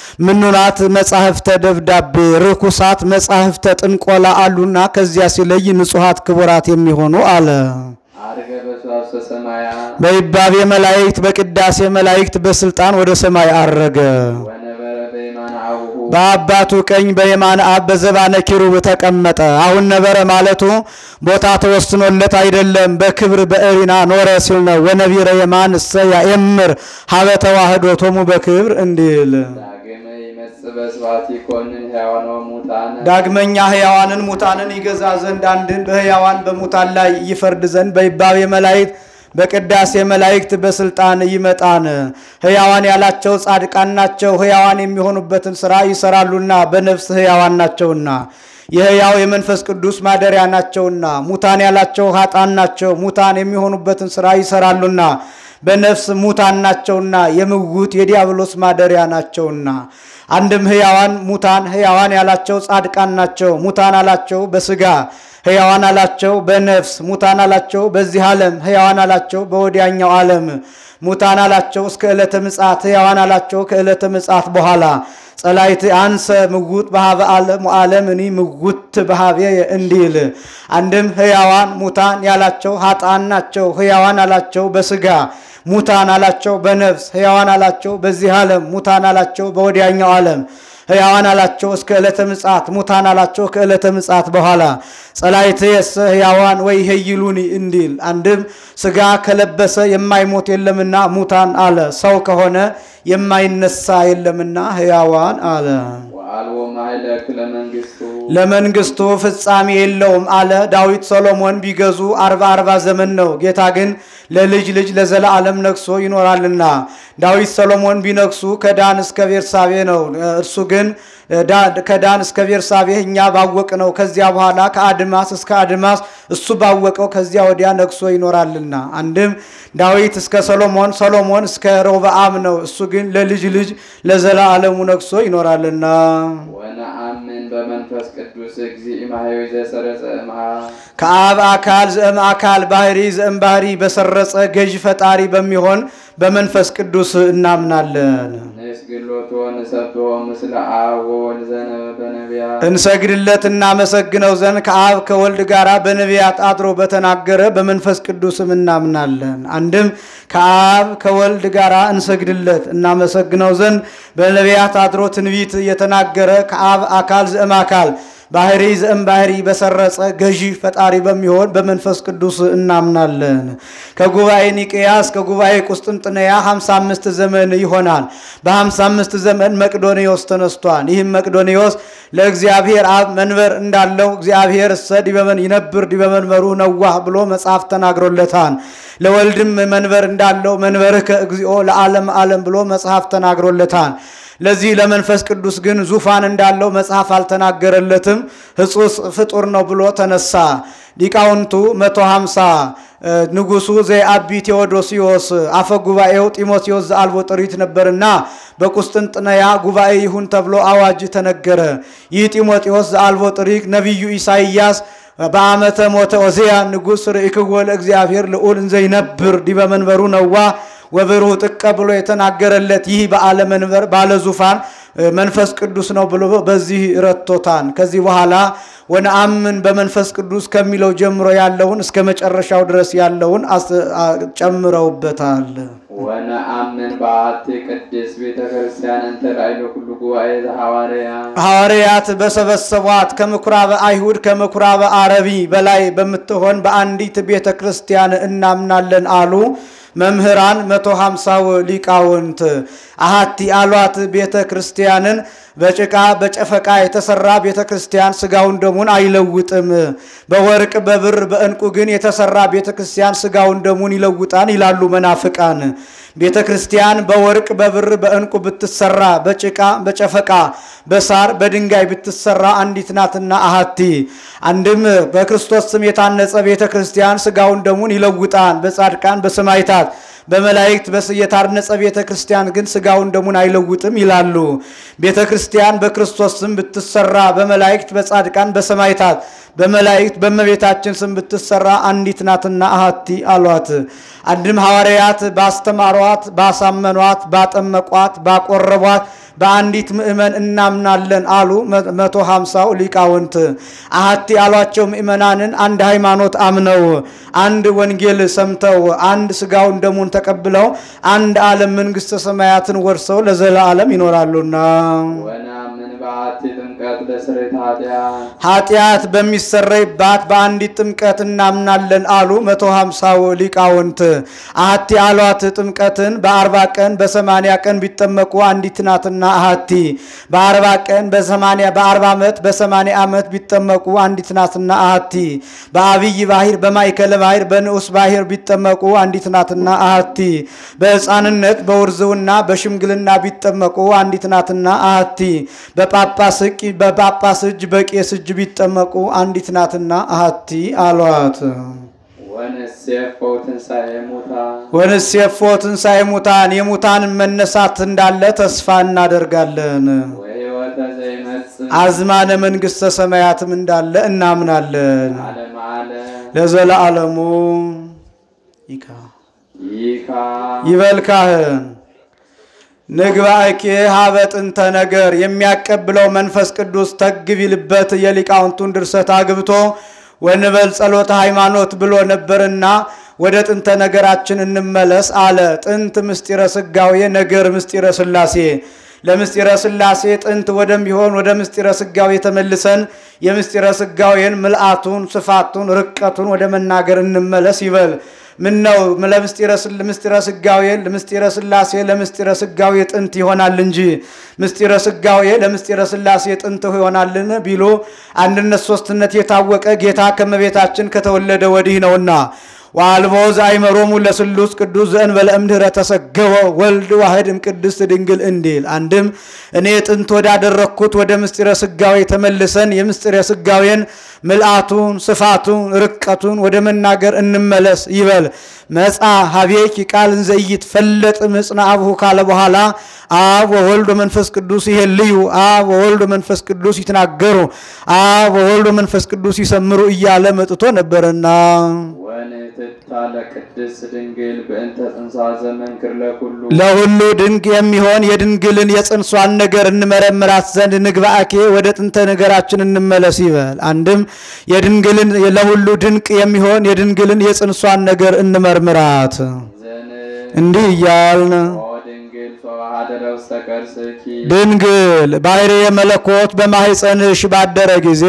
ምኑናት መጻሕፍተ ደብዳቤ ርኩሳት መጻሕፍተ ጥንቆላ አሉና ከዚያ ሲለይ ንጹሐት ክቡራት የሚሆኑ አለ። አርገ በሰዋስወ ሰማያት በይባቤ መላእክት በቅዳሴ መላእክት በስልጣን ወደ ሰማይ አረገ። ወነበረ በየማነ አቡሁ በአባቱ ቀኝ በየማነ አብ በዘባነ ኪሩብ ተቀመጠ። አሁን ነበረ ማለቱ ቦታ ተወስኖለት አይደለም፣ በክብር በእሪና ኖረ ሲል ነው። ወነቢረ የማን እሰ ያእምር ሀበ ተዋህዶ ቶሙ በክብር እንዲል ዳግመ ይመጽእ በስብሐት ይኮንን ሕያዋነ ወሙታነ ዳግመኛ ሕያዋንን ሙታንን ይገዛ ዘንድ አንድን በሕያዋን በሙታን ላይ ይፈርድ ዘንድ በይባቤ መላእክት በቅዳሴ መላእክት በስልጣን ይመጣን። ሕያዋን ያላቸው ጻድቃን ናቸው፣ ሕያዋን የሚሆኑበትን ሥራ ይሰራሉና በነፍስ ሕያዋን ናቸውና የሕያው የመንፈስ ቅዱስ ማደሪያ ናቸውና። ሙታን ያላቸው ኃጣን ናቸው፣ ሙታን የሚሆኑበትን ሥራ ይሰራሉና በነፍስ ሙታን ናቸውና የምውት የዲያብሎስ ማደሪያ ናቸውና። አንድም ሕያዋን ሙታን ሕያዋን ያላቸው ጻድቃን ናቸው። ሙታን አላቸው በስጋ ሕያዋን አላቸው በነፍስ ሙታን አላቸው በዚህ ዓለም ሕያዋን አላቸው በወዲያኛው ዓለም ሙታን አላቸው እስከ ዕለተ ምጽአት ሕያዋን አላቸው ከዕለተ ምጽአት በኋላ ጸላይት አንሰ ምውት በሃበ ዓለም ወዓለም እኒ ምውት በሃቤ እንዲል አንድም ሕያዋን ሙታን ያላቸው ኃጥአን ናቸው። ሕያዋን አላቸው በስጋ ሙታን አላቸው በነፍስ ሕያዋን አላቸው በዚህ ዓለም ሙታን አላቸው በወዲያኛው ዓለም ሕያዋን አላቸው እስከ ዕለተ ምጽአት ሙታን አላቸው ከዕለተ ምጽአት በኋላ ጸላይት የሰ ሕያዋን ወይ ሄይሉኒ እንዲል አንድም ስጋ ከለበሰ የማይሞት የለምና ሙታን አለ። ሰው ከሆነ የማይነሳ የለምና ሕያዋን አለ። ወአልቦ ማይለክ ለመንግሥቱ ለመንግስቱ ፍጻሜ የለውም አለ። ዳዊት ሰሎሞን ቢገዙ አርባ አርባ ዘመን ነው። ጌታ ግን ለልጅ ልጅ ለዘላለም ነግሶ ይኖራልና። ዳዊት ሰሎሞን ቢነግሱ ከዳን እስከ ቤርሳቤ ነው። እርሱ ግን ከዳን እስከ ቤርሳቤህ እኛ ባወቅ ነው። ከዚያ በኋላ ከአድማስ እስከ አድማስ እሱ ባወቀው ከዚያ ወዲያ ነግሶ ይኖራልና። አንድም ዳዊት እስከ ሰሎሞን፣ ሰሎሞን እስከ ሮብዓም ነው። እሱ ግን ለልጅ ልጅ ለዘላለሙ ነግሶ ይኖራልና። ወነአምን በመንፈስ ቅዱስ እግዚእ ማሕየዊ ዘሰረጸ እምሃ ከአብ አካል ዘእም አካል ባህሪ ዘእም ባህሪ በሰረጸ ገዥ ፈጣሪ በሚሆን በመንፈስ ቅዱስ እናምናለን። ንስግሎቶ ንሰብሖ ምስለ አብ ወወልድ ዘነበ በነቢያት እንሰግድለት እናመሰግነው ዘንድ ከአብ ከወልድ ጋር በነቢያት አድሮ በተናገረ በመንፈስ ቅዱስም እናምናለን። አንድም ከአብ ከወልድ ጋር እንሰግድለት እናመሰግነው ዘንድ በነቢያት አድሮ ትንቢት የተናገረ ከአብ አካል ዘእም አካል ባህሪ ዘእም ባህሪ በሰረጸ ገዢ ፈጣሪ በሚሆን በመንፈስ ቅዱስ እናምናለን። ከጉባኤ ኒቅያ እስከ ጉባኤ ቁስጥንጥንያ 55 ዘመን ይሆናል። በ55 ዘመን መቅዶኒዎስ ተነስቷል። ይህም መቅዶኒዎስ ለእግዚአብሔር አብ መንበር እንዳለው እግዚአብሔር እሰ ዲበመን ይነብር ዲበመንበሩ ነዋህ ብሎ መጽሐፍ ተናግሮለታል። ለወልድም መንበር እንዳለው መንበርህ ከእግዚኦ ለዓለም ዓለም ብሎ መጽሐፍ ተናግሮለታል። ለዚህ ለመንፈስ ቅዱስ ግን ዙፋን እንዳለው መጽሐፍ አልተናገረለትም። ሕጹስ ፍጡር ነው ብሎ ተነሳ። ሊቃውንቱ 150 ንጉሱ ዘአቢ ቴዎዶሲዮስ አፈ ጉባኤው ጢሞቴዎስ ዘአልቦ ጥሪት ነበርና በቁስጥንጥንያ ጉባኤ ይሁን ተብሎ አዋጅ ተነገረ። ይህ ጢሞቴዎስ ዘአልቦ ጥሪት ነቢዩ ኢሳይያስ በአመተ ሞተ ኦዜያ ንጉሥ ርእይክዎ ለእግዚአብሔር ልዑል እንዘ ይነብር ዲበ መንበሩ ነዋ ወብሩህ ጥቀ ብሎ የተናገረለት ይህ በዓለ መንበር ባለ ዙፋን መንፈስ ቅዱስ ነው ብሎ በዚህ ረቶታን። ከዚህ በኋላ ወነአምን በመንፈስ ቅዱስ ከሚለው ጀምሮ ያለውን እስከ መጨረሻው ድረስ ያለውን ጨምረውበታል። ወነአምን በአሐቲ ቅድስት ቤተ ክርስቲያን እንተ ላዕለ ኩሉ ጉባኤ ዘሐዋርያ ሐዋርያት በሰበሰቧት ከምኩራበ አይሁድ ከምኩራበ አረቢ በላይ በምትሆን በአንዲት ቤተ ክርስቲያን እናምናለን አሉ። መምህራን መቶ ሃምሳው ሊቃውንት አሃቲ አሏት ቤተ ክርስቲያንን በጭቃ በጨፈቃ የተሰራ ቤተ ክርስቲያን ስጋውን ደሙን አይለውጥም። በወርቅ በብር በዕንቁ ግን የተሰራ ቤተ ክርስቲያን ስጋውን ደሙን ይለውጣን ይላሉ መናፍቃን። ቤተ ክርስቲያን በወርቅ በብር በዕንቁ ብትሰራ በጭቃ በጨፈቃ በሳር በድንጋይ ብትሰራ አንዲት ናትና አሃቲ አንድም በክርስቶስ ስም የታነጸ ቤተ ክርስቲያን ስጋውን ደሙን ይለውጣን በጻድቃን በሰማይታት በመላእክት በስ የታነጸ ቤተ ክርስቲያን ግን ስጋውን ደሙን አይለውጥም ይላሉ። ቤተ ክርስቲያን በክርስቶስ ስም ብትሰራ በመላእክት በጻድቃን በሰማይታት በመላእክት በእመቤታችን ስም ብትሰራ አንዲት ናትና አሃቲ አሏት። አንድም ሐዋርያት ባስተማሯት፣ ባሳመኗት፣ ባጠመቋት፣ ባቆረቧት በአንዲት ምእመን እናምናለን አሉ መቶ ሃምሳው ሊቃውንት። አሃቲ ያሏቸው ምእመናንን አንድ ሃይማኖት አምነው አንድ ወንጌል ሰምተው አንድ ስጋውን ደሙን ተቀብለው አንድ ዓለም መንግሥተ ሰማያትን ወርሰው ለዘላለም ይኖራሉና ወነአምን በአሐቲ ጥምቀት ለስርየተ ኃጢአት ኃጢአት በሚሰረይባት በአንዲት ጥምቀት እናምናለን አሉ መቶ ሃምሳው ሊቃውንት። አሐቲ አሏት ጥምቀትን በአርባ ቀን በሰማንያ ቀን ቢጠመቁ አንዲት ናትና አሐቲ በአርባ ቀን በሰማንያ በአርባ ዓመት በሰማንያ ዓመት ቢጠመቁ አንዲት ናትና አሐቲ በአብይ ባህር በማይከለ ባህር በንዑስ ባህር ቢጠመቁ አንዲት ናትና አሐቲ በሕፃንነት በውርዝውና በሽምግልና ቢጠመቁ አንዲት ናትና አሐቲ በጳጳስ እቅ በጳጳስ እጅ በቄስ እጅ ቢጠመቁ አንዲት ናትና አሐቲ አሏት። ወንሴፎ ትንሣኤ ሙታን ወንሴፎ ትንሣኤ ሙታን የሙታን መነሳት እንዳለ ተስፋ እናደርጋለን። ወሕይወተ ዘይመጽእ አዝማነ መንግሥተ ሰማያትም እንዳለ እናምናለን። ዓለመ ዓለም ለዘለዓለሙ ይካ ይካ ይበልካህን ንግባእኬ ሀበ ጥንተ ነገር የሚያቀብለው መንፈስ ቅዱስ ተግቢልበት የሊቃውንቱን ድርሰት አግብቶ ወንበል ጸሎተ ሃይማኖት ብሎ ነበርና ወደ ጥንተ ነገራችን እንመለስ አለ። ጥንት ምስጢረ ስጋዌ ነገር ምስጢረ ስላሴ ለምስጢረ ስላሴ ጥንት ወደሚሆን ወደ ምስጢረ ስጋዌ ተመልሰን የምስጢረ ስጋዌን ምልአቱን፣ ስፋቱን፣ ርቀቱን ወደ መናገር እንመለስ ይበል። ምን ነው ለምስጢረ ስል- ምስጢረ ስጋዌ ለምስጢረ ስላሴ ለምስጢረ ስጋዌ ጥንት ይሆናል እንጂ ምስጢረ ስጋዌ ለምስጢረ ስላሴ ጥንት ይሆናልን ቢሉ አንድነት ሶስትነት የታወቀ ጌታ ከመቤታችን ከተወለደ ወዲህ ነውና ወአልቦ ዘአይመሮሙ ለስሉስ ቅዱስ ዘእንበለ እምድኅረ ተሰገወ ወልድ ዋህድ እምቅድስት ድንግል እንዲል አንድም እኔ ጥንት ወዳደረግኩት ወደ ምስጢረ ስጋዌ ተመልሰን የምስጢረ ስጋዌን ምልአቱን ስፋቱን ርቀቱን ወደ መናገር እንመለስ ይበል መጻ ሀቤኪ ቃል እንዘይት ፈለጥ ምጽና አብሁ ካለ በኋላ አብ ወወልድ ወመንፈስ ቅዱስ ይሄልዩ አብ ወወልድ ወመንፈስ ቅዱስ ይትናገሩ አብ ወወልድ ወመንፈስ ቅዱስ ይሰምሩ እያለ መጥቶ ነበርና ወንትታ ለቅድስት ድንግል በእንተ ጽንሳ ዘመንክር ለኩሉ ለሁሉ ድንቅ የሚሆን የድንግልን የጽንሷን ነገር እንመረምራት ዘንድ ንግባአኬ ወደ ጥንተ ነገራችን እንመለስ ይበል። አንድም የድንግልን ለሁሉ ድንቅ የሚሆን የድንግልን የጽንሷን ነገር እንመርምራት። ዘን እንዲህ እያልን ኦ ድንግል ተዋሃደረ ውስተ ከርስኪ ድንግል ባሕርየ መለኮት በማኅፀንሽ ባደረ ጊዜ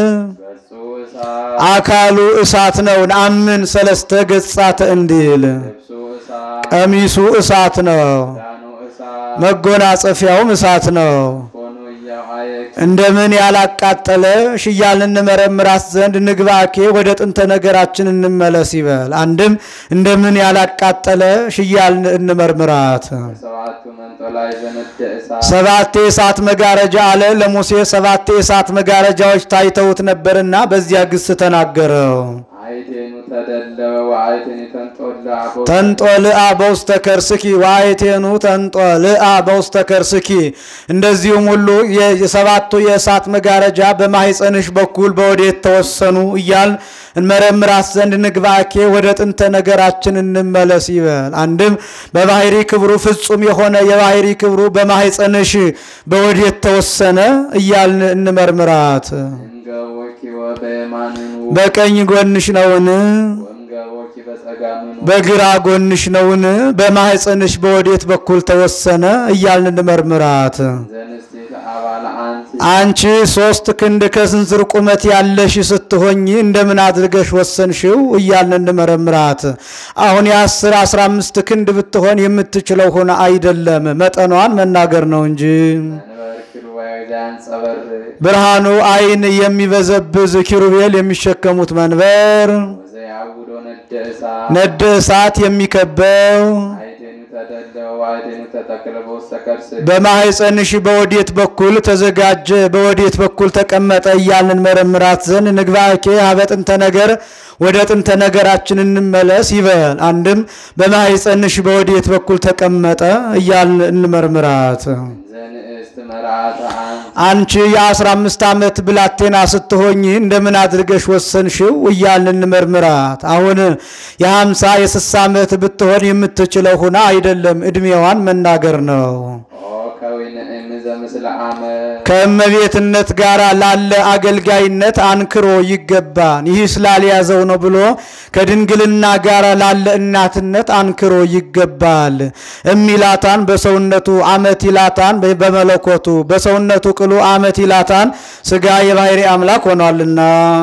ገጹ እሳት አካሉ እሳት ነው። ነአምን ሰለስተ ገጻተ እንዲል ልብሱ እሳት ቀሚሱ እሳት ነው። ዳኑ እሳት መጎናጸፊያውም እሳት ነው። ኮኑ እያዋየክ እንደምን ያላቃጠለ ሽያልን እንመረምራት ዘንድ ንግባኬ ወደ ጥንተ ነገራችን እንመለስ ይበል። አንድም እንደምን ያላቃጠለ ሽያልን እንመርምራት። ሰባቱ መንጦላይ ዘነደ እሳት ሰባት የእሳት መጋረጃ አለ ለሙሴ ሰባት የእሳት መጋረጃዎች ታይተውት ነበርና በዚያ ግስ ተናገረው። አይቴኑ ተደለወ ወአይቴኑ ተንጦለ አቦ ተንጦልአ በውስተ ከርስኪ ዋይቴኑ ተንጦልአ በውስተ ከርስኪ። እንደዚሁም ሁሉ የሰባቱ የእሳት መጋረጃ በማኅፀንሽ በኩል በወዴት ተወሰኑ እያል እንመረምራት ዘንድ ንግባኬ ወደ ጥንተ ነገራችን እንመለስ ይበል። አንድም በባሕሪ ክብሩ ፍጹም የሆነ የባሕሪ ክብሩ በማኅፀንሽ በወዴት ተወሰነ እያልን እንመርምራት። እንገቦኪ ወበየማንኑ በቀኝ ጎንሽ ነውን? ወእንገቦኪ በጸጋምኑ በግራ ጎንሽ ነውን? በማኅፀንሽ በወዴት በኩል ተወሰነ እያልን እንመርምራት። ዘንስቲት አባለ አንቲ አንቺ ሶስት ክንድ ከስንዝር ቁመት ያለሽ ስትሆኝ እንደምን አድርገሽ ወሰንሽው እያልን እንመረምራት። አሁን የአስር አስራ አምስት ክንድ ብትሆን የምትችለው ሆነ አይደለም፣ መጠኗን መናገር ነው እንጂ መንበር ኪሩቤል ዘያንጸበር ብርሃኑ አይን የሚበዘብዝ ኪሩቤል የሚሸከሙት መንበር ወዘያውዶ ነደ እሳት ነደ እሳት የሚከበው አይቴኑ ተደለወ ወአይቴኑ ተተክለ በውስተ ከርስኪ በማኅፀንሽ በወዴት በኩል ተዘጋጀ በወዴት በኩል ተቀመጠ እያልን መረምራት ዘንድ ንግባኬ ሀበ ጥንተ ነገር ወደ ጥንተ ነገራችን እንመለስ ይበል። አንድም በማኅፀንሽ በወዴት በኩል ተቀመጠ እያልን እንመርምራት። ዘንእስት መርዓተ አንቲ አንቺ የአስራ አምስት ዓመት ብላቴና ስትሆኝ እንደምን አድርገሽ ወሰንሽው እያልን እንመርምራት። አሁን የሀምሳ የስሳ ዓመት ብትሆን የምትችለው ሁና አይደለም፣ ዕድሜዋን መናገር ነው። ኦ ከዊነ እም ዘምስለ አመት ከእመቤትነት ጋር ላለ አገልጋይነት አንክሮ ይገባን። ይህ ስላልያዘው ነው ብሎ ከድንግልና ጋር ላለ እናትነት አንክሮ ይገባል። እሚላታን በሰውነቱ አመት ይላታን በመለኮቱ በሰውነቱ ቅሉ አመት ይላታን ስጋ የባሕሪ አምላክ ሆኗልና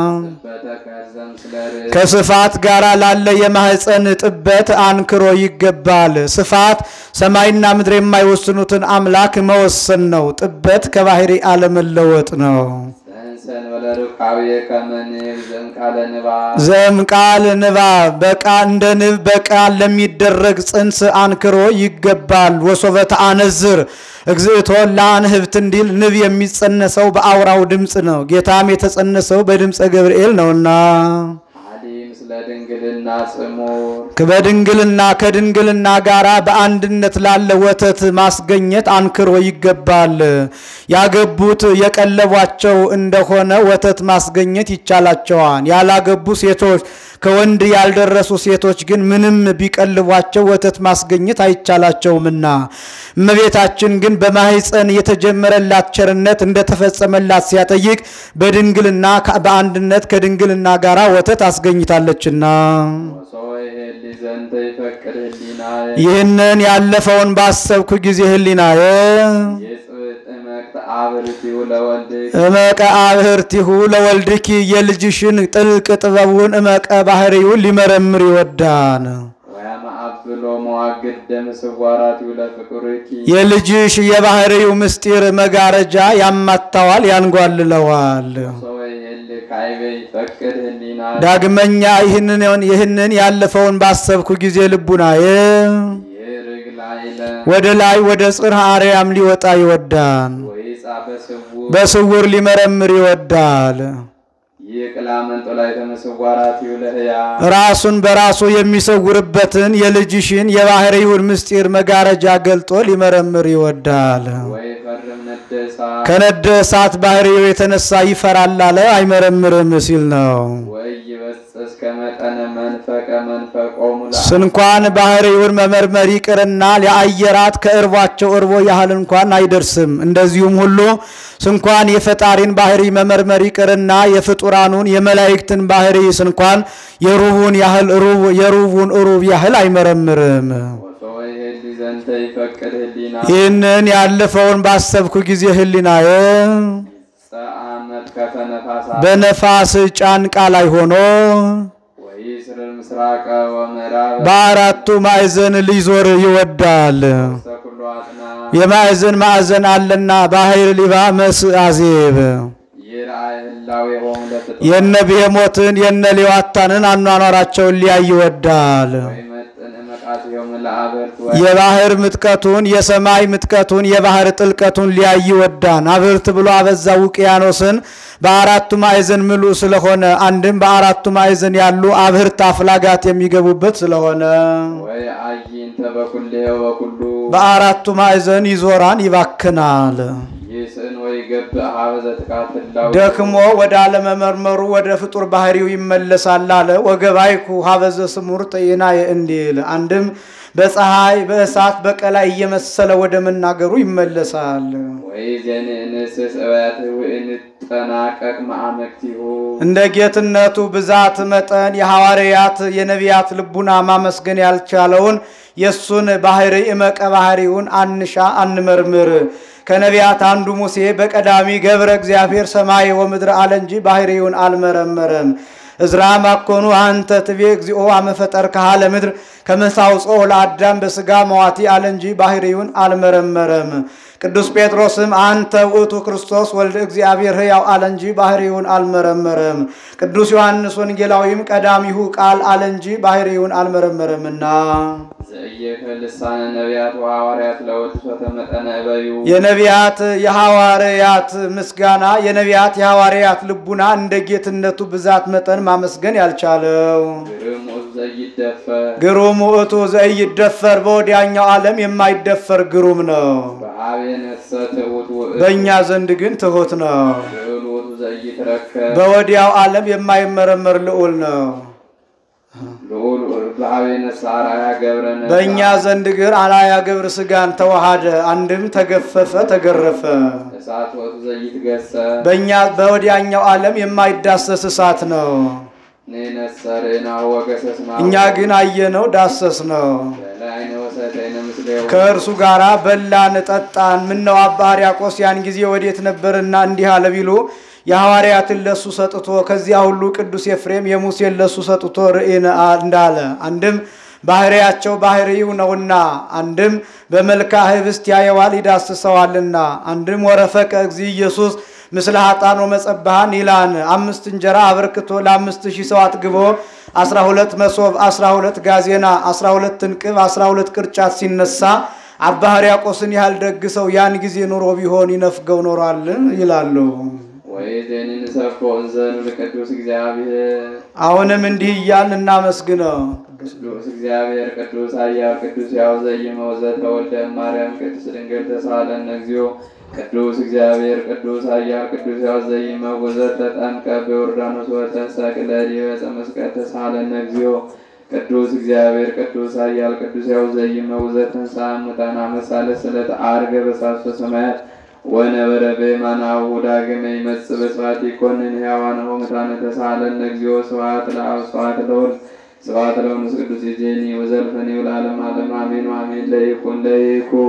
በተከዘ ምስለ ርእስ ከስፋት ጋር ላለ የማህፀን ጥበት አንክሮ ይገባል። ስፋት ሰማይና ምድር የማይወስኑትን አምላክ መወሰን ነው። ጥበት ከባሕሪ አለመለወጥ ነው። ዘእንሰን ወለርካብየ ከመ ንብ ዘእምቃለ ንባብ ዘም ቃል ንባብ በቃ እንደ ንብ በቃል ለሚደረግ ጽንስ አንክሮ ይገባል። ወሶበተ አነዝር እግዝእቶ ለአንህብት እንዲል ንብ የሚጸነሰው በአውራው ድምፅ ነው። ጌታም የተጸነሰው በድምፀ ገብርኤል ነውና አዲ ምስለ ድንግልና ጽሙር በድንግልና ከድንግልና ጋር በአንድነት ላለ ወተት ማስገኘት አንክሮ ይገባል። ያገቡት የቀለቧቸው እንደሆነ ወተት ማስገኘት ይቻላቸዋል። ያላገቡ ሴቶች ከወንድ ያልደረሱ ሴቶች ግን ምንም ቢቀልቧቸው ወተት ማስገኘት አይቻላቸውምና እመቤታችን ግን በማህፀን የተጀመረላት ቸርነት እንደተፈጸመላት ሲያጠይቅ በድንግልና በአንድነት ከድንግልና ጋር ወተት አስገኝታለችና ወሶይ ሄሊ ዘንተ ይፈቅድ ህሊናየ ይህንን ያለፈውን ባሰብኩ ጊዜ ህሊናየ የጽብጥመ እመቅተ አብርቲው ለወልድክ እመቀ አብህርቲሁ ለወልድኪ የልጅሽን ጥልቅ ጥበቡን እመቀ ባህሪውን ሊመረምር ይወዳን። ወያማአብሎ መዋግድ ደም ስዋራቲው ለፍቁርኪ የልጅሽ የባህሪው ምስጢር መጋረጃ ያማታዋል፣ ያንጓልለዋል። ሰወይ ህል ካይበይ ፈቅድ ህሊና ዳግመኛ ይህንን ይህንን ያለፈውን ባሰብኩ ጊዜ ልቡናዬ ይርግ ላይለ ወደ ላይ ወደ ጽርሐ አርያም ሊወጣ ይወዳል። ወይጻ በስውር በስውር ሊመረምር ይወዳል። ይቅላ መንጦላይ ተመስዋራቲው ለህያ ራሱን በራሱ የሚሰውርበትን የልጅሽን የባህሪውን ምስጢር መጋረጃ ገልጦ ሊመረምር ይወዳል። ወይ ፈርም ነደሳ ከነደ እሳት ባህሪው የተነሳ ይፈራል አለ አይመረምርም ሲል ነው። ወይ ይበጽስ ከመጠነ መንፈቀ መንፈቆሙ ስንኳን ባህሪውን መመርመር ይቅርና የአየራት ከእርቧቸው እርቦ ያህል እንኳን አይደርስም። እንደዚሁም ሁሉ ስንኳን የፈጣሪን ባህሪ መመርመር ይቅርና የፍጡራኑን የመላእክትን ባህሪ ስንኳን የሩቡን ያህል ሩብ የሩቡን ሩብ ያህል አይመረምርም። ወሰወይ ህሊ ዘንተ ይፈቅድ ህሊና ይህንን ያለፈውን ባሰብኩ ጊዜ ህሊናዬ ጸአመት ከተነፋሳ በነፋስ ጫንቃ ላይ ሆኖ ወይ ስርር ምስራቀ ወምዕራብ በአራቱ ማዕዘን ሊዞር ይወዳል። ተኩሎ አጥና የማዕዘን ማዕዘን አለና ባህር ሊባ መስእ አዜብ ይርአይ ህላዌ ሆሙ ለፍጥረት የነ ብሄሞትን የነ ሌዋታንን አኗኗራቸውን ሊያይ ይወዳል። ወይ መጥን እመቃትዮም ለአበርት ወይ የባህር ምጥቀቱን የሰማይ ምጥቀቱን የባህር ጥልቀቱን ሊያይ ይወዳን። አብርት ብሎ አበዛ ውቅያኖስን በአራቱ ማዕዘን ምሉእ ስለሆነ አንድም በአራቱ ማዕዘን ያሉ አብህርት አፍላጋት የሚገቡበት ስለሆነ ወይ አይንተ በኩሌው በኩሉ በአራቱ ማዕዘን ይዞራን ይባክናል። ይስእን ወይ ገብእ ሀበዘ ጥቃት ህላዌ ደክሞ ወደ አለመመርመሩ ወደ ፍጡር ባህሪው ይመለሳል አለ። ወገባይኩ ሀበዘ ስሙር ጤናየ እንዲል አንድም በፀሐይ በእሳት በቀላይ እየመሰለ ወደ መናገሩ ይመለሳል። ወይ ዘንእንስስ እበት ውእንጠናቀቅ ማዕመክቲሁ እንደ ጌትነቱ ብዛት መጠን የሐዋርያት የነቢያት ልቡና ማመስገን ያልቻለውን የእሱን ባህሪ እመቀ ባህሪውን አንሻ አንመርምር። ከነቢያት አንዱ ሙሴ በቀዳሚ ገብረ እግዚአብሔር ሰማይ ወምድር አለ እንጂ ባህሪውን አልመረመረም። እዝራ ማኮኑ አንተ ትቤ እግዚኦ አመፈጠር ካሃለ ምድር ከመሳውጾ ለአዳም በስጋ መዋቲ አለ እንጂ ባህሪውን አልመረመረም። ቅዱስ ጴጥሮስም አንተ ውእቱ ክርስቶስ ወልድ እግዚአብሔር ሕያው አለ እንጂ ባህሪውን አልመረመረም። ቅዱስ ዮሐንስ ወንጌላዊም ቀዳሚሁ ቃል አለ እንጂ ባህሪውን አልመረመረምና ዘእየከ ልሳነ ነቢያት ወሐዋርያት ለወድሶተ መጠነ እበዩ የነቢያት የሐዋርያት ምስጋና የነቢያት የሐዋርያት ልቡና እንደ ጌትነቱ ብዛት መጠን ማመስገን ያልቻለው ግርም ውእቱ ዘይደፈር ግሩም ውእቱ ዘኢይደፈር በወዲያኛው ዓለም የማይደፈር ግሩም ነው። በአቤ ነፍሰ ትሑት ውእቱ በእኛ ዘንድ ግን ትሑት ነው። ልዑል ውእቱ ዘይትረከብ በወዲያው ዓለም የማይመረመር ልዑል ነው። ልዑል በአቤ ነፍሰ አርአያ ገብረ ነሳ በእኛ ዘንድ ግን አላያ ግብር ስጋን ተዋሃደ፣ አንድም ተገፈፈ፣ ተገረፈ። እሳት ውእቱ ዘይትገሰጽ በእኛ በወዲያኛው ዓለም የማይዳሰስ እሳት ነው። ንሕነሰ ርኢናሁ ወገሰስናሁ እኛ ግን አየነው፣ ዳሰስ ነው። በላዕነ ወሰተይነ ምስሌሁ ከእርሱ ጋር በላን ጠጣን። ምነው አባ ሕርያቆስ ያን ጊዜ ወዴት ነበርና እንዲህ አለ ቢሉ የሐዋርያትን ለሱ ሰጥቶ ከዚያ ሁሉ ቅዱስ ኤፍሬም የሙሴን ለሱ ሰጥቶ ርኢን እንዳለ አንድም ባህሪያቸው ባህሪው ነውና፣ አንድም በመልካ ህብስት ያየዋል ይዳስሰዋልና፣ አንድም ወረፈቀ እግዚ ኢየሱስ ምስለ ሀጣን ወመጸባሃን ይላን አምስት እንጀራ አበርክቶ ለአምስት ሺህ ሰው አጥግቦ አስራ ሁለት መሶብ አስራ ሁለት ጋዜና አስራ ሁለት እንቅብ አስራ ሁለት ቅርጫት ሲነሳ አባ ሕርያቆስን ያህል ደግ ሰው ያን ጊዜ ኑሮ ቢሆን ይነፍገው ኖሯል ይላሉ። ወይዜን ንሰብኮ እንዘኑ ለቅዱስ እግዚአብሔር አሁንም እንዲህ እያልን እናመስግነው። ቅዱስ እግዚአብሔር ቅዱስ ኃያል ቅዱስ ያው ዘይመው ዘተወልደ እማርያም ቅድስት ድንግል ተሳለነ እግዚኦ ቅዱስ እግዚአብሔር ቅዱስ ኃያል ቅዱስ ያው ዘይመው ዘተጠምቀ በዮርዳኖስ ወተሰቅለ ዲበ ዕፀ መስቀል ተሳለነ እግዚኦ ቅዱስ እግዚአብሔር ቅዱስ ኃያል ቅዱስ ያው ዘይመው ዘተንሥአ እሙታን አመሳለ ስለተ ዐርገ በሳብሶ ሰማያት ወነበረ በየማናሁ ዳግመ ይመጽእ በስብሐት ይኰንን ሕያዋንሁ ሙታነ ተሳለነ እግዚኦ ስብሐት ለአብ ስብሐት ለወልድ ስብሐት ለመንፈስ ቅዱስ ይእዜኒ ወዘልፈኒ ወለዓለመ ዓለም አሜን አሜን ለይኩን ለይኩን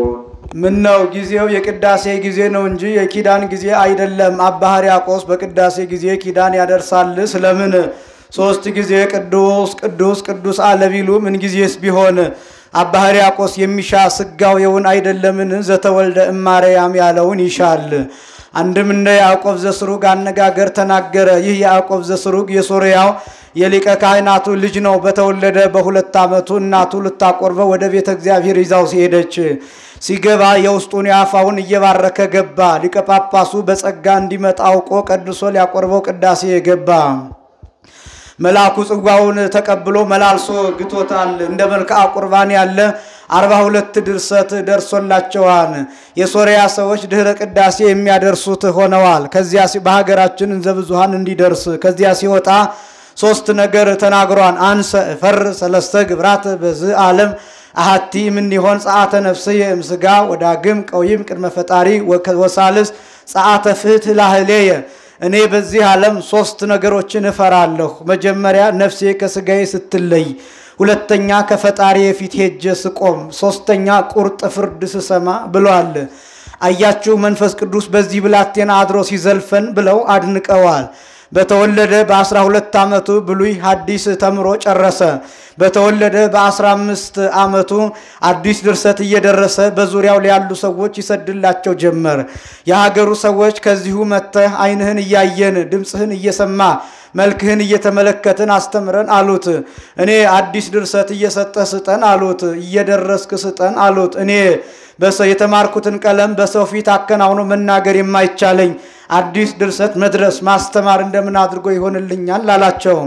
ምን ነው ጊዜው የቅዳሴ ጊዜ ነው እንጂ የኪዳን ጊዜ አይደለም። አባ ሕርያቆስ በቅዳሴ ጊዜ ኪዳን ያደርሳል። ስለምን ሶስት ጊዜ ቅዱስ ቅዱስ ቅዱስ አለ ቢሉ ምን ጊዜስ ቢሆን አባ ሕርያቆስ የሚሻ ስጋዌውን አይደለምን? ዘተወልደ እማርያም ያለውን ይሻል። አንድም እንደ ያዕቆብ ዘስሩግ አነጋገር ተናገረ። ይህ ያዕቆብ ዘስሩግ የሶርያው የሊቀ ካህናቱ ልጅ ነው። በተወለደ በሁለት ዓመቱ እናቱ ልታቆርበው ወደ ቤተ እግዚአብሔር ይዛው ሲሄደች ሲገባ የውስጡን የአፋውን እየባረከ ገባ። ሊቀ ጳጳሱ በጸጋ እንዲመጣ አውቆ ቀድሶ ሊያቆርበው ቅዳሴ ገባ። መልአኩ ጽዋውን ተቀብሎ መላልሶ ግቶታል። እንደ መልክዓ ቁርባን ያለ አርባ ሁለት ድርሰት ደርሶላቸዋል። የሶርያ ሰዎች ድህረ ቅዳሴ የሚያደርሱት ሆነዋል። ከዚያ በሀገራችን እንዘ ብዙሃን እንዲደርስ ከዚያ ሲወጣ ሶስት ነገር ተናግሯል። አንሰ ፈር ሰለስተ ግብራት በዝ ዓለም አሃቲ እምኔሆን ጸአተ ነፍስየ እምስጋ ወዳግም ቀዊም ቅድመ ፈጣሪ ወሳልስ ጸአተ ፍትሕ ላህሌየ እኔ በዚህ ዓለም ሶስት ነገሮችን እፈራለሁ። መጀመሪያ ነፍሴ ከስጋዬ ስትለይ፣ ሁለተኛ ከፈጣሪ የፊት ሄጄ ስቆም፣ ሶስተኛ ቁርጥ ፍርድ ስሰማ ብሏል። አያችሁ መንፈስ ቅዱስ በዚህ ብላቴና አድሮ ሲዘልፈን ብለው አድንቀዋል። በተወለደ በአስራ ሁለት ዓመቱ ብሉይ ሐዲስ ተምሮ ጨረሰ። በተወለደ በአስራ አምስት ዓመቱ አዲስ ድርሰት እየደረሰ በዙሪያው ያሉ ሰዎች ይሰድላቸው ጀመር። የሀገሩ ሰዎች ከዚሁ መጥተህ ዓይንህን እያየን ድምፅህን እየሰማ መልክህን እየተመለከትን አስተምረን አሉት። እኔ አዲስ ድርሰት እየሰጠህ ስጠን አሉት። እየደረስክ ስጠን አሉት። እኔ በሰው የተማርኩትን ቀለም በሰው ፊት አከናውኖ መናገር የማይቻለኝ አዲስ ድርሰት መድረስ ማስተማር እንደምን አድርጎ ይሆንልኛል አላቸው።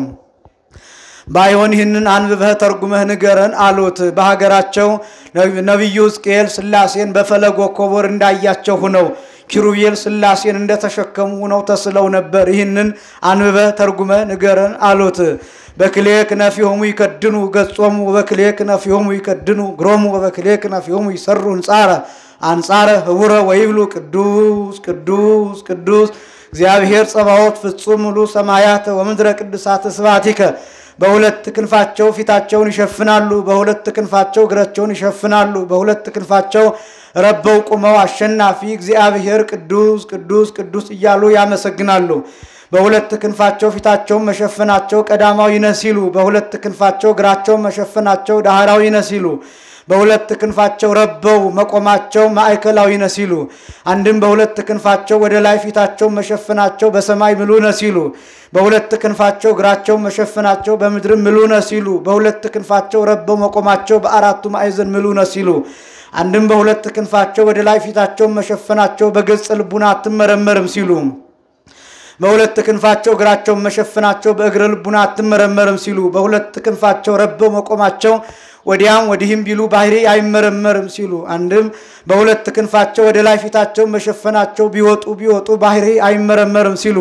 ባይሆን ይህንን አንብበህ ተርጉመህ ንገረን አሉት። በሀገራቸው ነቢዩ ሕዝቅኤል ሥላሴን በፈለገ ኮቦር እንዳያቸው ሁነው ኪሩቤል ሥላሴን እንደተሸከሙ ሁነው ተስለው ነበር። ይህንን አንብበህ ተርጉመህ ንገረን አሉት። በክሌ ክነፊሆሙ ይከድኑ ገጾሙ ወበክሌ ክነፊሆሙ ይከድኑ ግሮሙ ወበክሌ ክነፊሆሙ ይሰሩ እንጻረ አንጻረ ህቡረ ወይብሉ ቅዱስ ቅዱስ ቅዱስ እግዚአብሔር ጸባዖት ፍጹም ሙሉ ሰማያት ወምድረ ቅዱሳት ስብሐቲከ በሁለት ክንፋቸው ፊታቸውን ይሸፍናሉ፣ በሁለት ክንፋቸው እግራቸውን ይሸፍናሉ፣ በሁለት ክንፋቸው ረበው ቁመው አሸናፊ እግዚአብሔር ቅዱስ ቅዱስ ቅዱስ እያሉ ያመሰግናሉ። በሁለት ክንፋቸው ፊታቸውን መሸፈናቸው ቀዳማዊ ነህ ሲሉ፣ በሁለት ክንፋቸው እግራቸውን መሸፈናቸው ዳህራዊ ነህ ሲሉ፣ በሁለት ክንፋቸው ረበው መቆማቸው ማዕከላዊ ነህ ሲሉ፣ አንድም በሁለት ክንፋቸው ወደ ላይ ፊታቸውን መሸፈናቸው በሰማይ ምሉ ነህ ሲሉ፣ በሁለት ክንፋቸው እግራቸውን መሸፈናቸው በምድርም ምሉ ነህ ሲሉ፣ በሁለት ክንፋቸው ረበው መቆማቸው በአራቱ ማዕዘን ምሉ ነህ ሲሉ አንድም በሁለት ክንፋቸው ወደ ላይ ፊታቸውን መሸፈናቸው በገጽ ልቡና አትመረመርም ሲሉ በሁለት ክንፋቸው እግራቸውን መሸፈናቸው በእግረ ልቡና አትመረመርም ሲሉ በሁለት ክንፋቸው ረበው መቆማቸው ወዲያም ወዲህም ቢሉ ባህሪ አይመረመርም ሲሉ አንድም በሁለት ክንፋቸው ወደ ላይ ፊታቸውን መሸፈናቸው ቢወጡ ቢወጡ ባህሪ አይመረመርም ሲሉ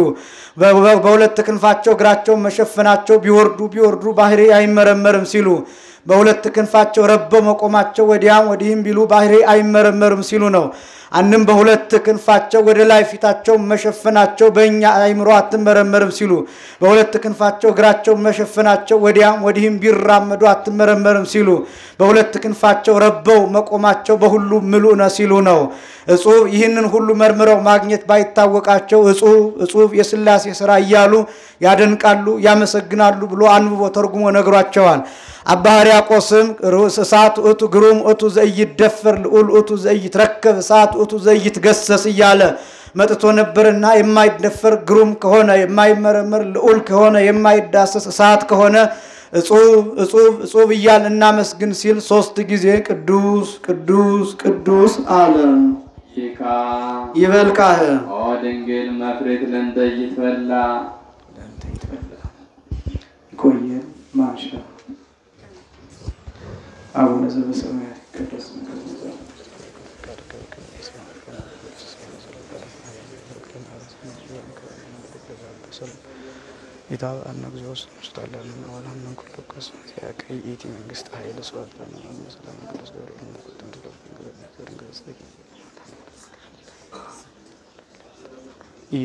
በሁለት ክንፋቸው እግራቸውን መሸፈናቸው ቢወርዱ ቢወርዱ ባህሪ አይመረመርም ሲሉ በሁለት ክንፋቸው ረበው መቆማቸው ወዲያም ወዲህም ቢሉ ባህሪ አይመረመርም ሲሉ ነው። አንድም በሁለት ክንፋቸው ወደ ላይ ፊታቸው መሸፈናቸው በእኛ አይምሮ አትመረመርም ሲሉ በሁለት ክንፋቸው እግራቸው መሸፈናቸው ወዲያም ወዲህም ቢራመዱ አትመረመርም ሲሉ በሁለት ክንፋቸው ረበው መቆማቸው በሁሉ ምሉእ ነው ሲሉ ነው። እጹብ ይህንን ሁሉ መርምረው ማግኘት ባይታወቃቸው እጹብ እጹብ የሥላሴ ስራ እያሉ ያደንቃሉ፣ ያመሰግናሉ ብሎ አንብቦ ተርጉሞ ነግሯቸዋል። አባ ሕርያቆስም እሳት እቱ ግሩም እቱ ዘይደፈር ልዑል እቱ ዘይትረከብ እሳት እቱ ዘይትገሰስ እያለ መጥቶ ነበርና የማይደፈር ግሩም ከሆነ የማይመረመር ልዑል ከሆነ የማይዳሰስ እሳት ከሆነ እጹብ እጹብ እጹብ እያል እናመስግን ሲል ሶስት ጊዜ ቅዱስ ቅዱስ ቅዱስ አለ። ይካ ይበልቃህ ኦ ድንግል መፍሬት ለእንተ ይትበላ ይቆየን። ማንሻ አቡነ ዘበሰማያት ይቀደስ ስምከ ትምጻእ ኢታብአነ እግዚኦ ስጣለን ወላም ኩሉ ከስ ያቀይ ኢቲ መንግስት ኃይል ስዋት ለነ ሰላም ቅዱስ ገብርኤል